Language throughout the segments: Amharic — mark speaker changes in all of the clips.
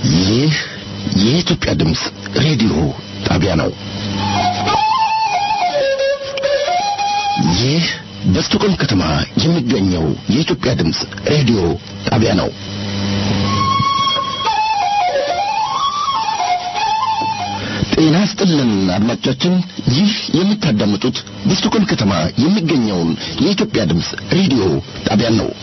Speaker 1: ይህ የኢትዮጵያ ድምፅ ሬዲዮ ጣቢያ ነው። ይህ በስቶኮልም ከተማ የሚገኘው የኢትዮጵያ ድምፅ ሬዲዮ ጣቢያ ነው። ጤና ስጥልን አድማጮቻችን፣ ይህ የምታዳምጡት በስቶኮልም ከተማ የሚገኘውን የኢትዮጵያ ድምፅ ሬዲዮ ጣቢያን ነው።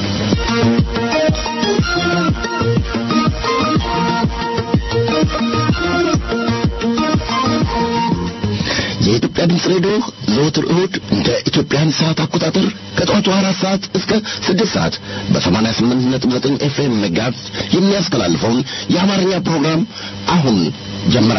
Speaker 1: የኢትዮጵያ ድምፅ ሬዲዮ ዘወትር እሁድ እንደ ኢትዮጵያን ሰዓት አቆጣጠር ከጠዋቱ አራት ሰዓት እስከ ስድስት ሰዓት በሰማንያ ስምንት ነጥብ ዘጠኝ ኤፍኤም መጋዝ የሚያስተላልፈውን የአማርኛ ፕሮግራም አሁን ጀመረ።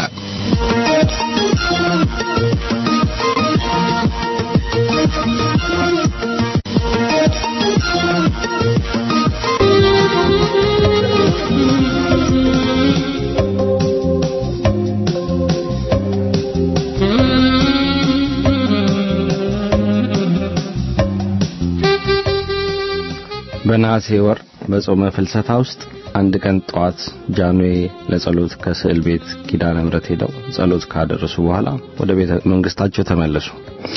Speaker 2: በነሐሴ ወር በጾመ ፍልሰታ ውስጥ አንድ ቀን ጠዋት ጃንዌ ለጸሎት ከስዕል ቤት ኪዳነ ምሕረት ሄደው ጸሎት ካደረሱ በኋላ ወደ ቤተ መንግስታቸው ተመለሱ።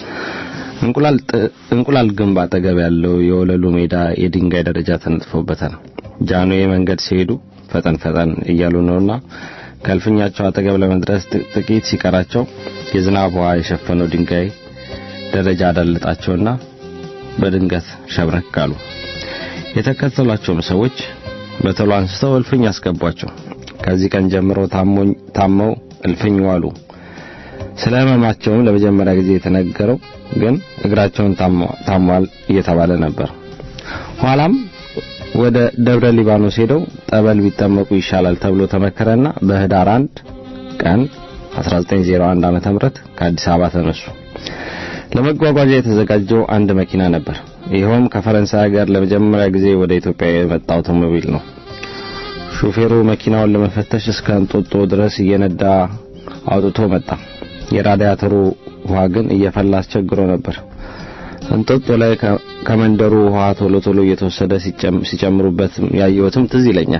Speaker 2: እንቁላል ግንብ አጠገብ ያለው የወለሉ ሜዳ የድንጋይ ደረጃ ተነጥፎበታል። ጃንዌ መንገድ ሲሄዱ ፈጠን ፈጠን እያሉ ነውና ከእልፍኛቸው አጠገብ ለመድረስ ጥቂት ሲቀራቸው የዝናብ ውሃ የሸፈነው ድንጋይ ደረጃ አዳለጣቸውና በድንገት ሸብረክ አሉ። የተከተሏቸውም ሰዎች በቶሎ አንስተው እልፍኝ አስገቧቸው። ከዚህ ቀን ጀምሮ ታመው እልፍኝ ዋሉ። ስለ ሕመማቸውም ለመጀመሪያ ጊዜ የተነገረው ግን እግራቸውን ታሟል እየተባለ ነበር። ኋላም ወደ ደብረ ሊባኖስ ሄደው ጠበል ቢጠመቁ ይሻላል ተብሎ ተመከረና በህዳር አንድ ቀን 1901 ዓመተ ምህረት ከአዲስ አበባ ተነሱ። ለመጓጓዣ የተዘጋጀው አንድ መኪና ነበር። ይኸውም ከፈረንሳይ ሀገር ለመጀመሪያ ጊዜ ወደ ኢትዮጵያ የመጣ አውቶሞቢል ነው። ሹፌሩ መኪናውን ለመፈተሽ እስከ እንጦጦ ድረስ እየነዳ አውጥቶ መጣ። የራዲያተሩ ውሃ ግን እየፈላ አስቸግሮ ነበር። እንጦጦ ላይ ከመንደሩ ውሃ ቶሎ ቶሎ እየተወሰደ ሲጨምሩበት ያየሁትም ትዝ ይለኛል።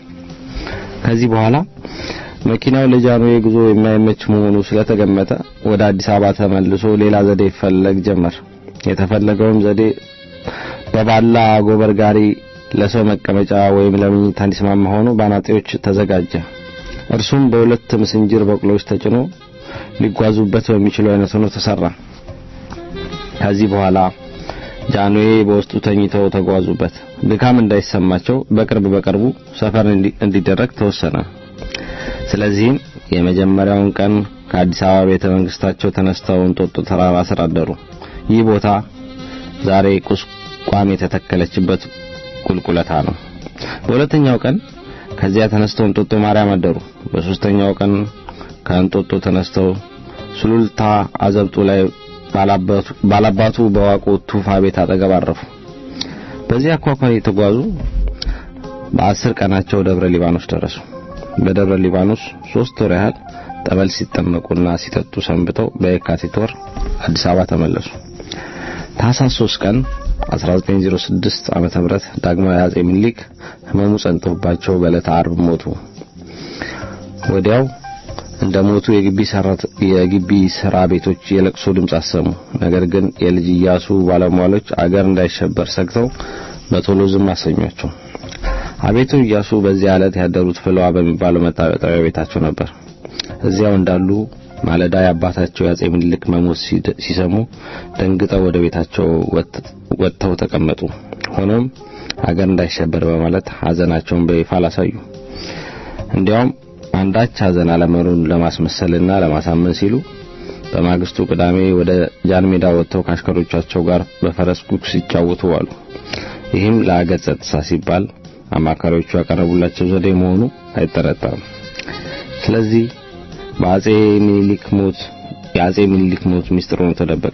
Speaker 2: ከዚህ በኋላ መኪናው ለጃንዌ ጉዞ የማይመች መሆኑ ስለተገመተ ወደ አዲስ አበባ ተመልሶ ሌላ ዘዴ ይፈለግ ጀመር። የተፈለገውም ዘዴ በባላ ጎበር ጋሪ ለሰው መቀመጫ ወይም ለመኝታ እንዲስማማ ሆኖ ባናጤዎች ተዘጋጀ። እርሱም በሁለት ምስንጅር በቅሎች ተጭኖ ሊጓዙበት በሚችሉ አይነት ሆኖ ተሰራ። ከዚህ በኋላ ጃንዌ በውስጡ ተኝተው ተጓዙበት። ድካም እንዳይሰማቸው በቅርብ በቅርቡ ሰፈር እንዲደረግ ተወሰነ። ስለዚህም የመጀመሪያውን ቀን ከአዲስ አበባ ቤተ መንግስታቸው ተነስተው እንጦጦ ተራራ ስር አደሩ። ይህ ቦታ ዛሬ ቁስቋም የተተከለችበት ቁልቁለታ ነው። በሁለተኛው ቀን ከዚያ ተነስተው እንጦጦ ማርያም አደሩ። በሶስተኛው ቀን ከእንጦጦ ተነስተው ሱሉልታ አዘብጡ ላይ ባላባቱ በዋቆ ቱፋ ቤት አጠገብ አረፉ። በዚህ አኳኋን የተጓዙ በአስር ቀናቸው ደብረ ሊባኖስ ደረሱ። በደብረ ሊባኖስ ሶስት ወር ያህል ጠበል ሲጠመቁና ሲጠጡ ሰንብተው በየካቲት ወር አዲስ አበባ ተመለሱ። ታህሳስ 3 ቀን 1906 ዓመተ ምህረት ዳግማዊ አጼ ምኒልክ ህመሙ ጸንቶባቸው በዕለተ ዓርብ ሞቱ። ወዲያው እንደ ሞቱ የግቢ ሰራት የግቢ ስራ ቤቶች የለቅሶ ድምፅ አሰሙ። ነገር ግን የልጅ ኢያሱ ባለሟሎች አገር እንዳይሸበር ሰግተው በቶሎ ዝም አሰኟቸው። አቤቱ ኢያሱ በዚያ ዕለት ያደሩት ፍለዋ በሚባለው መታጠቢያ ቤታቸው ነበር። እዚያው እንዳሉ ማለዳ የአባታቸው የአጼ ምኒልክ መሞት ሲሰሙ ደንግጠው ወደ ቤታቸው ወጥተው ተቀመጡ። ሆኖም አገር እንዳይሸበር በማለት ሐዘናቸውን በይፋ አላሳዩ። እንዲያውም አንዳች ሐዘን አለመኖሩን ለማስመሰልና ለማሳመን ሲሉ በማግስቱ ቅዳሜ ወደ ጃን ሜዳ ወጥተው ከአሽከሮቻቸው ጋር በፈረስ ጉግስ ሲጫወቱ ዋሉ። ይህም ለአገር ጸጥታ ሲባል አማካሪዎቹ ያቀረቡላቸው ዘዴ መሆኑ አይጠረጠርም። ስለዚህ በአጼ ሚኒሊክ ሞት የአጼ ሚኒሊክ ሞት ሚስጥር ሆኖ ተደበቀ።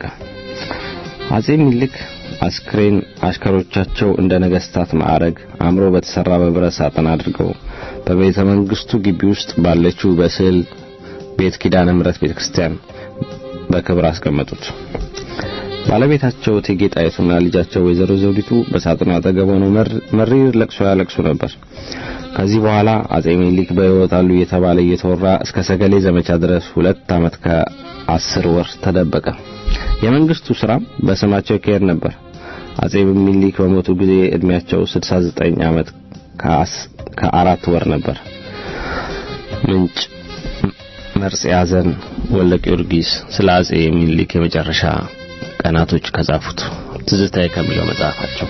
Speaker 2: አጼ ሚኒሊክ አስክሬን አሽከሮቻቸው እንደ ነገስታት ማዕረግ አምሮ በተሰራ በብረት ሳጥን አድርገው በቤተ መንግስቱ ግቢ ውስጥ ባለችው በስዕል ቤት ኪዳነ ምሕረት ቤተክርስቲያን በክብር አስቀመጡት። ባለቤታቸው እቴጌ ጣይቱና ልጃቸው ወይዘሮ ዘውዲቱ በሳጥኑ አጠገብ ሆነው መሪር ለቅሶ ያለቅሱ ነበር። ከዚህ በኋላ አጼ ሚኒሊክ በሕይወት አሉ እየተባለ እየተወራ እስከ ሰገሌ ዘመቻ ድረስ ሁለት ዓመት ከአስር ወር ተደበቀ። የመንግስቱ ስራም በስማቸው ይካሄድ ነበር። አጼ ሚኒሊክ በሞቱ ጊዜ እድሜያቸው 69 ዓመት ከአራት ወር ነበር። ምንጭ መርጽ ያዘን ወልደ ጊዮርጊስ ስለ አጼ ሚኒሊክ የመጨረሻ ቀናቶች ከጻፉት ትዝታዬ ከሚለው መጽሐፋቸው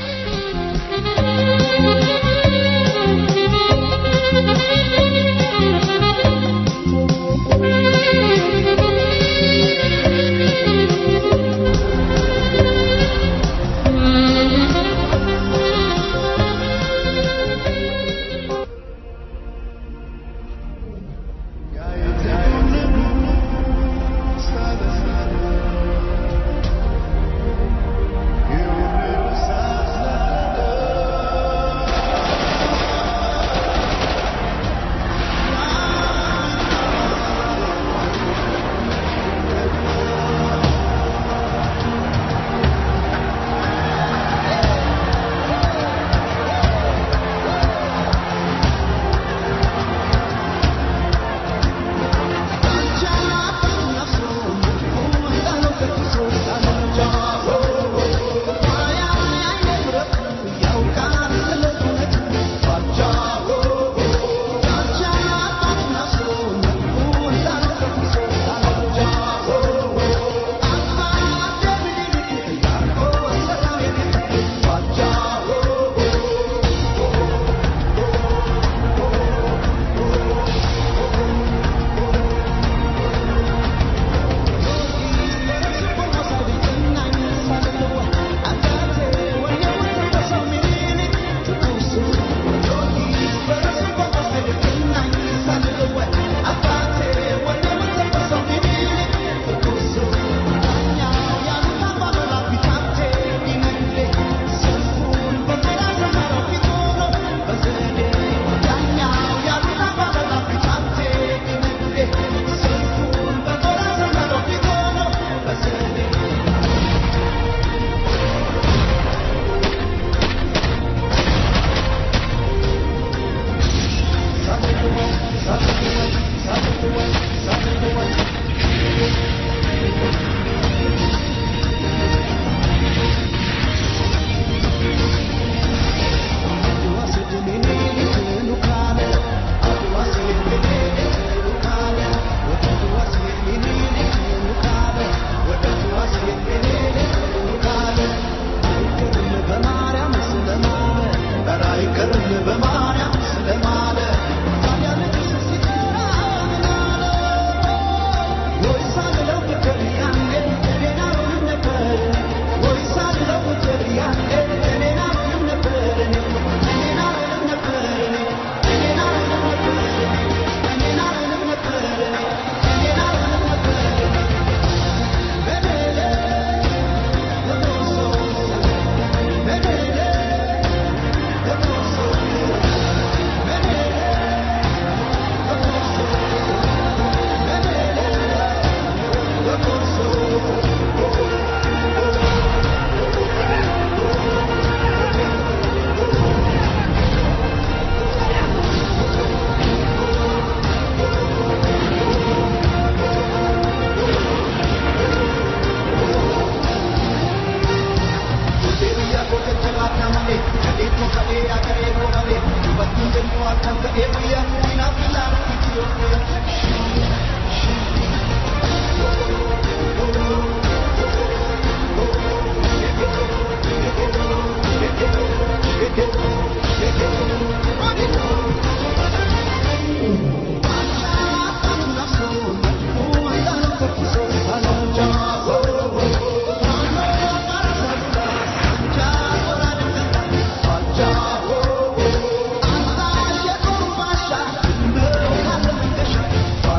Speaker 3: Thank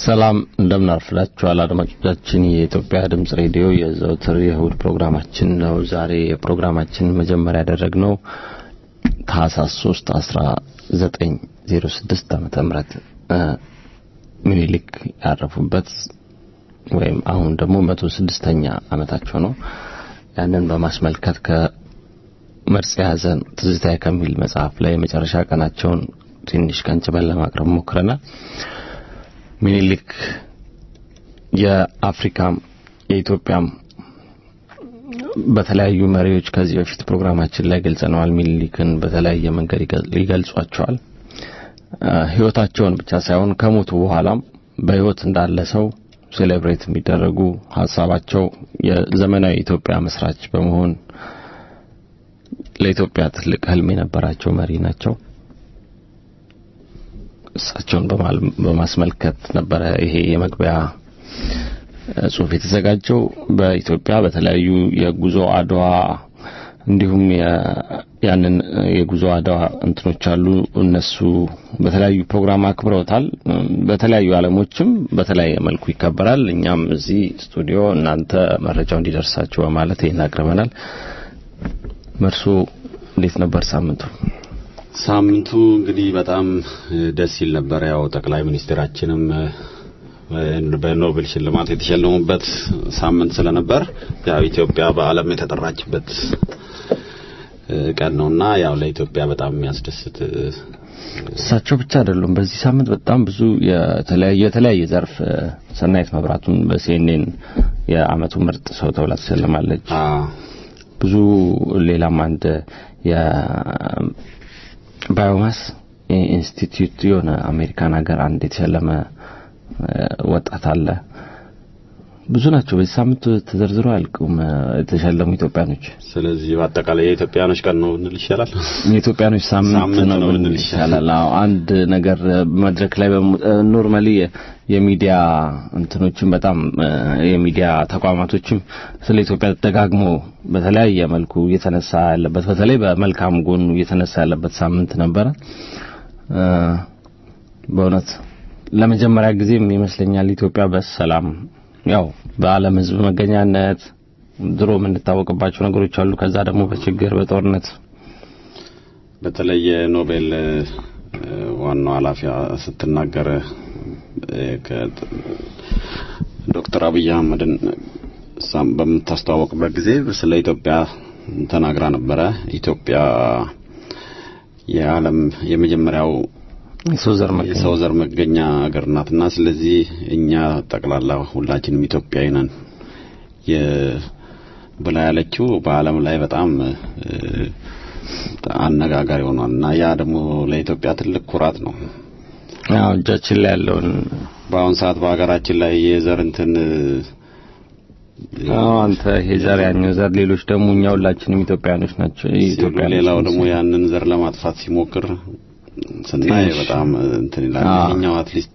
Speaker 2: ሰላም እንደምናርፍላችኋል አድማጮቻችን። የኢትዮጵያ ድምጽ ሬዲዮ የዘወትር የእሁድ ፕሮግራማችን ነው። ዛሬ የፕሮግራማችን መጀመሪያ ያደረግነው ታህሳስ 3 1906 ዓመተ ምህረት ሚኒሊክ ያረፉበት ወይም አሁን ደግሞ መቶ ስድስተኛ ዓመታቸው ነው። ያንን በማስመልከት ከመርጽ ሐዘን ትዝታ ከሚል መጽሐፍ ላይ የመጨረሻ ቀናቸውን ትንሽ ቀንጭበን ለማቅረብ ሞክረናል። ሚኒሊክ የአፍሪካም የኢትዮጵያም በተለያዩ መሪዎች ከዚህ በፊት ፕሮግራማችን ላይ ገልጸነዋል። ሚኒሊክን በተለያየ መንገድ ይገልጿቸዋል። ህይወታቸውን ብቻ ሳይሆን ከሞቱ በኋላም በህይወት እንዳለ ሰው ሴሌብሬት የሚደረጉ ሀሳባቸው የዘመናዊ ኢትዮጵያ መስራች በመሆን ለኢትዮጵያ ትልቅ ህልም የነበራቸው መሪ ናቸው። እሳቸውን በማስመልከት ነበረ ይሄ የመግቢያ ጽሁፍ የተዘጋጀው። በኢትዮጵያ በተለያዩ የጉዞ አድዋ እንዲሁም ያንን የጉዞ አድዋ እንትኖች አሉ። እነሱ በተለያዩ ፕሮግራም አክብረውታል። በተለያዩ ዓለሞችም በተለያየ መልኩ ይከበራል። እኛም እዚህ ስቱዲዮ እናንተ መረጃው እንዲደርሳችሁ በማለት ይህን አቅርበናል። መርሶ እንዴት ነበር ሳምንቱ?
Speaker 3: ሳምንቱ እንግዲህ በጣም ደስ ይል ነበር። ያው ጠቅላይ ሚኒስትራችንም በኖቤል ሽልማት የተሸለሙበት ሳምንት ስለነበር ያው ኢትዮጵያ በዓለም የተጠራችበት ቀን ነውና ያው ለኢትዮጵያ በጣም የሚያስደስት
Speaker 2: እሳቸው ብቻ አይደሉም። በዚህ ሳምንት በጣም ብዙ የተለያየ የተለያየ ዘርፍ ሰናይት መብራቱን በሲኤንኤን የአመቱ ምርጥ ሰው ተብላ ተሸልማለች። ብዙ ሌላም አንድ የባዮማስ ኢንስቲትዩት የሆነ አሜሪካን ሀገር አንድ የተሸለመ ወጣት አለ። ብዙ ናቸው። በዚህ ሳምንት ተዘርዝሮ አያልቁም የተሸለሙ ኢትዮጵያኖች።
Speaker 3: ስለዚህ በአጠቃላይ የኢትዮጵያኖች ቀን ነው እንል ይሻላል።
Speaker 2: የኢትዮጵያኖች ሳምንት ነው እንል ይሻላል። አዎ አንድ ነገር መድረክ ላይ ኖርማሊ የሚዲያ እንትኖችም በጣም የሚዲያ ተቋማቶችም ስለ ኢትዮጵያ ደጋግሞ በተለያየ መልኩ እየተነሳ ያለበት በተለይ በመልካም ጎኑ እየተነሳ ያለበት ሳምንት ነበረ። በእውነት ለመጀመሪያ ጊዜም ይመስለኛል ኢትዮጵያ በሰላም ያው በዓለም ሕዝብ መገኛነት ድሮ የምንታወቅባቸው ነገሮች አሉ። ከዛ ደግሞ በችግር በጦርነት
Speaker 3: በተለይ የኖቤል ዋናው ኃላፊዋ ስትናገር ዶክተር አብይ አህመድን በምታስተዋወቅበት ጊዜ ስለ ኢትዮጵያ ተናግራ ነበረ። ኢትዮጵያ የዓለም የመጀመሪያው የሰው ዘር መገኛ ሀገር ናትና ስለዚህ እኛ ጠቅላላ ሁላችንም ኢትዮጵያዊ ነን ብላ ያለችው በዓለም ላይ በጣም አነጋጋሪ ሆኗል እና ያ ደግሞ ለኢትዮጵያ ትልቅ ኩራት ነው።
Speaker 2: አዎ እጃችን ላይ ያለውን
Speaker 3: በአሁን ሰዓት በሀገራችን ላይ የዘር እንትን
Speaker 2: አዎ አንተ ይሄ ዘር ያኛው ዘር ሌሎች ደግሞ እኛ ሁላችንም ኢትዮጵያኖች ናቸው። ኢትዮጵያ
Speaker 3: ሌላው ደግሞ ያንን ዘር ለማጥፋት ሲሞክር ስናይ በጣም እንትን ይላል። ይሄኛው አትሊስት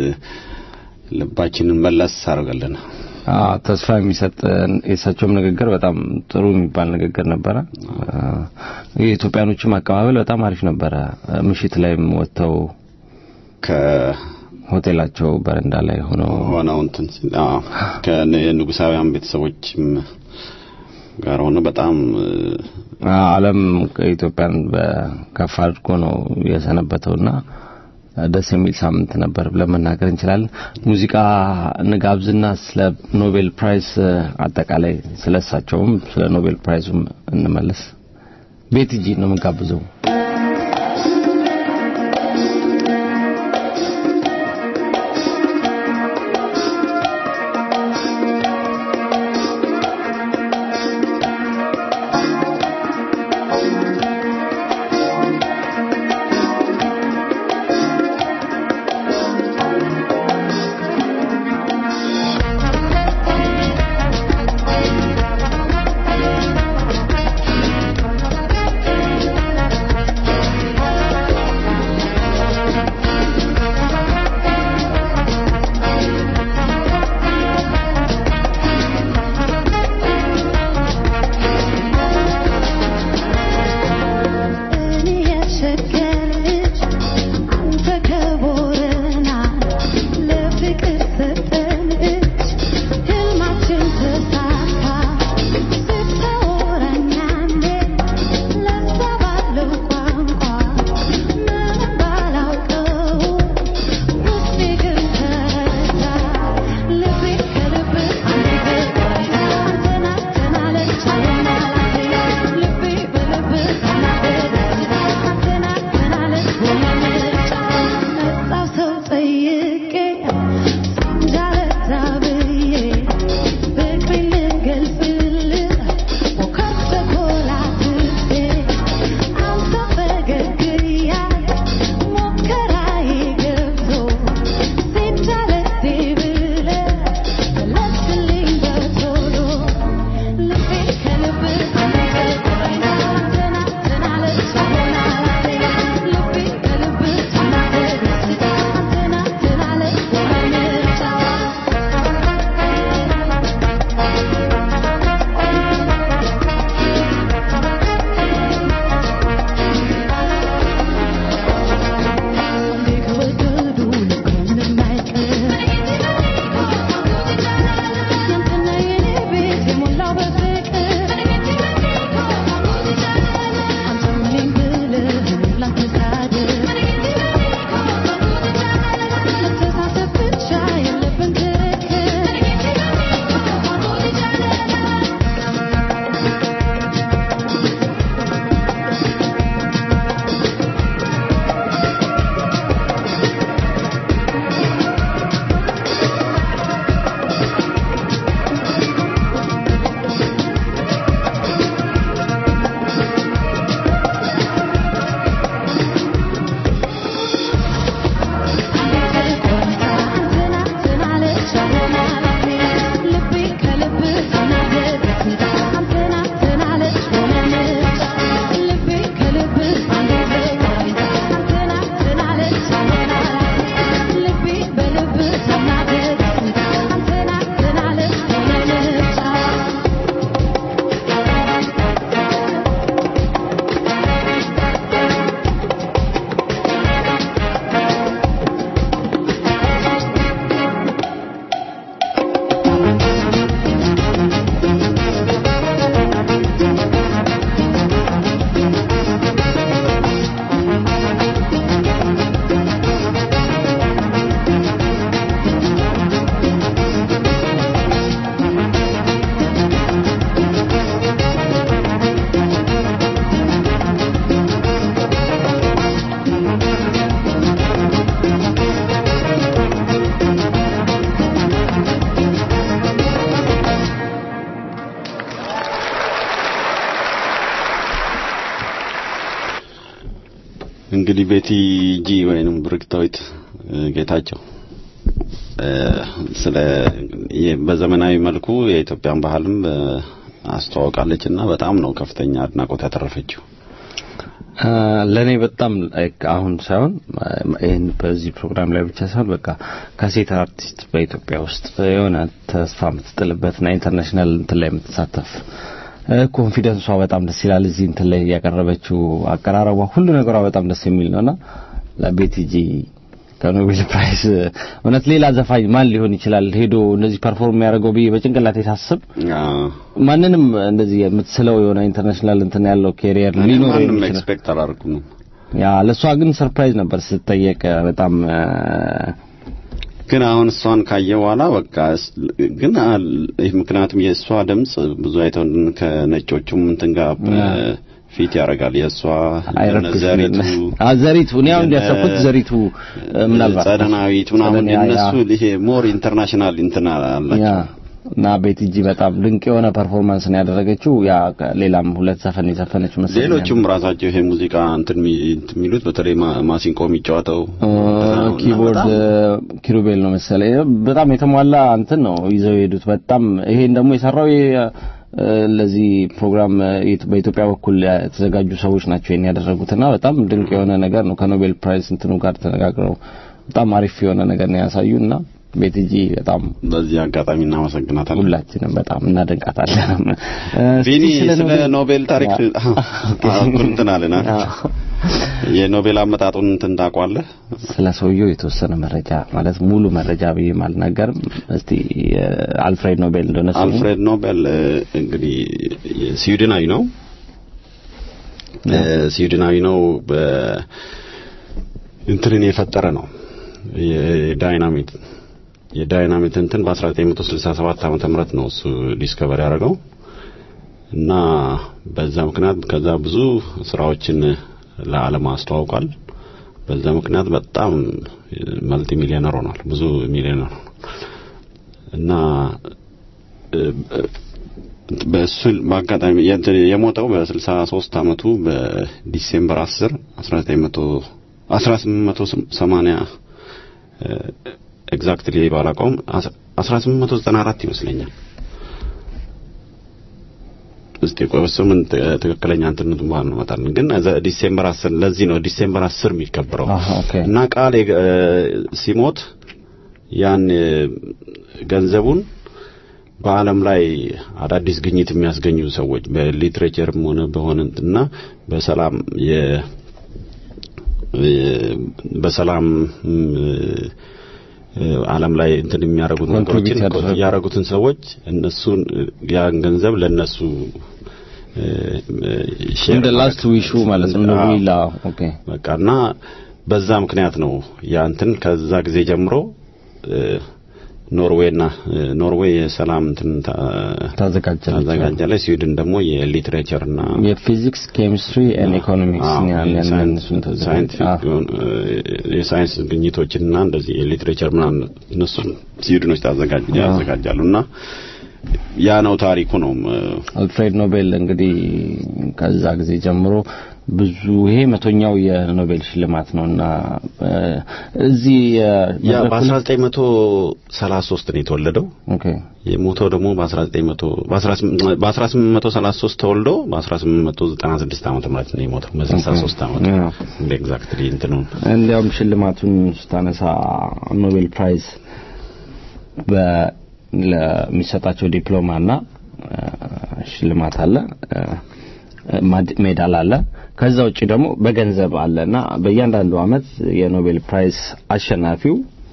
Speaker 3: ልባችንን መለስ አድርገልን
Speaker 2: ተስፋ የሚሰጥ የእሳቸውም ንግግር በጣም ጥሩ የሚባል ንግግር ነበረ። የኢትዮጵያኖችም አቀባበል በጣም አሪፍ ነበረ። ምሽት ላይም ወጥተው ከሆቴላቸው በረንዳ ላይ ሆነው
Speaker 3: ሆነው እንትን ከንጉሳውያን ቤተሰቦችም ጋር ሆነ በጣም
Speaker 2: ዓለም ኢትዮጵያን በከፍ አድርጎ ነው የሰነበተውና ደስ የሚል ሳምንት ነበር ብለን መናገር እንችላለን። ሙዚቃ ንጋብዝና ስለ ኖቤል ፕራይስ አጠቃላይ ስለ እሳቸውም ስለ ኖቤል ፕራይዙም እንመለስ። ቤት እጂ ነው የምንጋብዘው።
Speaker 4: Thank
Speaker 3: እንግዲህ ቤቲ ጂ ወይንም ብርክታዊት ጌታቸው ስለ በዘመናዊ መልኩ የኢትዮጵያን ባህልም አስተዋውቃለች እና በጣም ነው ከፍተኛ አድናቆት ያተረፈችው።
Speaker 2: ለእኔ በጣም አሁን ሳይሆን ይህን በዚህ ፕሮግራም ላይ ብቻ ሳይሆን በቃ ከሴት አርቲስት በኢትዮጵያ ውስጥ የሆነ ተስፋ የምትጥልበትና ኢንተርናሽናል እንትን ላይ የምትሳተፍ ኮንፊደንሷ በጣም ደስ ይላል። እዚህ እንትን ላይ ያቀረበችው አቀራረቧ፣ ሁሉ ነገሯ በጣም ደስ የሚል ነውና ለቤቲጂ ከኖቤል ፕራይስ እውነት ሌላ ዘፋኝ ማን ሊሆን ይችላል ሄዶ እንደዚህ ፐርፎርም የሚያደርገው ብዬ በጭንቅላቴ ሳስብ ማንንም እንደዚህ የምትስለው የሆነ ኢንተርናሽናል እንትን ያለው ኬሪየር ሊኖር
Speaker 3: ማንም ኤክስፔክት አላደረኩም።
Speaker 2: ያ ለእሷ ግን ሰርፕራይዝ ነበር ስትጠየቅ በጣም
Speaker 3: ግን አሁን እሷን ካየ በኋላ በቃ ግን ምክንያቱም የእሷ ድምጽ ብዙ አይተው ከነጮቹም እንትን ጋር ፊት ያደርጋል። የእሷ ዘሪቱ
Speaker 2: ዘሪቱ እኔ አሁን እንዲያሰብኩት ዘሪቱ ምናልባት
Speaker 3: ጸደናዊት ምናምን የእነሱ ይሄ ሞር ኢንተርናሽናል እንትን አላቸው
Speaker 2: እና ቤቲጂ በጣም ድንቅ የሆነ ፐርፎርማንስ ነው ያደረገችው። ያ ሌላም ሁለት ዘፈን የዘፈነች መሰለኝ።
Speaker 3: ሌሎቹም ራሳቸው ይሄ ሙዚቃ እንትን የሚሉት በተለይ ማሲንቆ የሚጫወተው
Speaker 2: ኪቦርድ ኪሩቤል ነው መሰለኝ። በጣም የተሟላ እንትን ነው ይዘው የሄዱት። በጣም ይሄን ደግሞ የሰራው ለዚህ ፕሮግራም በኢትዮጵያ በኩል የተዘጋጁ ሰዎች ናቸው ይሄን ያደረጉትና በጣም ድንቅ የሆነ ነገር ነው። ከኖቤል ፕራይስ እንትኑ ጋር ተነጋግረው በጣም አሪፍ የሆነ ነገር ነው ያሳዩና ቤትጂ በጣም
Speaker 3: በዚህ አጋጣሚ እናመሰግናታለን።
Speaker 2: ሁላችንም በጣም እናደንቃታለን።
Speaker 3: ቢኒ ስለ ኖቤል ታሪክ እንትን አለና የኖቤል አመጣጡን እንትን ታውቋለህ?
Speaker 2: ስለ ሰውየው የተወሰነ መረጃ ማለት ሙሉ መረጃ ብዬ አልናገርም። እስቲ አልፍሬድ ኖቤል እንደሆነ
Speaker 3: አልፍሬድ ኖቤል እንግዲህ ስዊድናዊ ነው። ስዊድናዊ ነው። እንትንን የፈጠረ ነው የዳይናሚት የዳይናሚት እንትን በ1967 ዓመተ ምህረት ነው እሱ ዲስከቨር ያደረገው እና በዛ ምክንያት ከዛ ብዙ ስራዎችን ለዓለም አስተዋውቋል። በዛ ምክንያት በጣም መልቲ ሚሊዮነር ሆኗል። ብዙ ሚሊዮነር ሆኗል እና በእሱ በአጋጣሚ የሞተው በ63 ዓመቱ በዲሴምበር 10 1900 1880 ኤግዛክትሊ ባላውቀውም 1894 ይመስለኛል። እስቲ ቆይ ምን ትክክለኛ እንትነቱ ባል ነው መጣልን ግን ዲሴምበር 10 ለዚህ ነው ዲሴምበር 10 የሚከበረው እና ቃል ሲሞት ያን ገንዘቡን በዓለም ላይ አዳዲስ ግኝት የሚያስገኙ ሰዎች በሊትሬቸርም ሆነ በሆነ እና በሰላም የ በሰላም ዓለም ላይ እንትን የሚያደርጉት ነገሮችን ያደረጉትን ሰዎች እነሱን ያን ገንዘብ ለነሱ
Speaker 2: እንደ ላስት ዊሹ ማለት ነው ዊላ ኦኬ
Speaker 3: በቃና በዛ ምክንያት ነው ያ እንትን ከዛ ጊዜ ጀምሮ ኖርዌይና ኖርዌይ የሰላም እንትን ታዘጋጃለች። ስዊድን ደግሞ የሊትሬቸርና
Speaker 2: የፊዚክስ ኬሚስትሪ ኤንድ ኢኮኖሚክስ
Speaker 3: የሳይንስ ግኝቶችንና እንደዚህ የሊትሬቸር ምናምን እነሱን ስዊድኖች ያዘጋጃሉና ያ ነው ታሪኩ ነው።
Speaker 2: አልፍሬድ ኖቤል እንግዲህ ከዛ ጊዜ ጀምሮ ብዙ ይሄ መቶኛው የኖቤል ሽልማት ነውና እዚህ
Speaker 3: ያ በ1933 ነው የተወለደው።
Speaker 2: ኦኬ
Speaker 3: የሞተው ደግሞ በ1900 በ1833 ተወልዶ በ1896 ዓመተ ምህረት ነው የሞተው በ63 ዓመቱ እንደ ኤግዛክትሊ እንትኑ
Speaker 2: እንዲያውም ሽልማቱን ስታነሳ ኖቤል ፕራይዝ በ ለሚሰጣቸው ዲፕሎማና ሽልማት አለ ሜዳል አለ ከዛ ውጭ ደግሞ በገንዘብ አለና በእያንዳንዱ አመት የኖቤል ፕራይስ አሸናፊው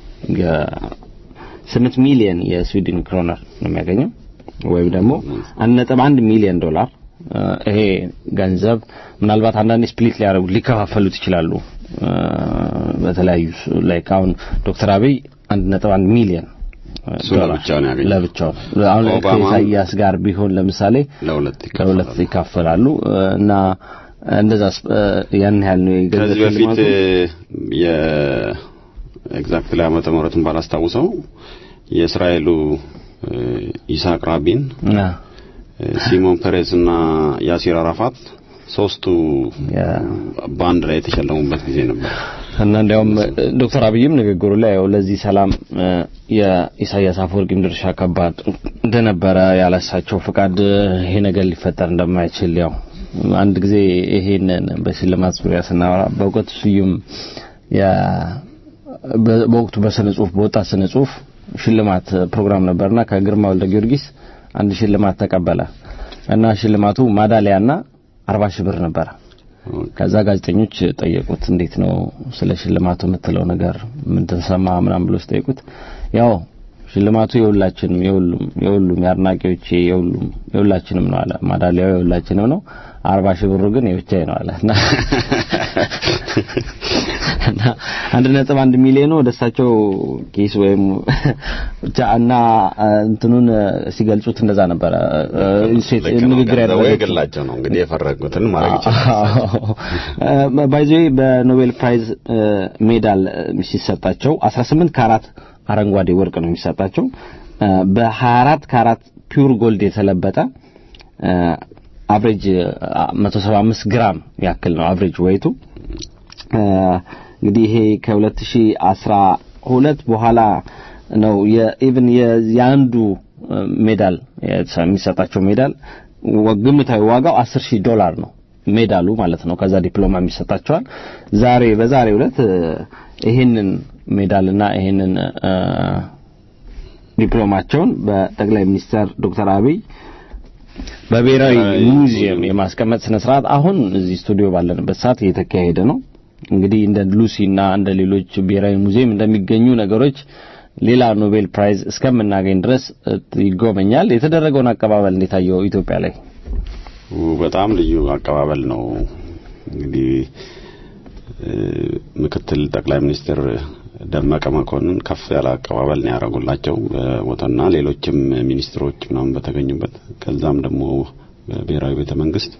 Speaker 2: ስምንት ሚሊዮን የስዊድን ክሮነር ነው የሚያገኘው ወይም ደግሞ አንድ ነጥብ አንድ ሚሊዮን ዶላር ይሄ ገንዘብ ምናልባት አንዳንዴ ስፕሊት ሊያደርጉ ሊከፋፈሉት ይችላሉ በተለያዩ ላይክ አሁን ዶክተር አብይ አንድ ነጥብ አንድ ሚሊዮን
Speaker 3: ለብቻውን ያገኘው
Speaker 2: ለብቻው አሁን ከኢሳያስ ጋር ቢሆን ለምሳሌ ለሁለት ይካፈላሉ እና እንደዛ ያን ያህል ነው
Speaker 3: ከዚህ በፊት የኤግዛክትሊ ዓመተ ምህረቱን ባላስታውሰው የእስራኤሉ ኢሳቅ ራቢን ሲሞን ፔሬዝ እና ያሲር አራፋት ሶስቱ በአንድ ላይ የተሸለሙበት ጊዜ ነበር
Speaker 2: እና እንዲያውም ዶክተር አብይም ንግግሩ ላይ ያው ለዚህ ሰላም የኢሳያስ አፈወርቂም ድርሻ ከባድ እንደነበረ ያላሳቸው ፍቃድ ይሄ ነገር ሊፈጠር እንደማይችል ያው አንድ ጊዜ ይሄንን በሽልማት ዙሪያ ስናወራ በእውቀቱ ስዩም በወቅቱ በስነ ጽሁፍ በወጣት ስነ ጽሁፍ ሽልማት ፕሮግራም ነበርና ከግርማ ወልደ ጊዮርጊስ አንድ ሽልማት ተቀበለ እና ሽልማቱ ማዳሊያና አርባ ሺህ ብር ነበረ። ከዛ ጋዜጠኞች ጠየቁት፣ እንዴት ነው ስለ ሽልማቱ የምትለው ነገር ምን ተሰማ ምናምን ብሎ ሲጠይቁት ያው ሽልማቱ የሁላችንም የሁሉም የሁሉም የአድናቂዎቼ የሁሉም የሁላችንም ነው አለ። ማዳሊያው የሁላችንም ነው። አርባ ሺህ ብሩ ግን የብቻዬ ነው አለ እና እና አንድ ነጥብ አንድ ሚሊዮኑ ወደ እሳቸው ኪስ ወይም ብቻ እና እንትኑን ሲገልጹት እንደዛ ነበረ። ንግግር
Speaker 3: ያደረገላቸው ነው እንግዲህ የፈረጉትን ማድረግ ይችላል።
Speaker 2: ባይዘ በኖቤል ፕራይዝ ሜዳል ሲሰጣቸው 18 ካራት አረንጓዴ ወርቅ ነው የሚሰጣቸው። በ24 ካራት ፒውር ጎልድ የተለበጠ አቨሬጅ 175 ግራም ያክል ነው አቨሬጅ ወይቱ። እንግዲህ ይሄ ከ2012 በኋላ ነው የኢቭን የአንዱ ሜዳል የሚሰጣቸው ሜዳል ግምታዊ ዋጋው 10 ሺህ ዶላር ነው ሜዳሉ ማለት ነው። ከዛ ዲፕሎማ የሚሰጣቸዋል። ዛሬ በዛሬው ዕለት ይሄንን ሜዳልና ይሄንን ዲፕሎማቸውን በጠቅላይ ሚኒስትር ዶክተር አብይ በብሔራዊ ሙዚየም የማስቀመጥ ስነ ስርዓት አሁን እዚህ ስቱዲዮ ባለንበት ሰዓት እየተካሄደ ነው። እንግዲህ እንደ ሉሲና እንደ ሌሎች ብሔራዊ ሙዚየም እንደሚገኙ ነገሮች ሌላ ኖቤል ፕራይዝ እስከምናገኝ ድረስ ይጎበኛል። የተደረገውን አቀባበል እንዴት አየው? ኢትዮጵያ ላይ
Speaker 3: በጣም ልዩ አቀባበል ነው። እንግዲህ ምክትል ጠቅላይ ሚኒስትር ደመቀ መኮንን ከፍ ያለ አቀባበል ነው ያደረጉላቸው ቦታና ሌሎችም ሚኒስትሮች ምናምን በተገኙበት ከዛም ደግሞ በብሔራዊ ቤተ መንግስት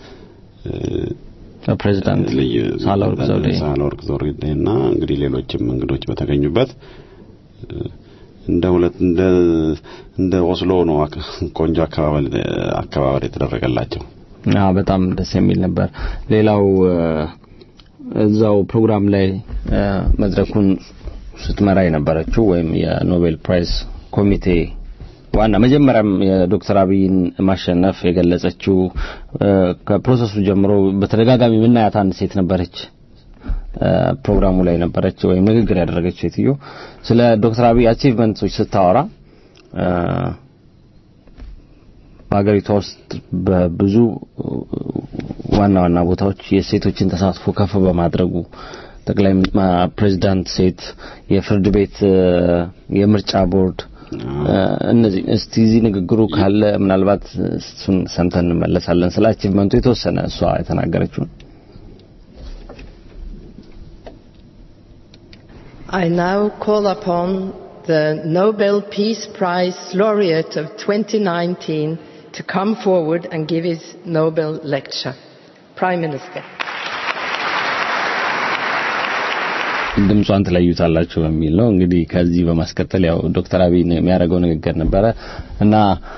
Speaker 2: ፕሬዚዳንት ሳህለወርቅ ዘውዴ
Speaker 3: ሳህለወርቅ ዘውዴና እንግዲህ ሌሎችም እንግዶች በተገኙበት እንደ ሁለት እንደ እንደ ኦስሎ ነው ቆንጆ አቀባበል አቀባበል የተደረገላቸው።
Speaker 2: አዎ በጣም ደስ የሚል ነበር። ሌላው እዛው ፕሮግራም ላይ መድረኩን ስትመራ የነበረችው ወይም የኖቤል ፕራይዝ ኮሚቴ ዋና መጀመሪያም የዶክተር አብይን ማሸነፍ የገለጸችው ከፕሮሰሱ ጀምሮ በተደጋጋሚ የምናያት አንድ ሴት ነበረች። ፕሮግራሙ ላይ ነበረች ወይም ንግግር ያደረገች ሴትዮ ስለ ዶክተር አብይ አቺቭመንቶች ስታወራ በሀገሪቷ ውስጥ በብዙ ዋና ዋና ቦታዎች የሴቶችን ተሳትፎ ከፍ በማድረጉ ጠቅላይ ፕሬዚዳንት ሴት፣ የፍርድ ቤት፣ የምርጫ ቦርድ እነዚህ እስቲ እዚህ ንግግሩ ካለ ምናልባት እሱን ሰምተን እንመለሳለን። ስለ አቺቭመንቱ የተወሰነ እሷ የተናገረችው
Speaker 4: I now call upon the Nobel Peace Prize laureate of 2019 to come forward and give his Nobel lecture. Prime Minister.
Speaker 2: ድምጿን ትለዩታላችሁ በሚል ነው እንግዲህ ከዚህ በማስከተል ያው ዶክተር አብይ የሚያደርገው ንግግር ነበረ እና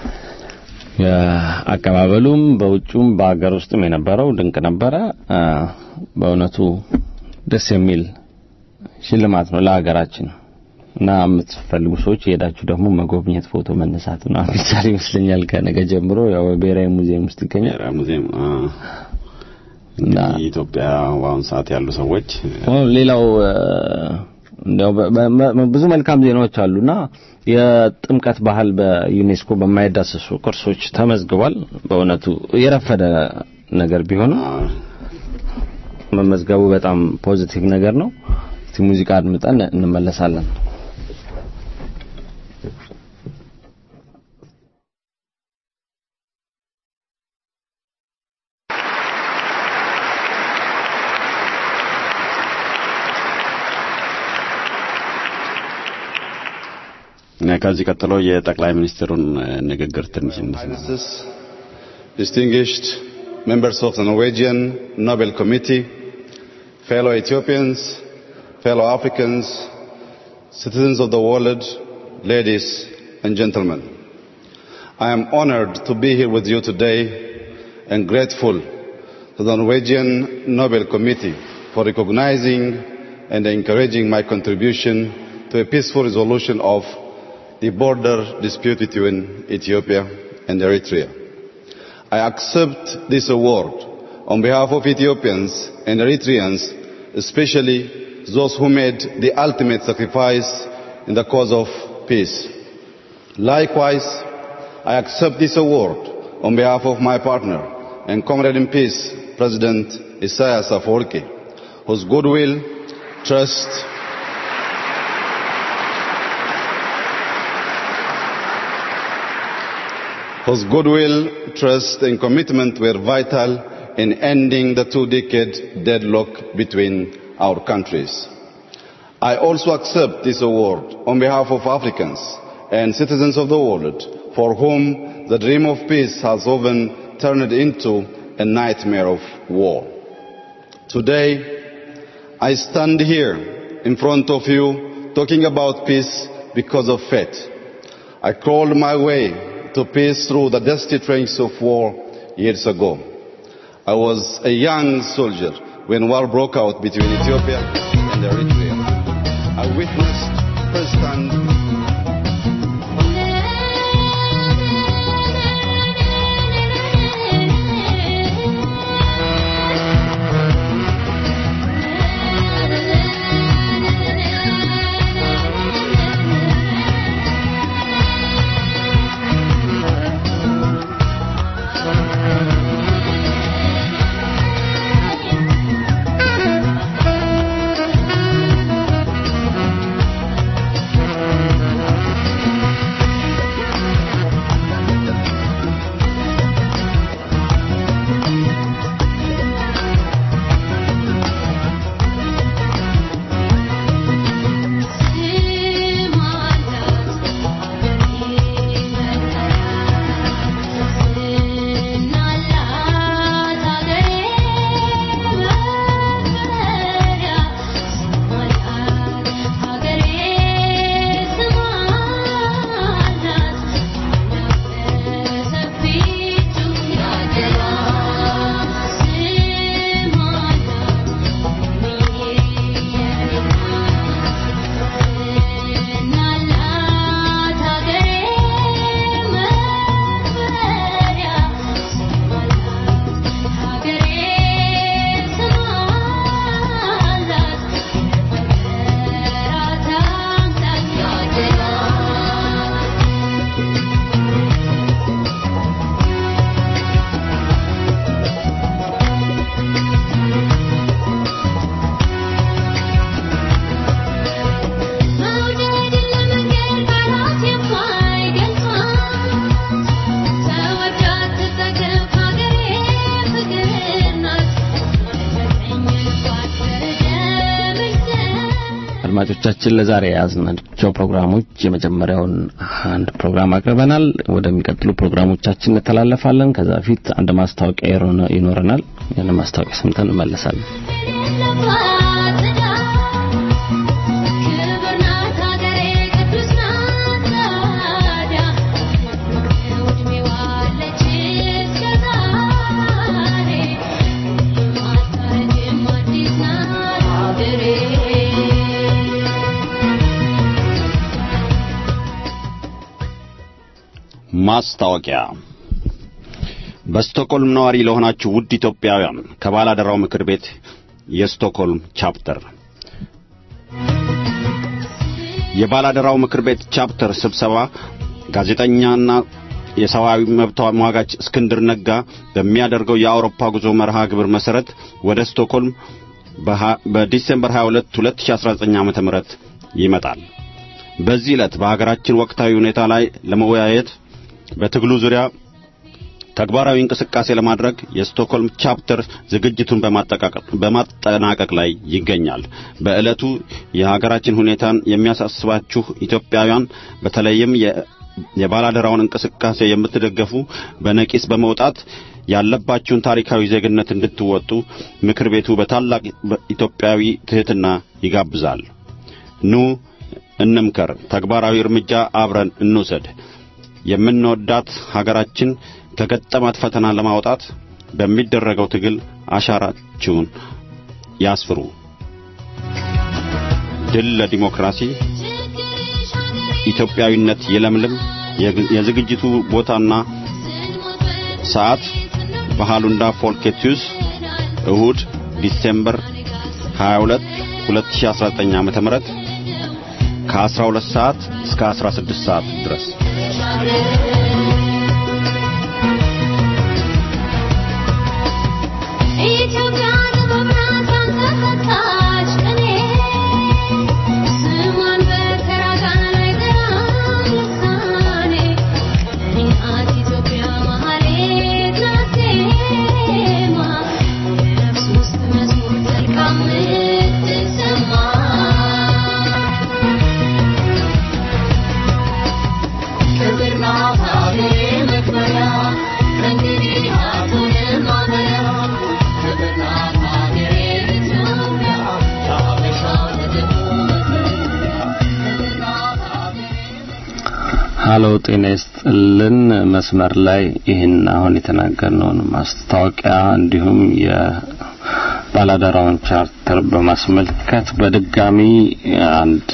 Speaker 2: አቀባበሉም በውጩም በሀገር ውስጥም የነበረው ድንቅ ነበረ። በእውነቱ ደስ የሚል ሽልማት ነው ለሀገራችን እና የምትፈልጉ ሰዎች የሄዳችሁ ደግሞ መጎብኘት፣ ፎቶ መነሳት ነው የሚቻል ይመስለኛል። ከነገ ጀምሮ ያው ብሔራዊ ሙዚየም ውስጥ ይገኛል።
Speaker 3: ብሔራዊ ሙዚየም እንግዲህ ኢትዮጵያ በአሁኑ ሰዓት ያሉ ሰዎች
Speaker 2: ሌላው እንዲያው ብዙ መልካም ዜናዎች አሉና የጥምቀት ባህል በዩኔስኮ በማይዳሰሱ ቅርሶች ተመዝግቧል። በእውነቱ የረፈደ ነገር ቢሆንም መመዝገቡ በጣም ፖዚቲቭ ነገር ነው። እስቲ ሙዚቃ አድምጠን እንመለሳለን።
Speaker 3: ከዚህ ቀጥሎ የጠቅላይ ሚኒስትሩን ንግግር ትንሽ
Speaker 5: distinguished members of the Norwegian Nobel Committee, fellow Ethiopians, fellow Africans, citizens of the world, ladies and gentlemen. I am honored to be here with you today and grateful to the Norwegian Nobel Committee for recognizing and encouraging my contribution to a peaceful resolution of the border dispute between Ethiopia and Eritrea. I accept this award on behalf of Ethiopians and Eritreans, especially those who made the ultimate sacrifice in the cause of peace. Likewise, I accept this award on behalf of my partner and comrade in peace, President Isaias Afwerki, whose goodwill, trust, whose goodwill, trust and commitment were vital in ending the two-decade deadlock between our countries. I also accept this award on behalf of Africans and citizens of the world for whom the dream of peace has often turned into a nightmare of war. Today, I stand here in front of you talking about peace because of faith. I crawled my way to peace through the dusty trains of war years ago. I was a young soldier when war broke out between Ethiopia and Eritrea. I witnessed firsthand
Speaker 2: አድማጮቻችን ለዛሬ የያዝናቸው ፕሮግራሞች የመጀመሪያውን አንድ ፕሮግራም አቅርበናል። ወደሚቀጥሉ ፕሮግራሞቻችን እንተላለፋለን። ከዛ በፊት አንድ ማስታወቂያ ይኖረናል። ያን ማስታወቂያ ሰምተን እንመለሳለን።
Speaker 3: ማስታወቂያ በስቶክሆልም ነዋሪ ለሆናችሁ ውድ ኢትዮጵያውያን ከባላደራው ምክር ቤት የስቶክሆልም ቻፕተር የባላደራው ምክር ቤት ቻፕተር ስብሰባ ጋዜጠኛና የሰብአዊ መብት ተሟጋች እስክንድር ነጋ በሚያደርገው የአውሮፓ ጉዞ መርሃ ግብር መሰረት ወደ ስቶክሆልም በዲሴምበር 22 2019 ዓ.ም ይመጣል። በዚህ ዕለት በሀገራችን ወቅታዊ ሁኔታ ላይ ለመወያየት በትግሉ ዙሪያ ተግባራዊ እንቅስቃሴ ለማድረግ የስቶክሆልም ቻፕተር ዝግጅቱን በማጠናቀቅ ላይ ይገኛል። በዕለቱ የሀገራችን ሁኔታን የሚያሳስባችሁ ኢትዮጵያውያን በተለይም የባላደራውን እንቅስቃሴ የምትደገፉ በነቂስ በመውጣት ያለባችሁን ታሪካዊ ዜግነት እንድትወጡ ምክር ቤቱ በታላቅ ኢትዮጵያዊ ትሕትና ይጋብዛል። ኑ እንምከር፣ ተግባራዊ እርምጃ አብረን እንውሰድ። የምንወዳት ሀገራችን ከገጠማት ፈተና ለማውጣት በሚደረገው ትግል አሻራችሁን ያስፍሩ። ድል ለዲሞክራሲ፣ ኢትዮጵያዊነት ይለምልም። የዝግጅቱ ቦታና ሰዓት በሃሉንዳ ፎልኬቲዩስ እሁድ ዲሴምበር 22 2019 ዓ.ም ከ12 ሰዓት እስከ 16 ሰዓት ድረስ
Speaker 2: ሀሎ ጤና ይስጥልን። መስመር ላይ ይህን አሁን የተናገርነውን ማስታወቂያ እንዲሁም የባላደራውን ቻርተር በማስመልከት በድጋሚ አንድ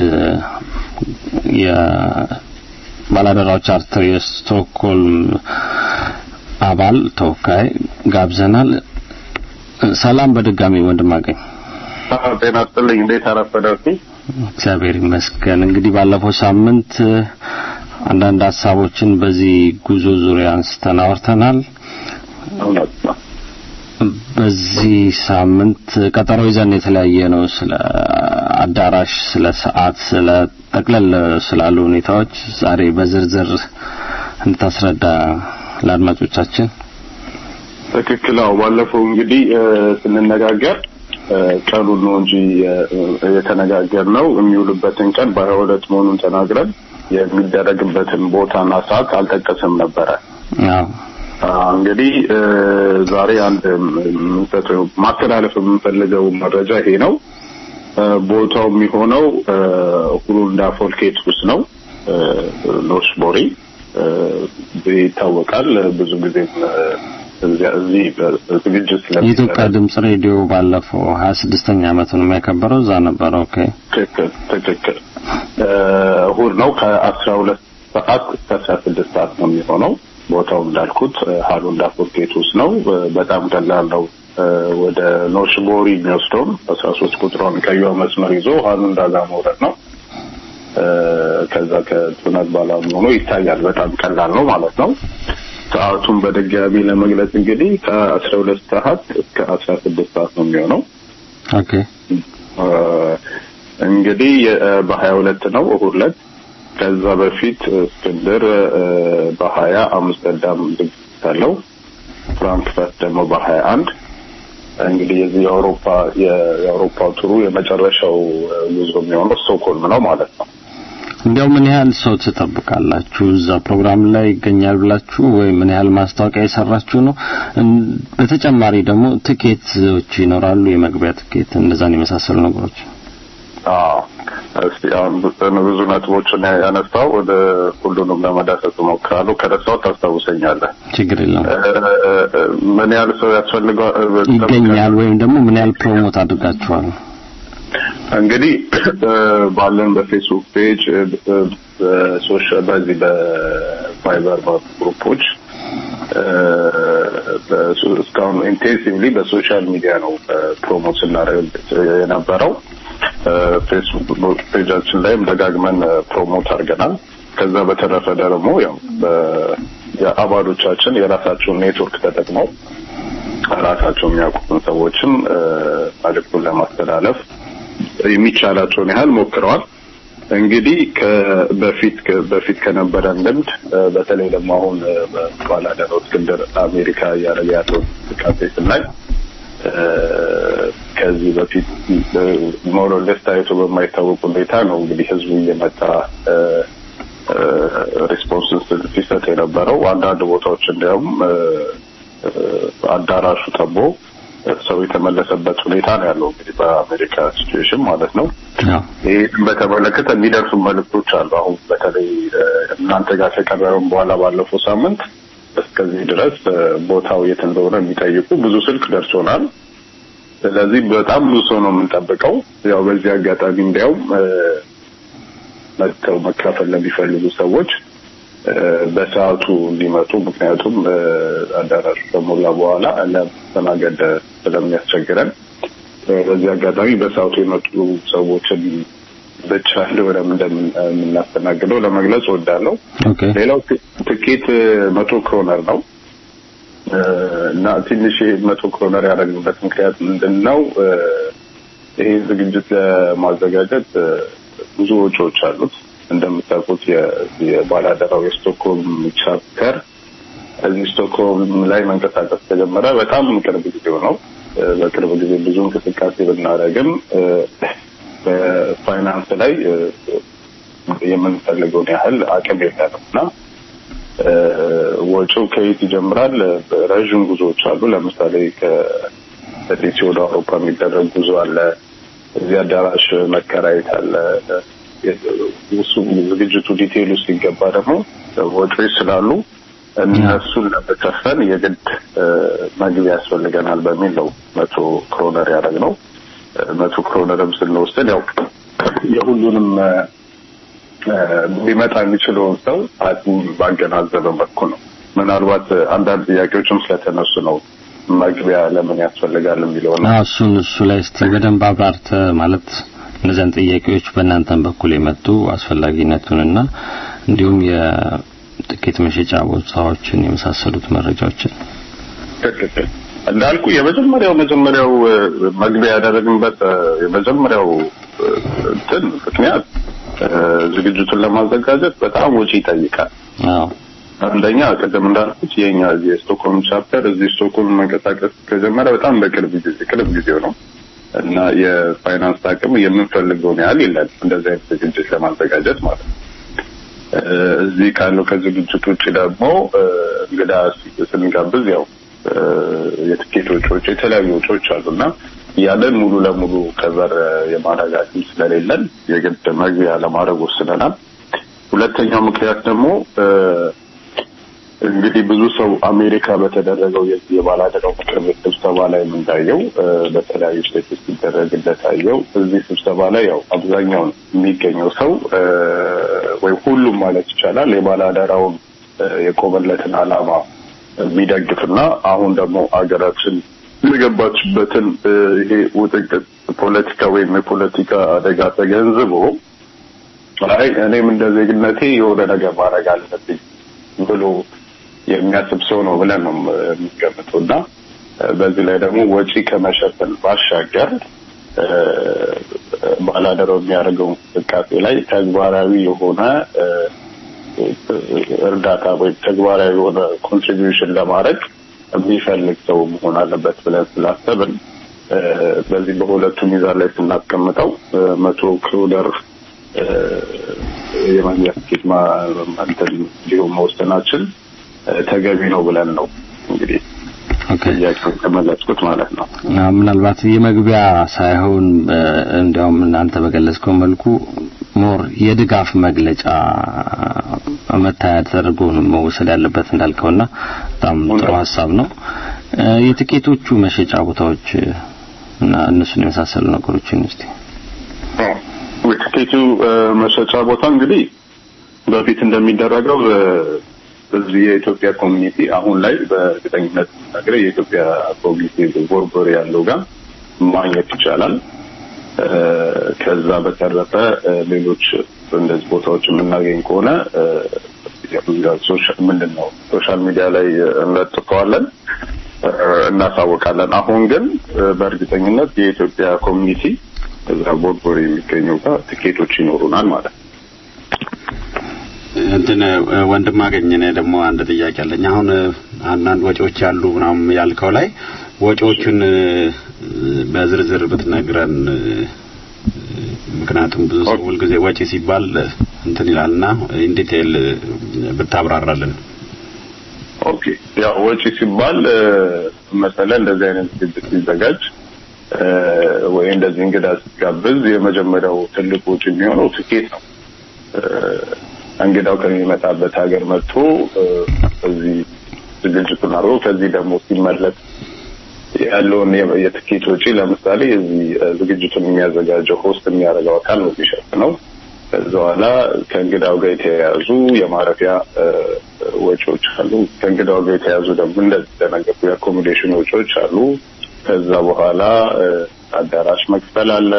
Speaker 2: የባላደራው ቻርተር የስቶክሆልም አባል ተወካይ ጋብዘናል። ሰላም በድጋሚ ወንድም አገኝ
Speaker 6: ጤና ይስጥልኝ። እንዴት አረፈዳችሁ?
Speaker 2: እግዚአብሔር ይመስገን። እንግዲህ ባለፈው ሳምንት አንዳንድ ሀሳቦችን በዚህ ጉዞ ዙሪያ አንስተን አውርተናል።
Speaker 6: እውነት ነው።
Speaker 2: በዚህ ሳምንት ቀጠሮ ይዘን የተለያየ ነው። ስለ አዳራሽ፣ ስለ ሰዓት፣ ስለ ጠቅለል ስላሉ ሁኔታዎች ዛሬ በዝርዝር እንድታስረዳ ለአድማጮቻችን።
Speaker 6: ትክክል። አዎ ባለፈው እንግዲህ ስንነጋገር ቀኑን ነው እንጂ የተነጋገርነው የሚውልበትን ቀን በሀያ ሁለት መሆኑን ተናግረን የሚደረግበትን ቦታና ሰዓት አልጠቀስም ነበረ።
Speaker 2: አዎ
Speaker 6: እንግዲህ ዛሬ አንድ የምንሰጠው ማስተላለፍ የምንፈልገው መረጃ ይሄ ነው። ቦታው የሚሆነው ሁሩንዳ ፎልኬት ውስጥ ነው። ኖርስቦሪ ይታወቃል። ብዙ ጊዜ እዚህ ዝግጅት
Speaker 2: የኢትዮጵያ ድምጽ ሬዲዮ ባለፈው ሀያ ስድስተኛ ዓመቱን የሚያከበረው እዛ ነበረ። ኦኬ
Speaker 6: ትክክል ትክክል። እሁድ ነው ከአስራ ሁለት ሰዓት እስከ አስራ ስድስት ሰዓት ነው የሚሆነው። ቦታው እንዳልኩት ሀሉንዳ ፎርኬት ውስጥ ነው። በጣም ቀላል ነው። ወደ ኖርሽቦሪ የሚወስደውን አስራ ሶስት ቁጥሯን ቀይዋ መስመር ይዞ ሀሉንዳ ጋር መውረድ ነው። ከዛ ከቱነት ባላ ሆኖ ይታያል። በጣም ቀላል ነው ማለት ነው። ሰዓቱን በድጋሚ ለመግለጽ እንግዲህ ከአስራ ሁለት ሰዓት እስከ አስራ ስድስት ሰዓት ነው የሚሆነው።
Speaker 2: ኦኬ
Speaker 6: እንግዲህ በሀያ ሁለት ነው እሁድ ዕለት። ከዛ በፊት እስክንድር በሀያ አምስተርዳም ዝግጅት አለው። ፍራንክፈርት ደግሞ በሀያ አንድ እንግዲህ የዚህ የአውሮፓ የአውሮፓ ቱሩ የመጨረሻው ጉዞ የሚሆነው ስቶክሆልም ነው ማለት ነው።
Speaker 2: እንዲያው ምን ያህል ሰው ትጠብቃላችሁ? እዛ ፕሮግራም ላይ ይገኛል ብላችሁ ወይ ምን ያህል ማስታወቂያ የሰራችሁ ነው? በተጨማሪ ደግሞ ትኬቶች ይኖራሉ፣ የመግቢያ ትኬት፣ እንደዛን የመሳሰሉ ነገሮች።
Speaker 6: አዎ እስቲ አሁን ብዙ ነጥቦችን ያነሳው ወደ ሁሉንም ለመዳሰስ እሞክራለሁ። ከረሳው ታስታውሰኛለህ።
Speaker 2: ችግር የለም።
Speaker 6: ምን ያህል ሰው ያስፈልገዋል
Speaker 2: ይገኛል ወይም ደግሞ ምን ያህል ፕሮሞት አድርጋችኋል?
Speaker 6: እንግዲህ ባለን በፌስቡክ ፔጅ በሶሻል በዚህ በቫይበር ግሩፖች እስካሁን ኢንቴንሲቭሊ በሶሻል ሚዲያ ነው ፕሮሞት ስናደርግ የነበረው። ፌስቡክ ፔጃችን ላይም ደጋግመን ፕሮሞት አድርገናል። ከዛ በተረፈ ደግሞ ያው የአባሎቻችን የራሳቸውን ኔትወርክ ተጠቅመው ራሳቸው የሚያውቁትን ሰዎችም መልዕክቱን ለማስተላለፍ የሚቻላቸውን ያህል ሞክረዋል። እንግዲህ በፊት በፊት ከነበረን ልምድ በተለይ ደግሞ አሁን ባላደረው እስክንድር አሜሪካ እያደረገ ያለው እንቅስቃሴ ስናይ ከዚህ በፊት ሞሮሌስ ታይቶ በማይታወቅ ሁኔታ ነው እንግዲህ ህዝቡ እየመጣ ሪስፖንስ ሲሰጥ የነበረው። አንዳንድ ቦታዎች እንዲያውም አዳራሹ ጠቦ ሰው የተመለሰበት ሁኔታ ነው ያለው እንግዲህ በአሜሪካ ሲቹዌሽን ማለት ነው። ይህን በተመለከተ የሚደርሱ መልእክቶች አሉ። አሁን በተለይ እናንተ ጋር ከቀረበም በኋላ ባለፈው ሳምንት እስከዚህ ድረስ ቦታው የት እንደሆነ የሚጠይቁ ብዙ ስልክ ደርሶናል። ስለዚህ በጣም ብዙ ሰው ነው የምንጠብቀው። ያው በዚህ አጋጣሚ እንዲያውም መጥተው መካፈል ለሚፈልጉ ሰዎች በሰዓቱ እንዲመጡ ምክንያቱም አዳራሹ ከሞላ በኋላ ለማስተናገድ ስለሚያስቸግረን በዚህ አጋጣሚ በሰዓቱ የመጡ ሰዎችን ብቻ እንደሆነም እንደምናስተናግደው ለመግለጽ እወዳለሁ። ሌላው ትኬት መቶ ክሮነር ነው እና ትንሽ መቶ ክሮነር ያደረግንበት ምክንያት ምንድን ነው? ይሄ ዝግጅት ለማዘጋጀት ብዙ ወጪዎች አሉት። እንደምታውቁት የባላደራው የስቶክሆልም ቻፕተር እዚህ ስቶክሆልም ላይ መንቀሳቀስ ተጀመረ። በጣም ቅርብ ጊዜው ነው። በቅርብ ጊዜ ብዙ እንቅስቃሴ ብናደርግም በፋይናንስ ላይ የምንፈልገውን ያህል አቅም የለንም እና ወጪው ከየት ይጀምራል? ረዥም ጉዞዎች አሉ። ለምሳሌ ከዲሲ ወደ አውሮፓ የሚደረግ ጉዞ አለ። እዚህ አዳራሽ መከራየት አለ። እሱ ዝግጅቱ ዲቴይል ውስጥ ሲገባ ደግሞ ወጪዎች ስላሉ እነሱን ለመከፈል የግድ መግቢያ ያስፈልገናል በሚል ነው መቶ ክሮነር ያደረግነው። መቶ ክሮነርም ስንወስድ ያው የሁሉንም ሊመጣ የሚችለውን ሰው አቅም ባገናዘበ መልኩ ነው። ምናልባት አንዳንድ ጥያቄዎችም ስለተነሱ ነው መግቢያ ለምን ያስፈልጋል የሚለው ነው።
Speaker 2: እሱን እሱ ላይ እስቲ በደንብ አብራርተ ማለት እነዚያን ጥያቄዎች በእናንተም በኩል የመጡ አስፈላጊነቱንና እንዲሁም የጥቂት መሸጫ ቦታዎችን የመሳሰሉት መረጃዎችን
Speaker 6: ትክክል እንዳልኩ የመጀመሪያው መጀመሪያው መግቢያ ያደረግንበት የመጀመሪያው እንትን ምክንያት ዝግጅቱን ለማዘጋጀት በጣም ወጪ ይጠይቃል። አንደኛ ቅድም እንዳልኩት የኛ የስቶክሆልም ቻፕተር እዚህ ስቶክሆልም መንቀሳቀስ ከጀመረ በጣም በቅርብ ጊዜ ቅርብ ጊዜው ነው እና የፋይናንስ አቅም የምንፈልገውን ያህል የለን እንደዚህ አይነት ዝግጅት ለማዘጋጀት ማለት ነው። እዚህ ካለው ከዝግጅት ውጭ ደግሞ እንግዳ ስንጋብዝ ያው የትኬት ወጪዎች፣ የተለያዩ ወጪዎች አሉና ያለን ሙሉ ለሙሉ ከበር የማድረግ አቅም ስለሌለን የግድ መግቢያ ለማድረግ ወስነናል። ሁለተኛው ምክንያት ደግሞ እንግዲህ ብዙ ሰው አሜሪካ በተደረገው የዚህ የባላደራው ምክር ቤት ስብሰባ ላይ የምንታየው በተለያዩ ስቴቶች ሲደረግ እንደታየው እዚህ ስብሰባ ላይ ያው አብዛኛውን የሚገኘው ሰው ወይ ሁሉም ማለት ይቻላል የባላደራውን የቆመለትን ዓላማ የሚደግፍና አሁን ደግሞ አገራችን የገባችበትን ይሄ ውጥንቅጥ ፖለቲካ ወይም የፖለቲካ አደጋ ተገንዝቦ አይ እኔም እንደ ዜግነቴ የሆነ ነገር ማድረግ አለብኝ ብሎ የሚያስብ ሰው ነው ብለን ነው የሚገምተው እና በዚህ ላይ ደግሞ ወጪ ከመሸፈን ባሻገር ባላደራው የሚያደርገው እንቅስቃሴ ላይ ተግባራዊ የሆነ እርዳታ ወይም ተግባራዊ የሆነ ኮንትሪቢዩሽን ለማድረግ የሚፈልግ ሰው መሆን አለበት ብለን ስላሰብን በዚህ በሁለቱ ሚዛን ላይ ስናስቀምጠው መቶ ክሮደር የመግቢያ ትኬት እንትን እንዲሁም መወሰናችን ተገቢ ነው ብለን ነው እንግዲህ ጥያቄውን ከመለስኩት ማለት ነው።
Speaker 2: ምናልባት የመግቢያ ሳይሆን እንዲያውም እናንተ በገለጽከው መልኩ ሞር የድጋፍ መግለጫ መታያ ተደርጎ መወሰድ ያለበት እንዳልከውና በጣም ጥሩ ሀሳብ ነው። የትኬቶቹ መሸጫ ቦታዎች እና እነሱን የመሳሰሉ ነገሮችን እስቲ
Speaker 6: የትኬቱ መሸጫ ቦታ እንግዲህ በፊት እንደሚደረገው እዚህ የኢትዮጵያ ኮሚኒቲ አሁን ላይ በእርግጠኝነት ነገር የኢትዮጵያ ኮሚኒቲ ቦርቦር ያለው ጋር ማግኘት ይቻላል። ከዛ በተረፈ ሌሎች እንደዚህ ቦታዎች የምናገኝ ከሆነ ምንድን ነው ሶሻል ሚዲያ ላይ እንለጥፈዋለን፣ እናሳውቃለን። አሁን ግን በእርግጠኝነት የኢትዮጵያ ኮሚኒቲ እዛ ቦርቦር የሚገኘው ጋር ትኬቶች ይኖሩናል ማለት ነው።
Speaker 3: እንትን ወንድም አገኘ እኔ ደግሞ አንድ ጥያቄ አለኝ። አሁን አንዳንድ ወጪዎች ያሉ ምናምን ያልከው ላይ ወጪዎቹን በዝርዝር ብትነግረን፣ ምክንያቱም ብዙ ሰው ሁልጊዜ ወጪ ሲባል እንትን ይላልና ኢንዲቴል ብታብራራልን።
Speaker 6: ኦኬ፣ ያው ወጪ ሲባል መሰለ እንደዚህ አይነት ዝግጅት ሲዘጋጅ ወይ እንደዚህ እንግዳ ሲጋብዝ የመጀመሪያው ትልቅ ወጪ የሚሆነው ትኬት ነው። እንግዳው ከሚመጣበት ሀገር መጥቶ እዚህ ዝግጅቱን አድርጎ ከዚህ ደግሞ ሲመለስ ያለውን የትኬት ወጪ ለምሳሌ እዚህ ዝግጅቱን የሚያዘጋጀው ሆስት የሚያደርገው አካል ነው የሚሸፍነው። ከዛ በኋላ ከእንግዳው ጋር የተያያዙ የማረፊያ ወጪዎች አሉ። ከእንግዳው ጋር የተያያዙ ደግሞ እንደተነገሩ የአኮሞዴሽን ወጪዎች አሉ። ከዛ በኋላ አዳራሽ መክፈል አለ።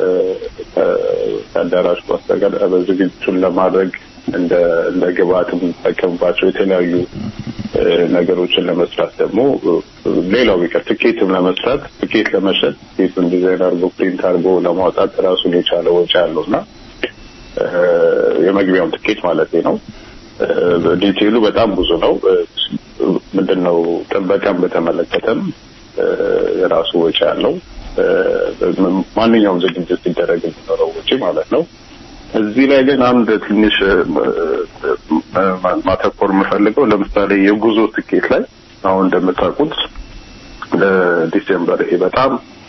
Speaker 6: ከአዳራሽ በስተቀር በዝግጅቱን ለማድረግ እንደ እንደ ግብአት የምንጠቀምባቸው የተለያዩ ነገሮችን ለመስራት ደግሞ ሌላው ቢቀር ትኬትም ለመስራት ትኬት ለመሸጥ ትኬቱን ዲዛይን አድርጎ ፕሪንት አድርጎ ለማውጣት ራሱን የቻለ ወጪ አለው እና የመግቢያውን ትኬት ማለት ነው። ዲቴይሉ በጣም ብዙ ነው። ምንድን ነው ጥበቃን በተመለከተም የራሱ ወጪ አለው። ማንኛውም ዝግጅት ሲደረግ የሚኖረው ወጪ ማለት ነው። እዚህ ላይ ግን አንድ ትንሽ ማተኮር የምፈልገው ለምሳሌ የጉዞ ትኬት ላይ አሁን እንደምታውቁት ለዲሴምበር ይሄ በጣም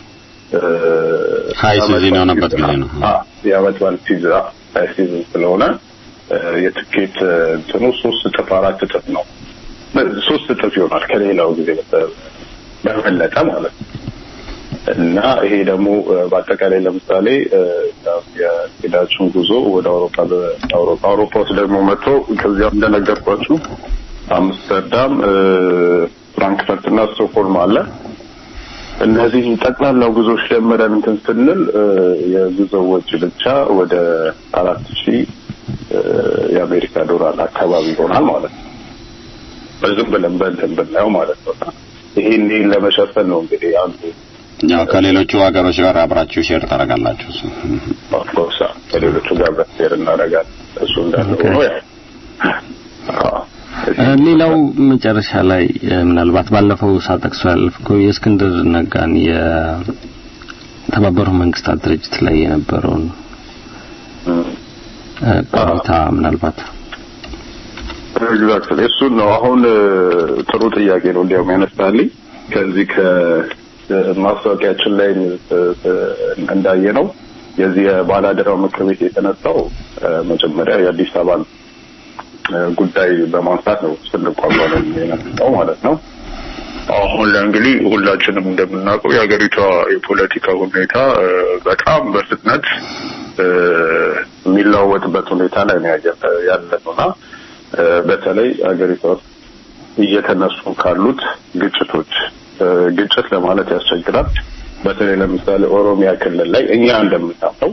Speaker 3: ሀይ ሲዝን የሆነበት ጊዜ ነው።
Speaker 6: የዓመት በዓል ሲዝን ሀይ ሲዝን ስለሆነ የትኬት እንትኑ ሶስት እጥፍ አራት እጥፍ ነው። ሶስት እጥፍ ይሆናል ከሌላው ጊዜ በበለጠ ማለት ነው። እና ይሄ ደግሞ በአጠቃላይ ለምሳሌ የሄዳችሁን ጉዞ ወደ አውሮፓ በአውሮፓ አውሮፓ ውስጥ ደግሞ መጥቶ ከዚያም እንደነገርኳችሁ አምስተርዳም፣ ፍራንክፈርት እና ስቶክሆልም አለ። እነዚህ ጠቅላላ ጉዞዎች ደምረን እንትን ስንል የጉዞ ወጪ ብቻ ወደ አራት ሺህ የአሜሪካ ዶላር አካባቢ ይሆናል ማለት ነው። ዝም ብለን በእንትን ብናየው ማለት ነው። ይሄን ይሄን ለመሸፈን ነው እንግዲህ አንዱ
Speaker 3: ያው ከሌሎቹ ሀገሮች ጋር አብራችሁ ሼር ታደርጋላችሁ።
Speaker 6: ኦፍኮርስ ከሌሎቹ ጋር ሼር እናደርጋለን። እሱ እንዳለ ሆኖ ያው
Speaker 2: ሌላው መጨረሻ ላይ ምናልባት ባለፈው ሳጠቅሶ ያለፍከው የእስክንድር ነጋን የተባበሩት መንግስታት ድርጅት ላይ የነበረውን ቆይታ ምናልባት
Speaker 6: ኤግዛክትሊ እሱን ነው አሁን ጥሩ ጥያቄ ነው እንዲያውም ያነሳልኝ ከዚህ ከማስታወቂያችን ላይ እንዳየ ነው የዚህ የባላደራው ምክር ቤት የተነሳው መጀመሪያ የአዲስ አበባን ጉዳይ በማንሳት ነው ስንቋቋም የነሳው ማለት ነው። አሁን ላይ እንግዲህ ሁላችንም እንደምናውቀው የሀገሪቷ የፖለቲካ ሁኔታ በጣም በፍጥነት የሚለዋወጥበት ሁኔታ ላይ ነው ያለነውና በተለይ ሀገሪቷ ውስጥ እየተነሱ ካሉት ግጭቶች ግጭት ለማለት ያስቸግራል። በተለይ ለምሳሌ ኦሮሚያ ክልል ላይ እኛ እንደምናውቀው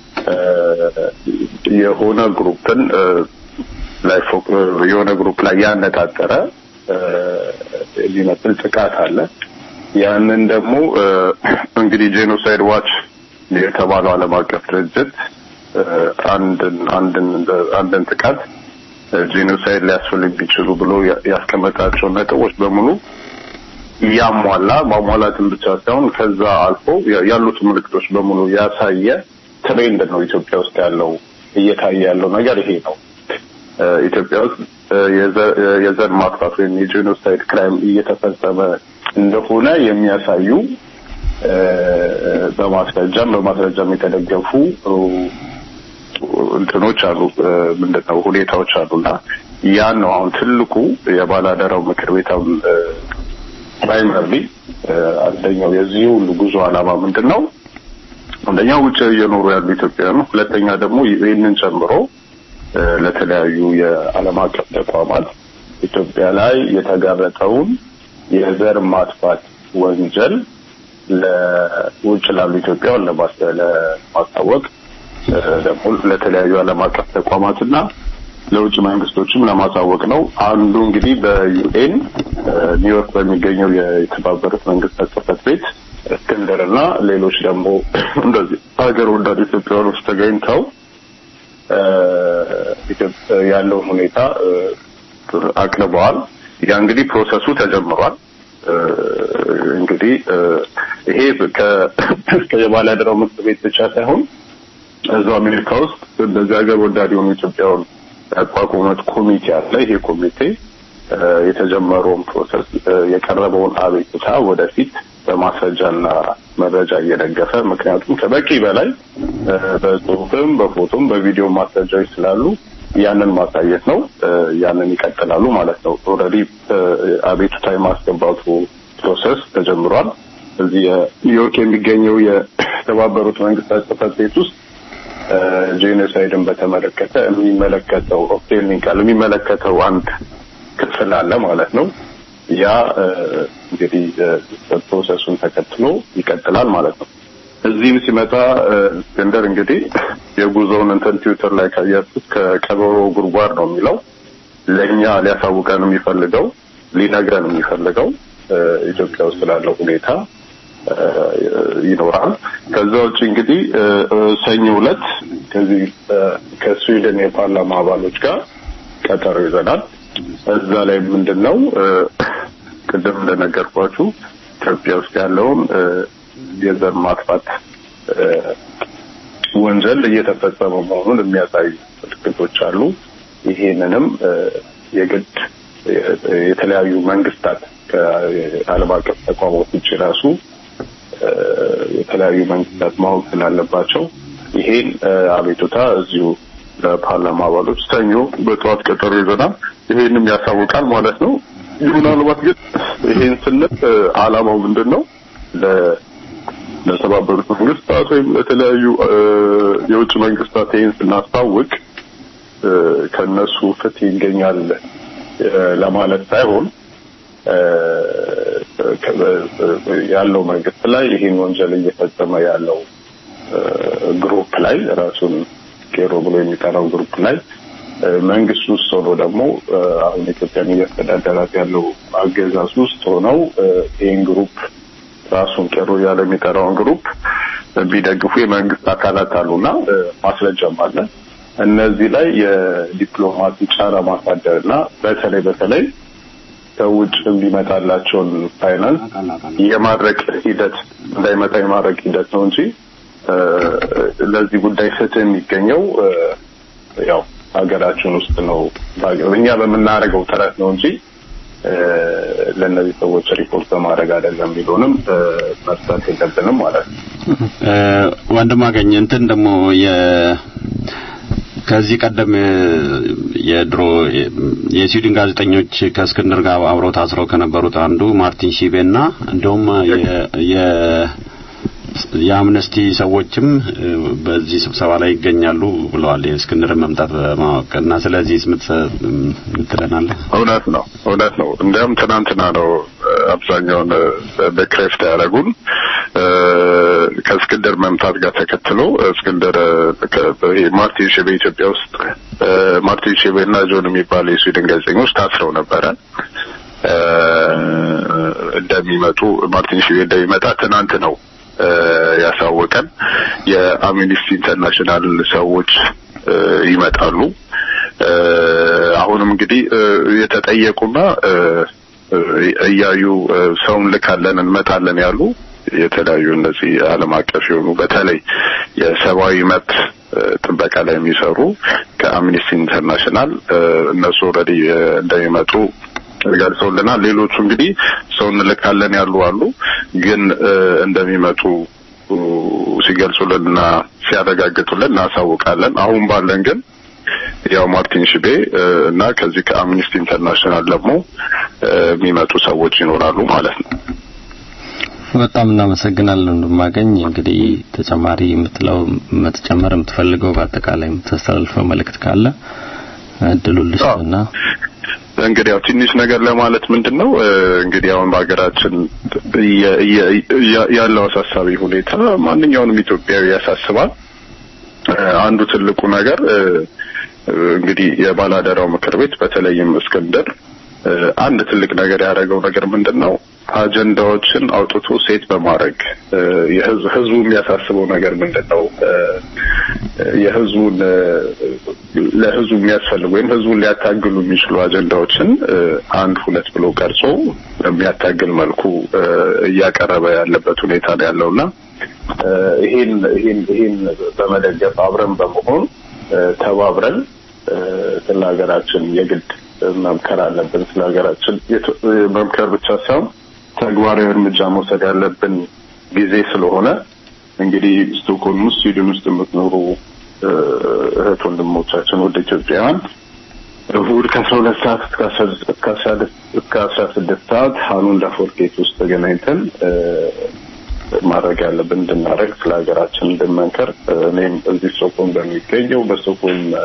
Speaker 6: የሆነ ግሩፕን ላይ የሆነ ግሩፕ ላይ ያነጣጠረ የሚመስል ጥቃት አለ። ያንን ደግሞ እንግዲህ ጄኖሳይድ ዋች የተባለው ዓለም አቀፍ ድርጅት አንድን አንድን አንድን ጥቃት ጄኖሳይድ ሊያስፈልግ ቢችሉ ብሎ ያስቀመጣቸው ነጥቦች በሙሉ ያሟላ ማሟላትን ብቻ ሳይሆን ከዛ አልፎ ያሉት ምልክቶች በሙሉ ያሳየ ትሬንድ ነው ኢትዮጵያ ውስጥ ያለው እየታየ ያለው ነገር ይሄ ነው። ኢትዮጵያ ውስጥ የዘር ማጥፋት ወይም የጄኖሳይድ ክራይም እየተፈጸመ እንደሆነ የሚያሳዩ በማስረጃም በማስረጃም የተደገፉ እንትኖች አሉ ምንድነው ሁኔታዎች አሉና ያን ነው አሁን ትልቁ የባላደራው ምክር ቤት ፕራይመርሊ አንደኛው የዚህ ሁሉ ጉዞ ዓላማ ምንድን ነው? አንደኛ ውጭ እየኖሩ ያሉ ኢትዮጵያውያን፣ ሁለተኛ ደግሞ ይህንን ጨምሮ ለተለያዩ የዓለም አቀፍ ተቋማት ኢትዮጵያ ላይ የተጋረጠውን የዘር ማጥፋት ወንጀል ለውጭ ላሉ ኢትዮጵያውያን ለማስታወቅ ደግሞ ለተለያዩ ዓለም አቀፍ ተቋማትና ለውጭ መንግስቶችም ለማሳወቅ ነው። አንዱ እንግዲህ በዩኤን ኒውዮርክ በሚገኘው የተባበሩት መንግስታት ጽሕፈት ቤት እስክንድር እና ሌሎች ደግሞ እንደዚህ ሀገር ወዳድ ኢትዮጵያውያኖች ተገኝተው ያለውን ሁኔታ አቅርበዋል። ያ እንግዲህ ፕሮሰሱ ተጀምሯል። እንግዲህ ይሄ የባለአደራው ምክር ቤት ብቻ ሳይሆን እዛው አሜሪካ ውስጥ እንደዚህ ሀገር ወዳድ የሆኑ ኢትዮጵያውያን ያቋቋሙት ኮሚቴ አለ። ይሄ ኮሚቴ የተጀመረውን ፕሮሰስ የቀረበውን አቤቱታ ወደፊት በማስረጃና መረጃ እየደገፈ ምክንያቱም ከበቂ በላይ በጽሁፍም በፎቶም በቪዲዮ ማስረጃዎች ስላሉ ያንን ማሳየት ነው። ያንን ይቀጥላሉ ማለት ነው። ኦልሬዲ አቤቱታ የማስገባቱ ፕሮሰስ ተጀምሯል። እዚህ ኒውዮርክ የሚገኘው የተባበሩት መንግስታት ጽህፈት ቤት ውስጥ ጄኖሳይድን በተመለከተ የሚመለከተው ኦፕቴኒንግ ቃል የሚመለከተው አንድ ክፍል አለ ማለት ነው። ያ እንግዲህ ፕሮሰሱን ተከትሎ ይቀጥላል ማለት ነው። እዚህም ሲመጣ እስክንድር እንግዲህ የጉዞውን እንትን ትዊተር ላይ ካያችሁት ከቀበሮ ጉድጓድ ነው የሚለው ለእኛ ሊያሳውቀን የሚፈልገው ሊነግረን የሚፈልገው ኢትዮጵያ ውስጥ ስላለው ሁኔታ ይኖራል። ከዛ ውጭ እንግዲህ ሰኞ ዕለት ከዚህ ከስዊድን የፓርላማ አባሎች ጋር ቀጠሮ ይዘናል። እዛ ላይ ምንድን ነው ቅድም እንደነገርኳችሁ ኢትዮጵያ ውስጥ ያለውን የዘር ማጥፋት ወንጀል እየተፈጸመ መሆኑን የሚያሳዩ ምልክቶች አሉ። ይሄንንም የግድ የተለያዩ መንግስታት ከዓለም አቀፍ ተቋማት ውጭ ራሱ የተለያዩ መንግስታት ማወቅ ስላለባቸው ይሄን አቤቱታ እዚሁ ለፓርላማ አባሎች ሰኞ በጠዋት ቀጠሮ ይዘናል። ይሄንም ያሳውቃል ማለት ነው። ምናልባት ግን ይሄን ስንል አላማው ምንድን ነው? ለተባበሩት መንግስታት ወይም ለተለያዩ የውጭ መንግስታት ይህን ስናስታውቅ ከነሱ ፍትህ ይገኛል ለማለት ሳይሆን ያለው መንግስት ላይ ይህን ወንጀል እየፈጸመ ያለው ግሩፕ ላይ ራሱን ቄሮ ብሎ የሚጠራው ግሩፕ ላይ መንግስት ውስጥ ሆኖ ደግሞ አሁን ኢትዮጵያን እያስተዳደራት ያለው አገዛዝ ውስጥ ሆነው ይህን ግሩፕ ራሱን ቄሮ እያለ የሚጠራውን ግሩፕ ቢደግፉ የመንግስት አካላት አሉና ማስረጃም አለ። እነዚህ ላይ የዲፕሎማሲ ጫና ማሳደር እና በተለይ በተለይ ከውጭ የሚመጣላቸውን ፋይናንስ የማድረግ ሂደት እንዳይመጣ የማድረግ ሂደት ነው እንጂ ለዚህ ጉዳይ ፍትህ የሚገኘው ያው ሀገራችን ውስጥ ነው። እኛ በምናደርገው ጥረት ነው እንጂ ለእነዚህ ሰዎች ሪፖርት በማድረግ አይደለም የሚለውንም መርሳት የለብንም ማለት ነው።
Speaker 3: ወንድም አገኘ እንትን ደግሞ ከዚህ ቀደም የድሮ የስዊድን ጋዜጠኞች ከእስክንድር ጋር አብረው ታስረው ከነበሩት አንዱ ማርቲን ሺቤና እንደውም የአምነስቲ ሰዎችም በዚህ ስብሰባ ላይ ይገኛሉ ብለዋል። የእስክንድርን መምጣት በማወቅ እና ስለዚህ ምትለናለህ?
Speaker 6: እውነት ነው፣ እውነት ነው። እንዲያውም ትናንትና ነው አብዛኛውን በክሬፍት ያደረጉን ከእስክንድር መምጣት ጋር ተከትሎ እስክንድር ማርቲን ሼቤ ኢትዮጵያ ውስጥ ማርቲን ሼቤ እና ጆን የሚባሉ የስዊድን ጋዜጠኞች ታስረው ነበረ እንደሚመጡ ማርቲን ሼቤ እንደሚመጣ ትናንት ነው ያሳወቀን። የአምኒስቲ ኢንተርናሽናል ሰዎች ይመጣሉ። አሁንም እንግዲህ የተጠየቁና እያዩ ሰውን ልካለን እንመጣለን ያሉ የተለያዩ እነዚህ ዓለም አቀፍ የሆኑ በተለይ የሰብአዊ መብት ጥበቃ ላይ የሚሰሩ ከአምኒስቲ ኢንተርናሽናል እነሱ ኦልሬዲ እንደሚመጡ ገልጸውልናል። ሌሎቹ እንግዲህ ሰው እንልካለን ያሉ አሉ፣ ግን እንደሚመጡ ሲገልጹልንና ሲያረጋግጡልን እናሳውቃለን። አሁን ባለን ግን ያው ማርቲን ሽቤ እና ከዚህ ከአምኒስቲ ኢንተርናሽናል ደግሞ የሚመጡ ሰዎች ይኖራሉ ማለት ነው።
Speaker 2: በጣም እናመሰግናለን እንደማገኝ እንግዲህ ተጨማሪ የምትለው መተጨመር የምትፈልገው በአጠቃላይ የምታስተላልፈው መልእክት ካለ እድሉን ልስጥና
Speaker 6: እንግዲህ ያው ትንሽ ነገር ለማለት ምንድን ነው እንግዲህ አሁን በሀገራችን ያለው አሳሳቢ ሁኔታ ማንኛውንም ኢትዮጵያዊ ያሳስባል። አንዱ ትልቁ ነገር እንግዲህ የባላደራው ምክር ቤት በተለይም እስክንድር አንድ ትልቅ ነገር ያደረገው ነገር ምንድን ነው? አጀንዳዎችን አውጥቶ ሴት በማድረግ ህዝቡ የሚያሳስበው ነገር ምንድን ነው? የህዝቡን ለህዝቡ የሚያስፈልጉ ወይም ህዝቡን ሊያታግሉ የሚችሉ አጀንዳዎችን አንድ ሁለት ብሎ ቀርጾ በሚያታግል መልኩ እያቀረበ ያለበት ሁኔታ ነው ያለውና ይሄን ይሄን ይሄን በመደገፍ አብረን በመሆን ተባብረን ስለ ሀገራችን የግድ መምከር አለብን። ስለ ሀገራችን መምከር ብቻ ሳይሆን ተግባራዊ እርምጃ መውሰድ ያለብን ጊዜ ስለሆነ እንግዲህ ስቶክሆልም ውስጥ ስዊድን ውስጥ የምትኖሩ እህት ወንድሞቻችን ውድ ኢትዮጵያውያን እሁድ ከአስራ ሁለት ሰዓት እስከ አስራ እስከ አስራ እስከ አስራ ስድስት ሰዓት ሀኑን ዳፎር ጌት ውስጥ ተገናኝተን እ፣ ማድረግ ያለብን እንድናደርግ ስለ ሀገራችን እንድንመንከር እ፣ እኔም እዚህ ስቶክሆልም በሚገኘው በስቶክሆልም እ፣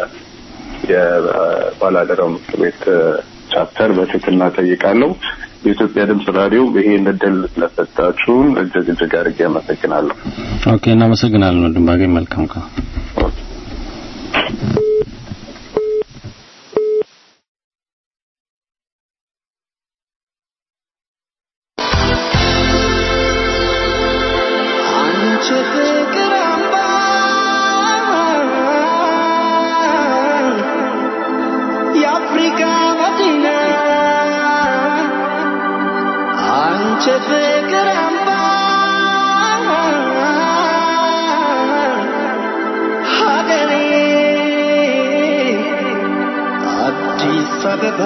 Speaker 6: የባላደራው ምክር ቤት እ፣ ቻፕተር በትህትና ጠይቃለሁ። የኢትዮጵያ ድምፅ ራዲዮ ይሄን እድል ስለሰጣችሁን እጅግ እጅግ አድርጌ አመሰግናለሁ።
Speaker 2: ኦኬ እናመሰግናለን ወንድም ባገኝ መልካም ቀን
Speaker 7: አንቺ ፍቅር አምባ የአፍሪካ መዲና አንቺ ፍቅር አምባ ሀገሬ አዲስ አበባ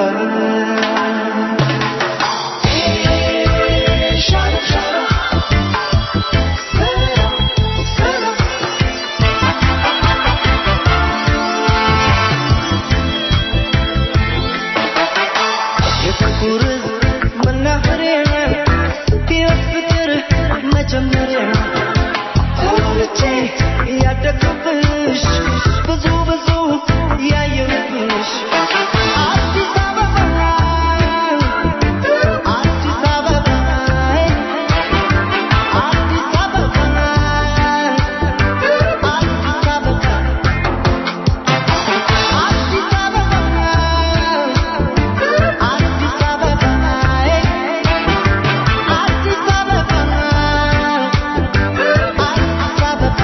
Speaker 7: የፍቅር መናኸሪያ ሕይወት ፍቅር መጀመሪያ ተወልጄ ያደግኩብሽ ብዙ ብዙ ያየሁብሽ አዲስ አበባ አዲስ አበባ አዲስ አበባ አዲስ አበባ አዲስ አበባ አዲስ አበባ አዲስ አበባ አዲስ አበባ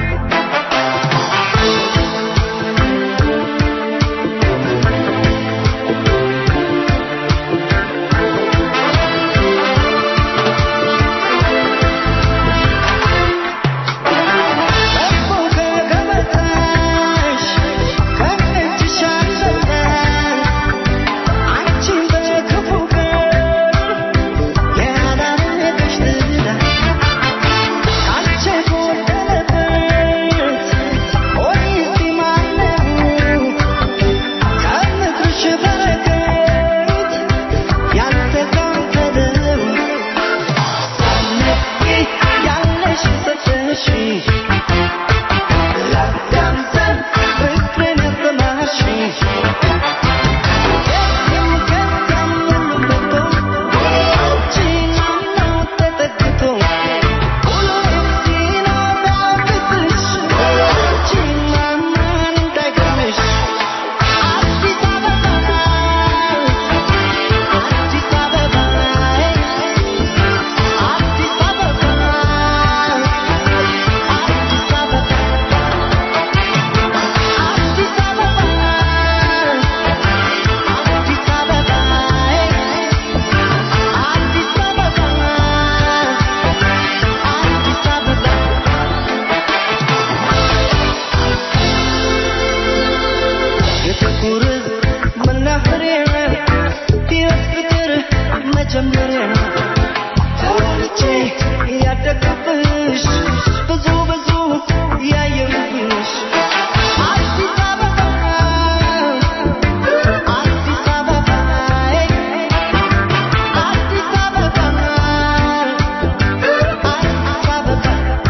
Speaker 7: ጠቦ ከገበታሽ ከእጅሽ አልበላሽ አንቺን በክፉ ቀን ያላረገሽ ዝና ካንቺ የጎደለበት ሆዴስ ማነው ከምድርሽ በረከት ያልተካፈለው ሳትነቂ ያለሽ ሰጠሽ ላዳምጠን ፍቅርን ያሰማሽ ከዚህም ከዚያም ሁሉ መጥቶ አንቺን አምኖ ተጠግቶ ሁሉም ሲኖር አብብሽ አንቺን ማመን እንዳይገርምሽ አዲስ አበባ አዲስ አበባ አዲስ አበባ አዲስ አበባ አዲስ አበባ አዲስ አበባ አዲስ አበባ አዲስ አበባ የፍቅር መናኸሪያ ሕይወት ፍቅር መጀመሪያ ተወልጄ ያደግኩብሽ ብዙ ብዙ ያየሁብሽ አዲስ አበባ አዲስ አበባ አዲስ አበባ አዲስ አበባ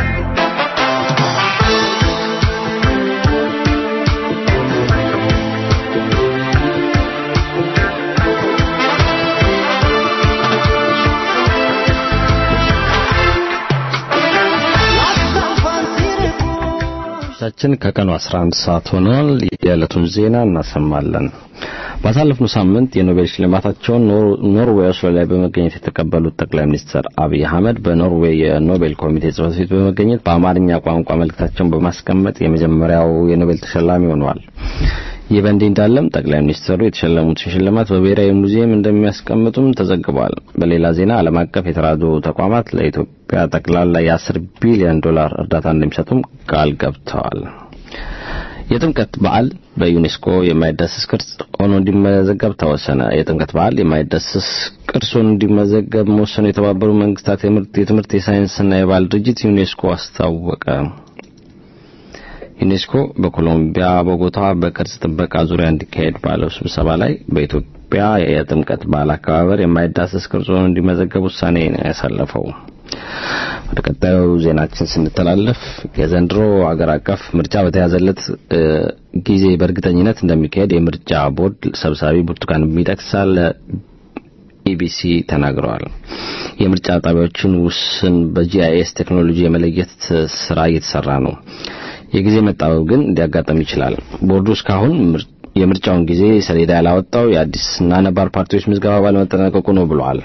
Speaker 2: ቻችን ከቀኑ 11 ሰዓት ሆኗል። የዕለቱን ዜና እናሰማለን። ባሳለፍነው ሳምንት የኖቤል ሽልማታቸውን ኖርዌይ ኦስሎ ላይ በመገኘት የተቀበሉት ጠቅላይ ሚኒስትር አብይ አህመድ በኖርዌይ የኖቤል ኮሚቴ ጽሕፈት ቤት በመገኘት በአማርኛ ቋንቋ መልእክታቸውን በማስቀመጥ የመጀመሪያው የኖቤል ተሸላሚ ሆነዋል። ይህ በእንዲህ እንዳለም ጠቅላይ ሚኒስትሩ የተሸለሙትን ሽልማት በብሔራዊ ሙዚየም እንደሚያስቀምጡም ተዘግቧል። በሌላ ዜና ዓለም አቀፍ የተራድኦ ተቋማት ለኢትዮጵያ ጠቅላላ የ10 ቢሊዮን ዶላር እርዳታ እንደሚሰጡም ቃል ገብተዋል። የጥምቀት በዓል በዩኔስኮ የማይዳሰስ ቅርስ ሆኖ እንዲመዘገብ ተወሰነ። የጥምቀት በዓል የማይዳሰስ ቅርስ ሆኖ እንዲመዘገብ መወሰኑ የተባበሩ መንግስታት የትምህርት የሳይንስና የባህል ድርጅት ዩኔስኮ አስታወቀ። ዩኔስኮ በኮሎምቢያ ቦጎታ በቅርጽ ጥበቃ ዙሪያ እንዲካሄድ ባለው ስብሰባ ላይ በኢትዮጵያ የጥምቀት በዓል አከባበር የማይዳሰስ ቅርጽ ሆኖ እንዲመዘገብ ውሳኔ ነው ያሳለፈው። ወደ ቀጣዩ ዜናችን ስንተላለፍ የዘንድሮ አገር አቀፍ ምርጫ በተያዘለት እ፣ ጊዜ በእርግጠኝነት እንደሚካሄድ የምርጫ ቦርድ ሰብሳቢ ብርቱካን ሚደቅሳ ለኢቢሲ ተናግረዋል። የምርጫ ጣቢያዎችን ውስን በጂአይኤስ ቴክኖሎጂ የመለየት ስራ እየተሰራ ነው። የጊዜ መጣበብ ግን ሊያጋጥም ይችላል። ቦርዱ እስካሁን ምር- የምርጫውን ጊዜ ሰሌዳ ያላወጣው የአዲስና ነባር ፓርቲዎች ምዝገባ ባለመጠናቀቁ ነው ብለዋል።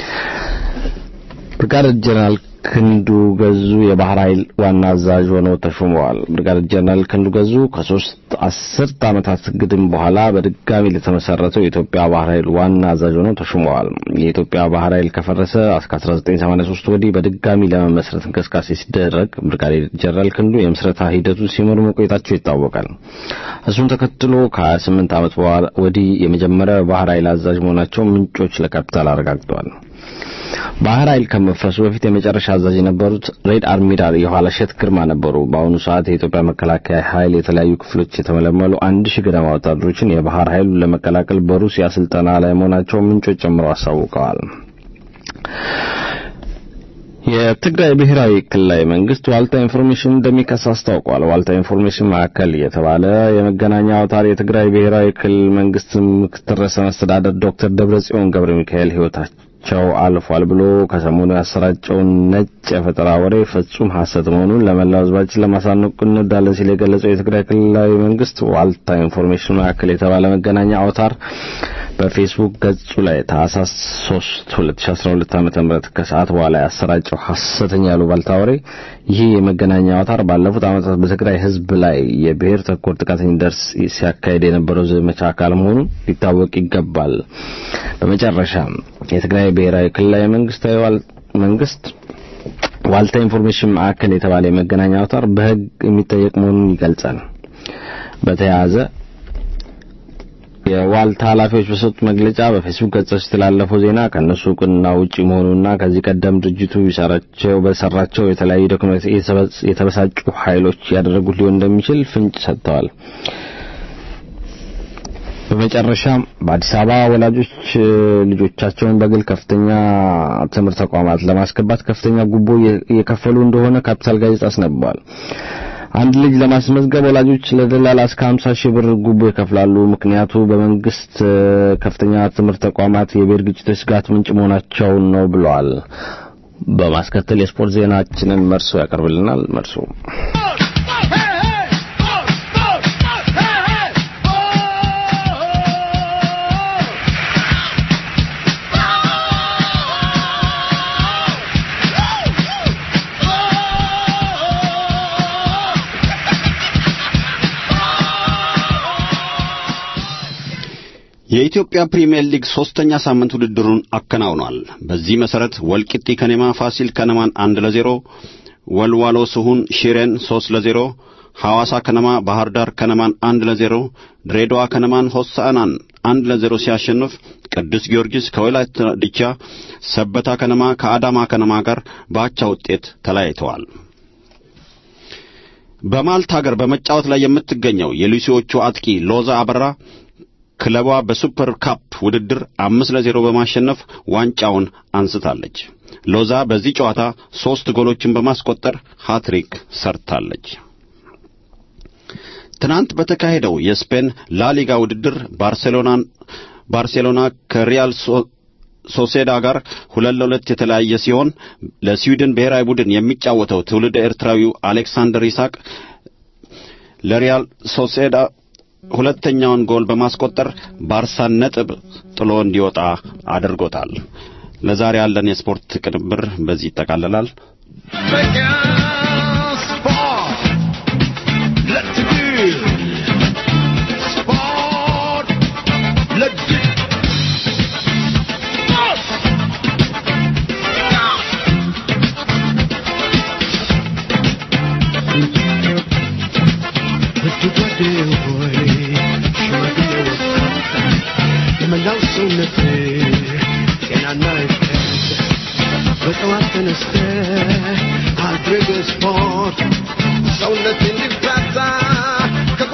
Speaker 2: ብርጋዴር ጀነራል ክንዱ ገዙ የባህር ኃይል ዋና አዛዥ ሆነው ተሾመዋል። ብርጋዴር ጀነራል ክንዱ ገዙ ከሶስት አስርት ዓመታት ግድም በኋላ በድጋሚ ለተመሰረተው የኢትዮጵያ ባህር ኃይል ዋና አዛዥ ሆነው ተሾመዋል። የኢትዮጵያ ባህር ኃይል ከፈረሰ እስከ 1983 ወዲህ በድጋሚ ለመመስረት እንቅስቃሴ ሲደረግ ብርጋዴር ጀነራል ክንዱ የምስረታ ሂደቱን ሲመሩ መቆየታቸው ይታወቃል። እሱን ተከትሎ ከ28 ዓመት በኋላ ወዲህ የመጀመሪያው የባህር ኃይል አዛዥ መሆናቸው ምንጮች ለካፒታል አረጋግጠዋል። ባህር ኃይል ከመፍረሱ በፊት የመጨረሻ አዛዥ የነበሩት ሬድ አድሚራል የኋላሸት ግርማ ነበሩ። በአሁኑ ሰዓት የኢትዮጵያ መከላከያ ኃይል የተለያዩ ክፍሎች የተመለመሉ አንድ ሺህ ገደማ ወታደሮችን የባህር ኃይሉን ለመቀላቀል በሩሲያ ስልጠና ላይ መሆናቸውን ምንጮች ጨምረው አሳውቀዋል። የትግራይ ብሔራዊ ክልላዊ መንግስት ዋልታ ኢንፎርሜሽን እንደሚከስ አስታውቋል። ዋልታ ኢንፎርሜሽን ማዕከል የተባለ የመገናኛ አውታር የትግራይ ብሔራዊ ክልል መንግስት ምክትል ርዕሰ መስተዳደር ዶክተር ደብረጽዮን ገብረ ሚካኤል ህይወታቸው አልፏል ብሎ ከሰሞኑ ያሰራጨውን ነጭ የፈጠራ ወሬ ፍጹም ሐሰት መሆኑን ለመላው ህዝባችን ለማሳወቅ እንወዳለን ሲል የገለጸው የትግራይ ክልላዊ መንግስት ዋልታ ኢንፎርሜሽን ማዕከል የተባለ መገናኛ አውታር በፌስቡክ ገጹ ላይ ታህሳስ 3 2012 ዓ.ም ከሰዓት በኋላ ያሰራጨው ሐሰተኛ ያሉባልታ ወሬ ይህ የመገናኛ አውታር ባለፉት ዓመታት በትግራይ ህዝብ ላይ የብሔር ተኮር ጥቃት እንዲደርስ ሲያካሄድ የነበረው ዘመቻ አካል መሆኑን ሊታወቅ ይገባል። በመጨረሻም የትግራይ ብሔራዊ ክልላዊ መንግስታዊ ዋል- መንግስት ዋልታ ኢንፎርሜሽን ማዕከል የተባለ የመገናኛ አውታር በህግ የሚጠየቅ መሆኑን ይገልጻል። በተያያዘ የዋልታ ኃላፊዎች በሰጡት መግለጫ በፌስቡክ ገጻቸው የተላለፈው ዜና ከእነሱ እውቅና ውጪ መሆኑና ከዚህ ቀደም ድርጅቱ ይሰራቸው በሰራቸው የተለያዩ ዶክመንት የተበሳጩ ኃይሎች ያደረጉት ሊሆን እንደሚችል ፍንጭ ሰጥተዋል። በመጨረሻም በአዲስ አበባ ወላጆች እ፣ ልጆቻቸውን በግል ከፍተኛ ትምህርት ተቋማት ለማስገባት ከፍተኛ ጉቦ እየ- እየከፈሉ እንደሆነ ካፒታል ጋዜጣ አስነብቧል። አንድ ልጅ ለማስመዝገብ ወላጆች ለደላላ እስከ 50 ሺህ ብር ጉቦ ይከፍላሉ። ምክንያቱ በመንግስት እ፣ ከፍተኛ ትምህርት ተቋማት የብሔር ግጭቶች ስጋት ምንጭ መሆናቸውን ነው ብለዋል። በማስከተል የስፖርት ዜናችንን መርሶ ያቀርብልናል። መርሶ
Speaker 3: የኢትዮጵያ ፕሪሚየር ሊግ ሶስተኛ ሳምንት ውድድሩን አከናውኗል። በዚህ መሰረት ወልቂጤ ከነማ ፋሲል ከነማን አንድ ለዜሮ፣ ወልዋሎ ስሁን ሽሬን ሶስት ለዜሮ፣ ሐዋሳ ከነማ ባህር ዳር ከነማን አንድ ለዜሮ፣ ድሬዳዋ ከነማን ሆሳዕናን አንድ ለዜሮ ሲያሸንፍ ቅዱስ ጊዮርጊስ ከወላይታ ዲቻ፣ ሰበታ ከነማ ከአዳማ ከነማ ጋር በአቻ ውጤት ተለያይተዋል። በማልታ ሀገር በመጫወት ላይ የምትገኘው የሉሲዎቹ አጥቂ ሎዛ አበራ ክለቧ በሱፐር ካፕ ውድድር አምስት ለዜሮ በማሸነፍ ዋንጫውን አንስታለች። ሎዛ በዚህ ጨዋታ ሦስት ጎሎችን በማስቆጠር ሃትሪክ ሰርታለች። ትናንት በተካሄደው የስፔን ላሊጋ ውድድር ባርሴሎናን ባርሴሎና ከሪያል ሶ- ሶሴዳ ጋር ሁለት ለሁለት የተለያየ ሲሆን ለስዊድን ብሔራዊ ቡድን የሚጫወተው ትውልደ ኤርትራዊው አሌክሳንደር ይስሐቅ ለሪያል ሶሴዳ ሁለተኛውን ጎል በማስቆጠር ባርሳን ነጥብ ጥሎ እንዲወጣ አድርጎታል። ለዛሬ ያለን የስፖርት ቅንብር በዚህ ይጠቃለላል።
Speaker 7: በጠዋት ተነስተ አድርገ ስፖርት ሰውነት እንዲፍታታ